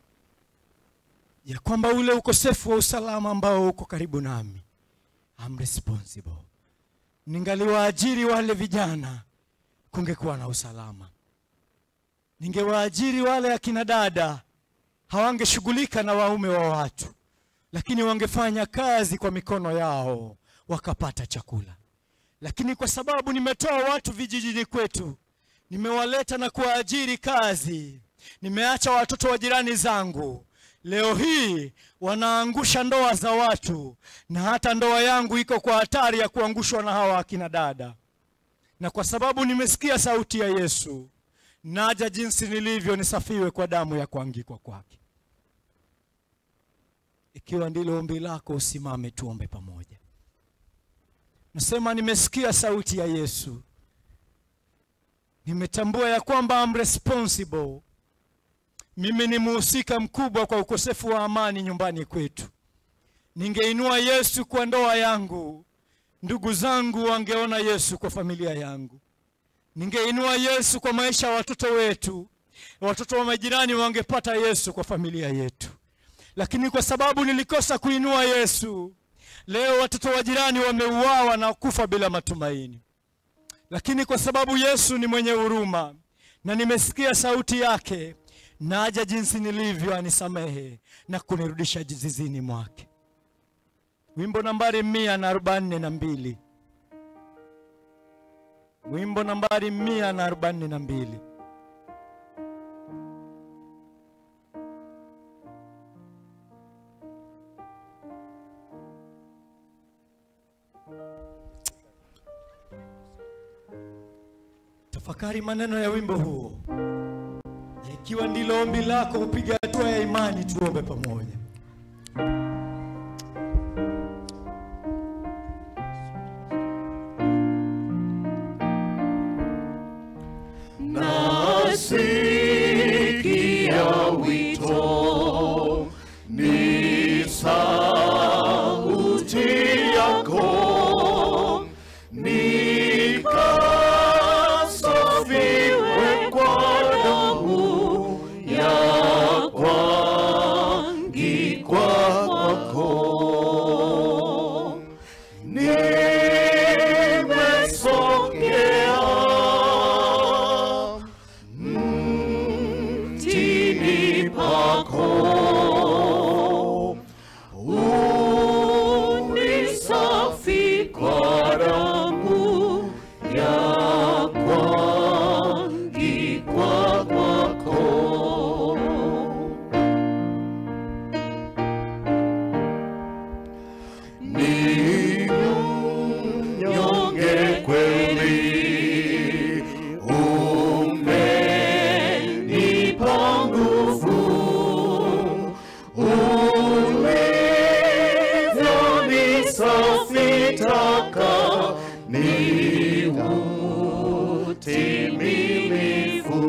ya kwamba ule ukosefu wa usalama ambao uko karibu nami, I'm responsible. Ningaliwaajiri wale vijana, kungekuwa na usalama. Ningewaajiri wale akina dada, hawangeshughulika na waume wa watu, lakini wangefanya kazi kwa mikono yao, wakapata chakula. Lakini kwa sababu nimetoa watu vijijini kwetu, nimewaleta na kuwaajiri kazi, nimeacha watoto wa jirani zangu, leo hii wanaangusha ndoa za watu, na hata ndoa yangu iko kwa hatari ya kuangushwa na hawa akina dada. Na kwa sababu nimesikia sauti ya Yesu, naja jinsi nilivyo, nisafiwe kwa damu ya kuangikwa kwake. Ikiwa ndilo ombi lako, usimame tuombe pamoja. Nasema nimesikia sauti ya Yesu, nimetambua ya kwamba I'm responsible. Mimi ni mhusika mkubwa kwa ukosefu wa amani nyumbani kwetu. Ningeinua Yesu kwa ndoa yangu, ndugu zangu wangeona Yesu kwa familia yangu. Ningeinua Yesu kwa maisha ya watoto wetu, watoto wa majirani wangepata Yesu kwa familia yetu. Lakini kwa sababu nilikosa kuinua Yesu, leo watoto wa jirani wameuawa na kufa bila matumaini. Lakini kwa sababu Yesu ni mwenye huruma na nimesikia sauti yake, naja jinsi nilivyo, anisamehe na kunirudisha zizini mwake. Wimbo nambari mia na arobaini na mbili. Wimbo nambari mia na arobaini na mbili. Tafakari maneno ya wimbo huo, na ikiwa ndilo ombi lako, upiga hatua ya imani, tuombe pamoja. Nasikia wito, ni sauti yako, nikasafiwe kwa damu ya kuangikwa kwako. Nimesogea mtini pako unisafi kwa damu ya kuangikwa kwako. Ni mnyonge kweli umenipa nguvu ulivyonisafisha taka ni utimilifu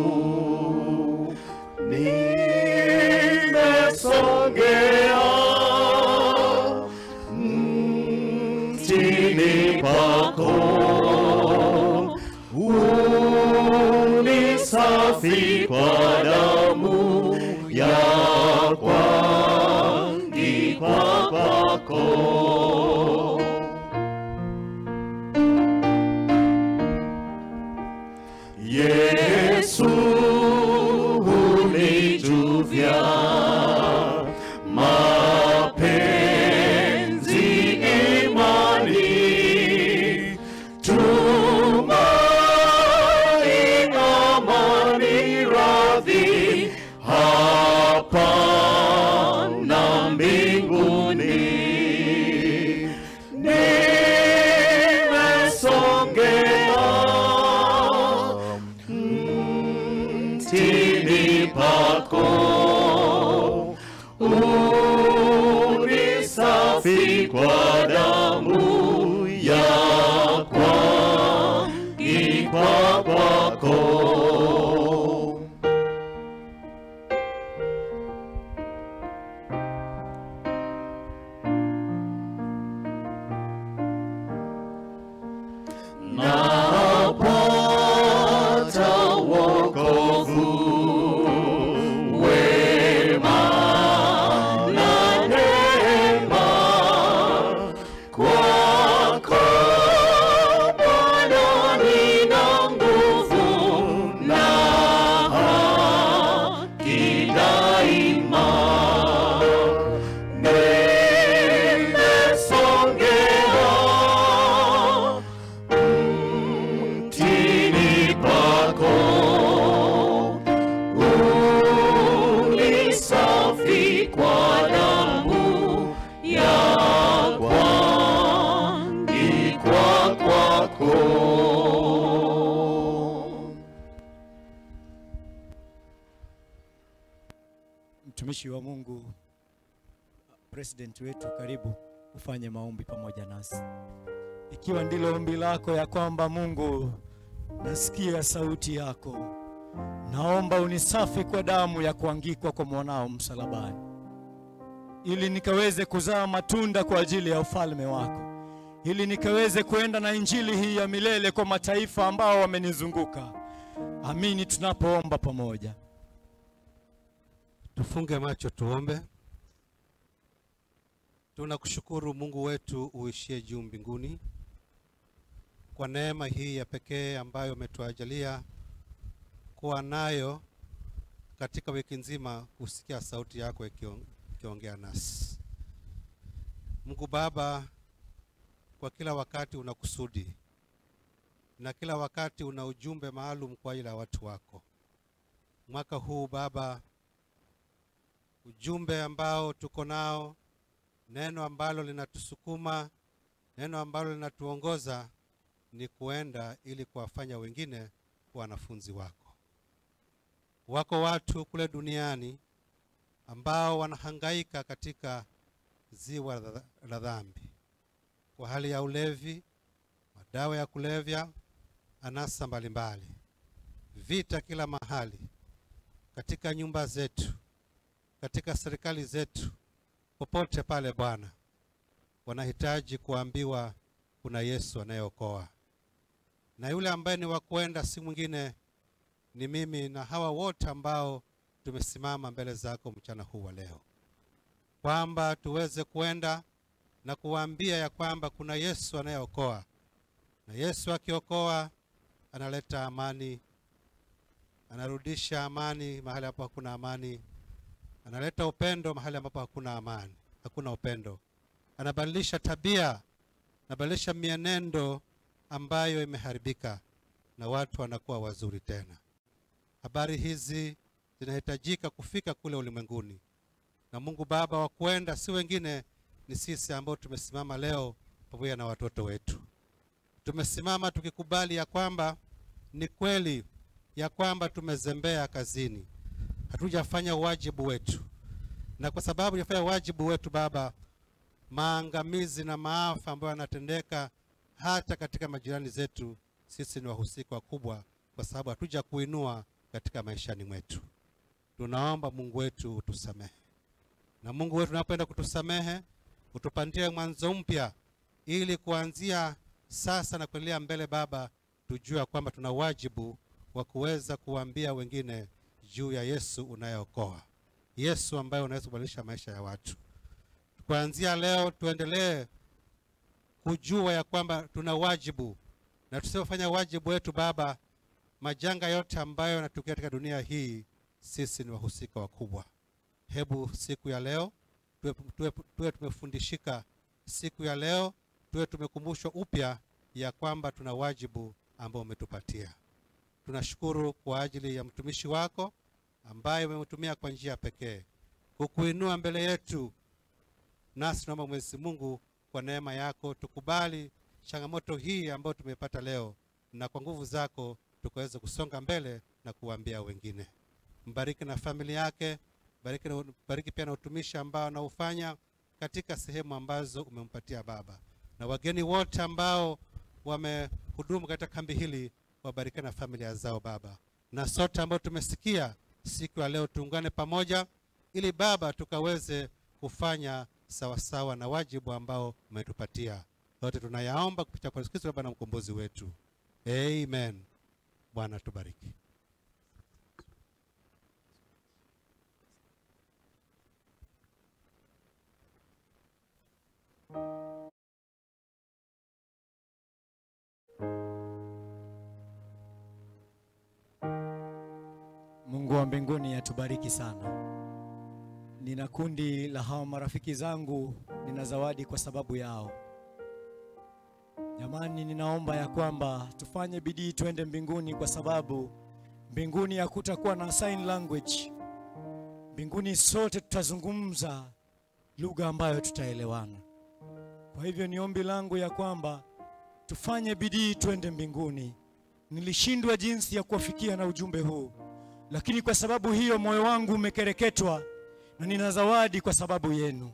nimesongea mtini pako unisafi kwa damu ya kuangikwa kwako. Yesu unijuvya mapenzi, imani, tumaini, amani, radhi hapa mtumishi wa Mungu, president wetu, karibu ufanye maombi pamoja nasi, ikiwa ndilo ombi lako ya kwamba Mungu, nasikia sauti yako, naomba unisafi kwa damu ya kuangikwa kwa mwanao msalabani, ili nikaweze kuzaa matunda kwa ajili ya ufalme wako, ili nikaweze kuenda na injili hii ya milele kwa mataifa ambao wamenizunguka. Amini tunapoomba pamoja. Tufunge macho tuombe. Tunakushukuru Mungu wetu uishie juu mbinguni kwa neema hii ya pekee ambayo umetuajalia kuwa nayo katika wiki nzima, kusikia sauti yako ikion- ikiongea nasi. Mungu Baba, kwa kila wakati una kusudi na kila wakati una ujumbe maalum kwa ajili ya watu wako. Mwaka huu Baba, ujumbe ambao tuko nao, neno ambalo linatusukuma, neno ambalo linatuongoza ni kuenda ili kuwafanya wengine kuwa wanafunzi wako. Wako watu kule duniani ambao wanahangaika katika ziwa la- la dhambi kwa hali ya ulevi, madawa ya kulevya, anasa mbalimbali, vita kila mahali, katika nyumba zetu, katika serikali zetu, popote pale Bwana, wanahitaji kuambiwa kuna Yesu anayeokoa, na yule ambaye ni wa kwenda si mwingine ni mimi na hawa wote ambao tumesimama mbele zako mchana huu wa leo, kwamba tuweze kwenda na kuwaambia ya kwamba kuna Yesu anayeokoa, na Yesu akiokoa analeta amani, anarudisha amani mahali ambapo hakuna amani, analeta upendo mahali ambapo hakuna amani, hakuna upendo, anabadilisha tabia, anabadilisha mienendo ambayo imeharibika, na watu wanakuwa wazuri tena. Habari hizi zinahitajika kufika kule ulimwenguni, na Mungu Baba wa kwenda si wengine, ni sisi ambao tumesimama leo pamoja na watoto wetu. Tumesimama tukikubali ya kwamba ni kweli ya kwamba tumezembea kazini, hatujafanya wajibu wetu, na kwa sababu hujafanya wajibu wetu Baba, maangamizi na maafa ambayo yanatendeka hata katika majirani zetu, sisi ni wahusika wakubwa, kwa sababu hatuja kuinua katika maishani mwetu. Tunaomba Mungu wetu utusamehe, na Mungu wetu unapoenda kutusamehe, utupandie mwanzo mpya, ili kuanzia sasa na kuendelea mbele, Baba, tujue ya kwamba tuna wajibu wa kuweza kuwaambia wengine juu ya Yesu unayeokoa, Yesu ambaye unaweza kubadilisha maisha ya watu. Kuanzia leo tuendelee kujua ya kwamba tuna wajibu, na tusipofanya wajibu wetu Baba, majanga yote ambayo yanatokea katika dunia hii, sisi ni wahusika wakubwa. Hebu siku ya leo tuwe, tuwe, tuwe tumefundishika siku ya leo, tuwe tumekumbushwa upya ya kwamba tuna wajibu ambao umetupatia. Tunashukuru kwa ajili ya mtumishi wako ambaye umemtumia kwa njia pekee kukuinua mbele yetu, nasi tunaomba Mwenyezi Mungu kwa neema yako tukubali changamoto hii ambayo tumepata leo, na kwa nguvu zako tukaweze kusonga mbele na kuwaambia wengine. Mbariki na familia yake, bariki, na, bariki pia na utumishi ambao anaufanya katika sehemu ambazo umempatia Baba, na wageni wote ambao wamehudumu katika kambi hili, wabariki na familia zao Baba, na sote ambao tumesikia siku ya leo tuungane pamoja, ili Baba tukaweze kufanya sawasawa na wajibu ambao umetupatia. Yote tunayaomba kupitia kwa Yesu Kristo Baba na mkombozi wetu, amen. Bwana tubariki. Mungu wa mbinguni atubariki sana. Nina kundi la hawa marafiki zangu, nina zawadi kwa sababu yao. Jamani, ninaomba ya kwamba tufanye bidii twende mbinguni, kwa sababu mbinguni hakutakuwa na sign language. Mbinguni sote tutazungumza lugha ambayo tutaelewana. Kwa hivyo ni ombi langu ya kwamba tufanye bidii twende mbinguni. Nilishindwa jinsi ya kuwafikia na ujumbe huu, lakini kwa sababu hiyo moyo wangu umekereketwa, na nina zawadi kwa sababu yenu.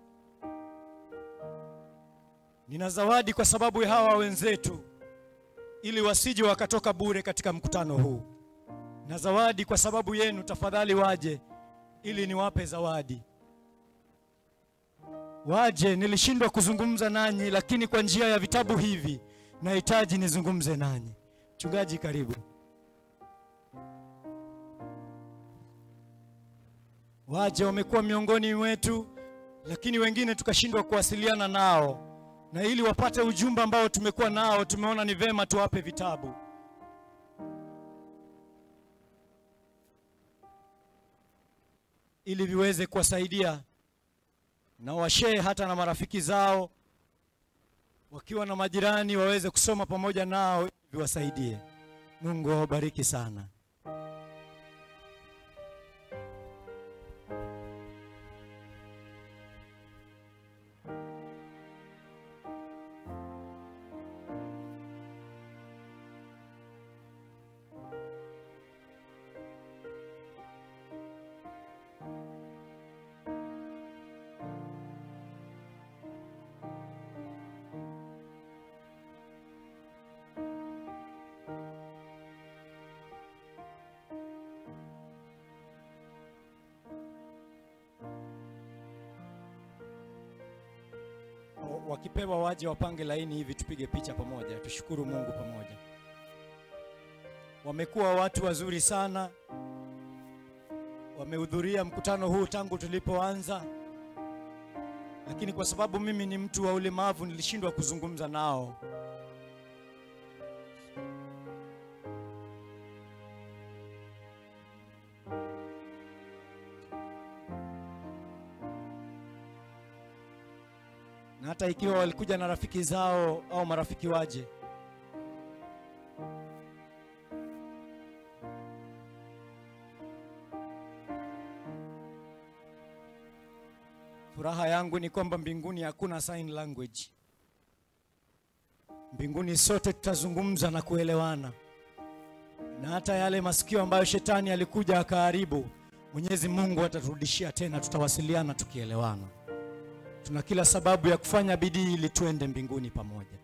Nina zawadi kwa sababu ya hawa wenzetu, ili wasije wakatoka bure katika mkutano huu, na zawadi kwa sababu yenu. Tafadhali waje ili niwape zawadi. Waje, nilishindwa kuzungumza nanyi, lakini kwa njia ya vitabu hivi nahitaji nizungumze nanyi. Mchungaji, karibu. Waje, wamekuwa miongoni mwetu, lakini wengine tukashindwa kuwasiliana nao, na ili wapate ujumbe ambao tumekuwa nao, tumeona ni vema tuwape vitabu. ili viweze kuwasaidia na washee hata na marafiki zao, wakiwa na majirani waweze kusoma pamoja nao, ili viwasaidie. Mungu awabariki sana. wakipewa waje wapange laini hivi, tupige picha pamoja, tushukuru Mungu pamoja. Wamekuwa watu wazuri sana, wamehudhuria mkutano huu tangu tulipoanza, lakini kwa sababu mimi ni mtu wa ulemavu nilishindwa kuzungumza nao. na hata ikiwa walikuja na rafiki zao au marafiki waje, furaha yangu ni kwamba mbinguni hakuna sign language. Mbinguni sote tutazungumza na kuelewana, na hata yale masikio ambayo shetani alikuja akaharibu, Mwenyezi Mungu ataturudishia tena, tutawasiliana tukielewana. Tuna kila sababu ya kufanya bidii ili tuende mbinguni pamoja.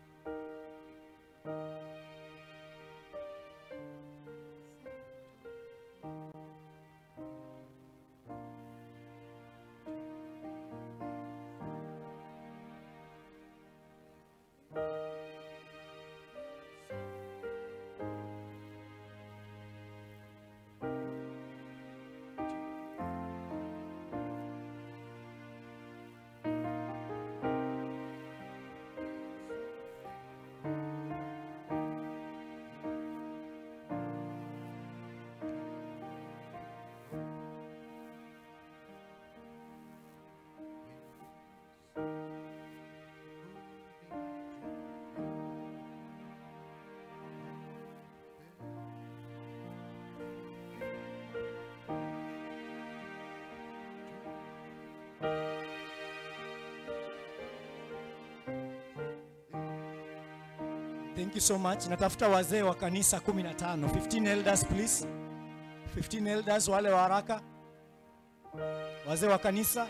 Thank you so much. Natafuta wazee wa kanisa 15. 15 elders please. 15 elders wale wa haraka. Wazee wa kanisa.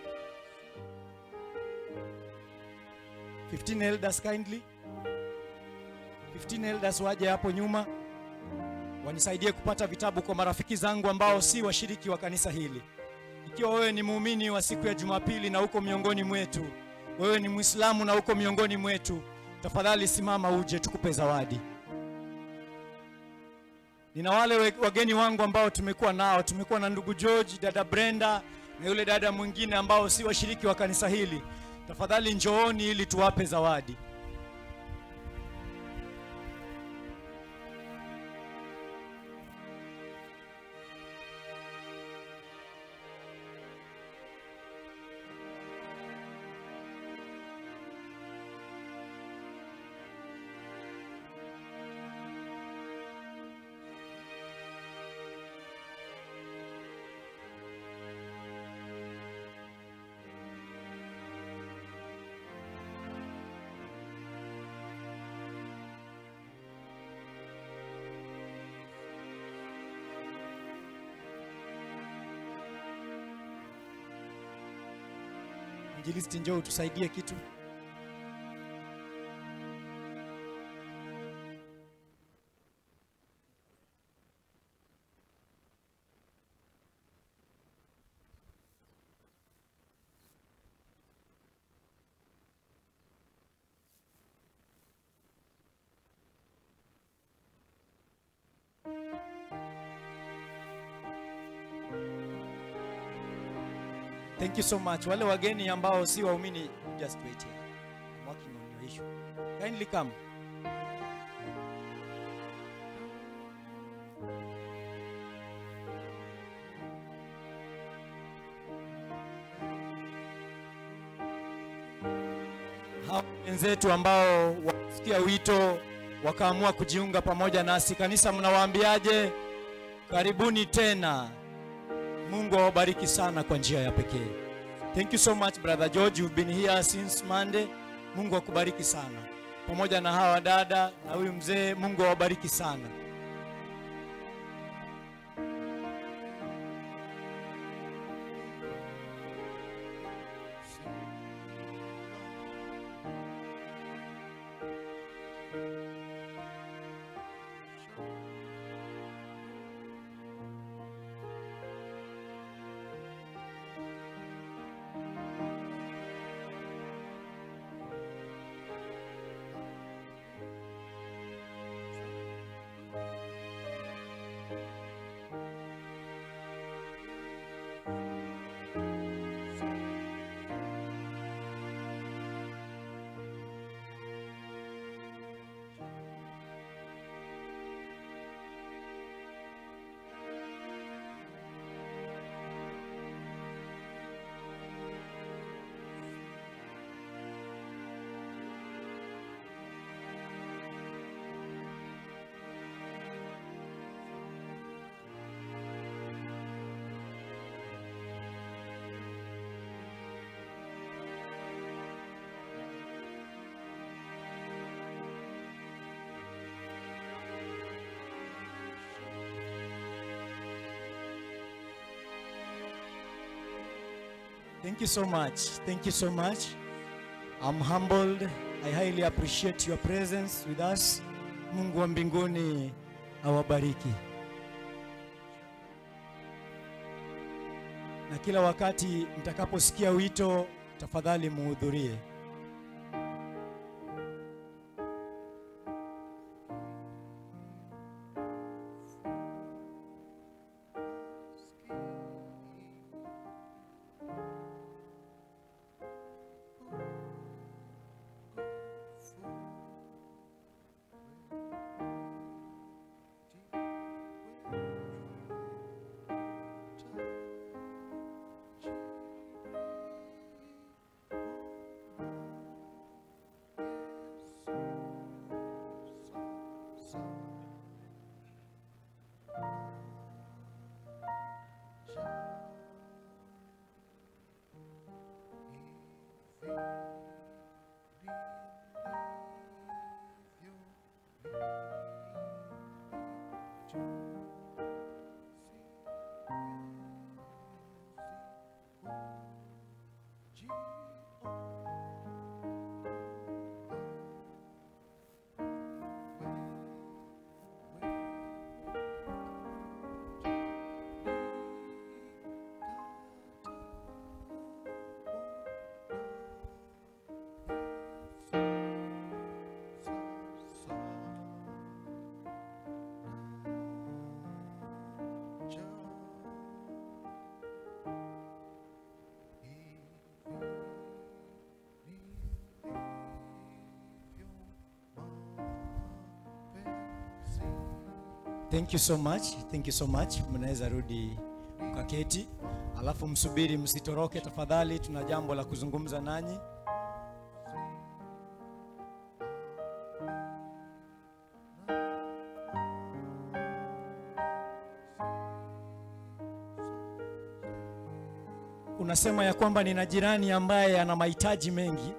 15 elders kindly. 15 elders waje hapo nyuma. Wanisaidie kupata vitabu kwa marafiki zangu ambao si washiriki wa kanisa hili. Ikiwa wewe ni muumini wa siku ya Jumapili na uko miongoni mwetu, wewe ni Muislamu na uko miongoni mwetu, tafadhali simama uje tukupe zawadi. Nina wale we- wageni wangu ambao tumekuwa nao, tumekuwa na ndugu George, dada Brenda na yule dada mwingine ambao si washiriki wa kanisa hili. Tafadhali njooni ili tuwape zawadi. Injilisti, njoo utusaidie kitu. Thank you so much. Wale wageni ambao si waumini, just wait here. I'm working on your issue. Kindly come. Hao wenzetu ambao wasikia wito wakaamua kujiunga pamoja nasi, kanisa mnawaambiaje? Karibuni tena. Mungu awabariki sana kwa njia ya pekee. Thank you so much brother George, you've been here since Monday. Mungu akubariki sana, pamoja na hawa dada na huyu mzee. Mungu awabariki sana. Thank you so much. Thank you so much. I'm humbled. I highly appreciate your presence with us. Mungu wa mbinguni awabariki. Na kila wakati mtakaposikia wito, tafadhali muhudhurie. Thank you so much. Thank you so much. Mnaweza rudi mkaketi, alafu msubiri, msitoroke tafadhali, tuna jambo la kuzungumza nanyi. Unasema ya kwamba nina jirani ambaye ana mahitaji mengi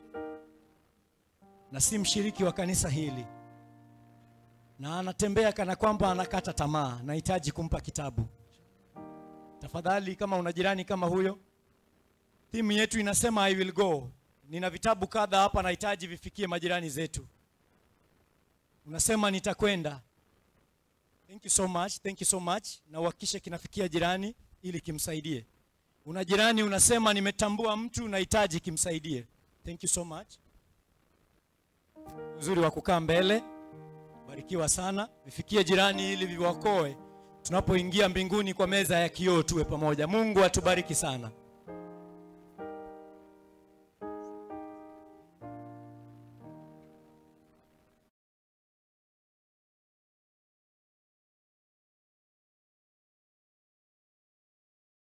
na si mshiriki wa kanisa hili na anatembea kana kwamba anakata tamaa, nahitaji kumpa kitabu. Tafadhali, kama una jirani kama huyo, Timu yetu inasema I will go. Nina vitabu kadha hapa nahitaji vifikie majirani zetu. Unasema nitakwenda. Thank you so much, thank you so much. Na uhakikishe kinafikia jirani ili kimsaidie. Una jirani unasema nimetambua mtu nahitaji kimsaidie. Thank you so much. Uzuri wa kukaa mbele. Barikiwa sana. Vifikie jirani ili viwakoe tunapoingia mbinguni kwa meza ya kioo tuwe pamoja. Mungu atubariki sana.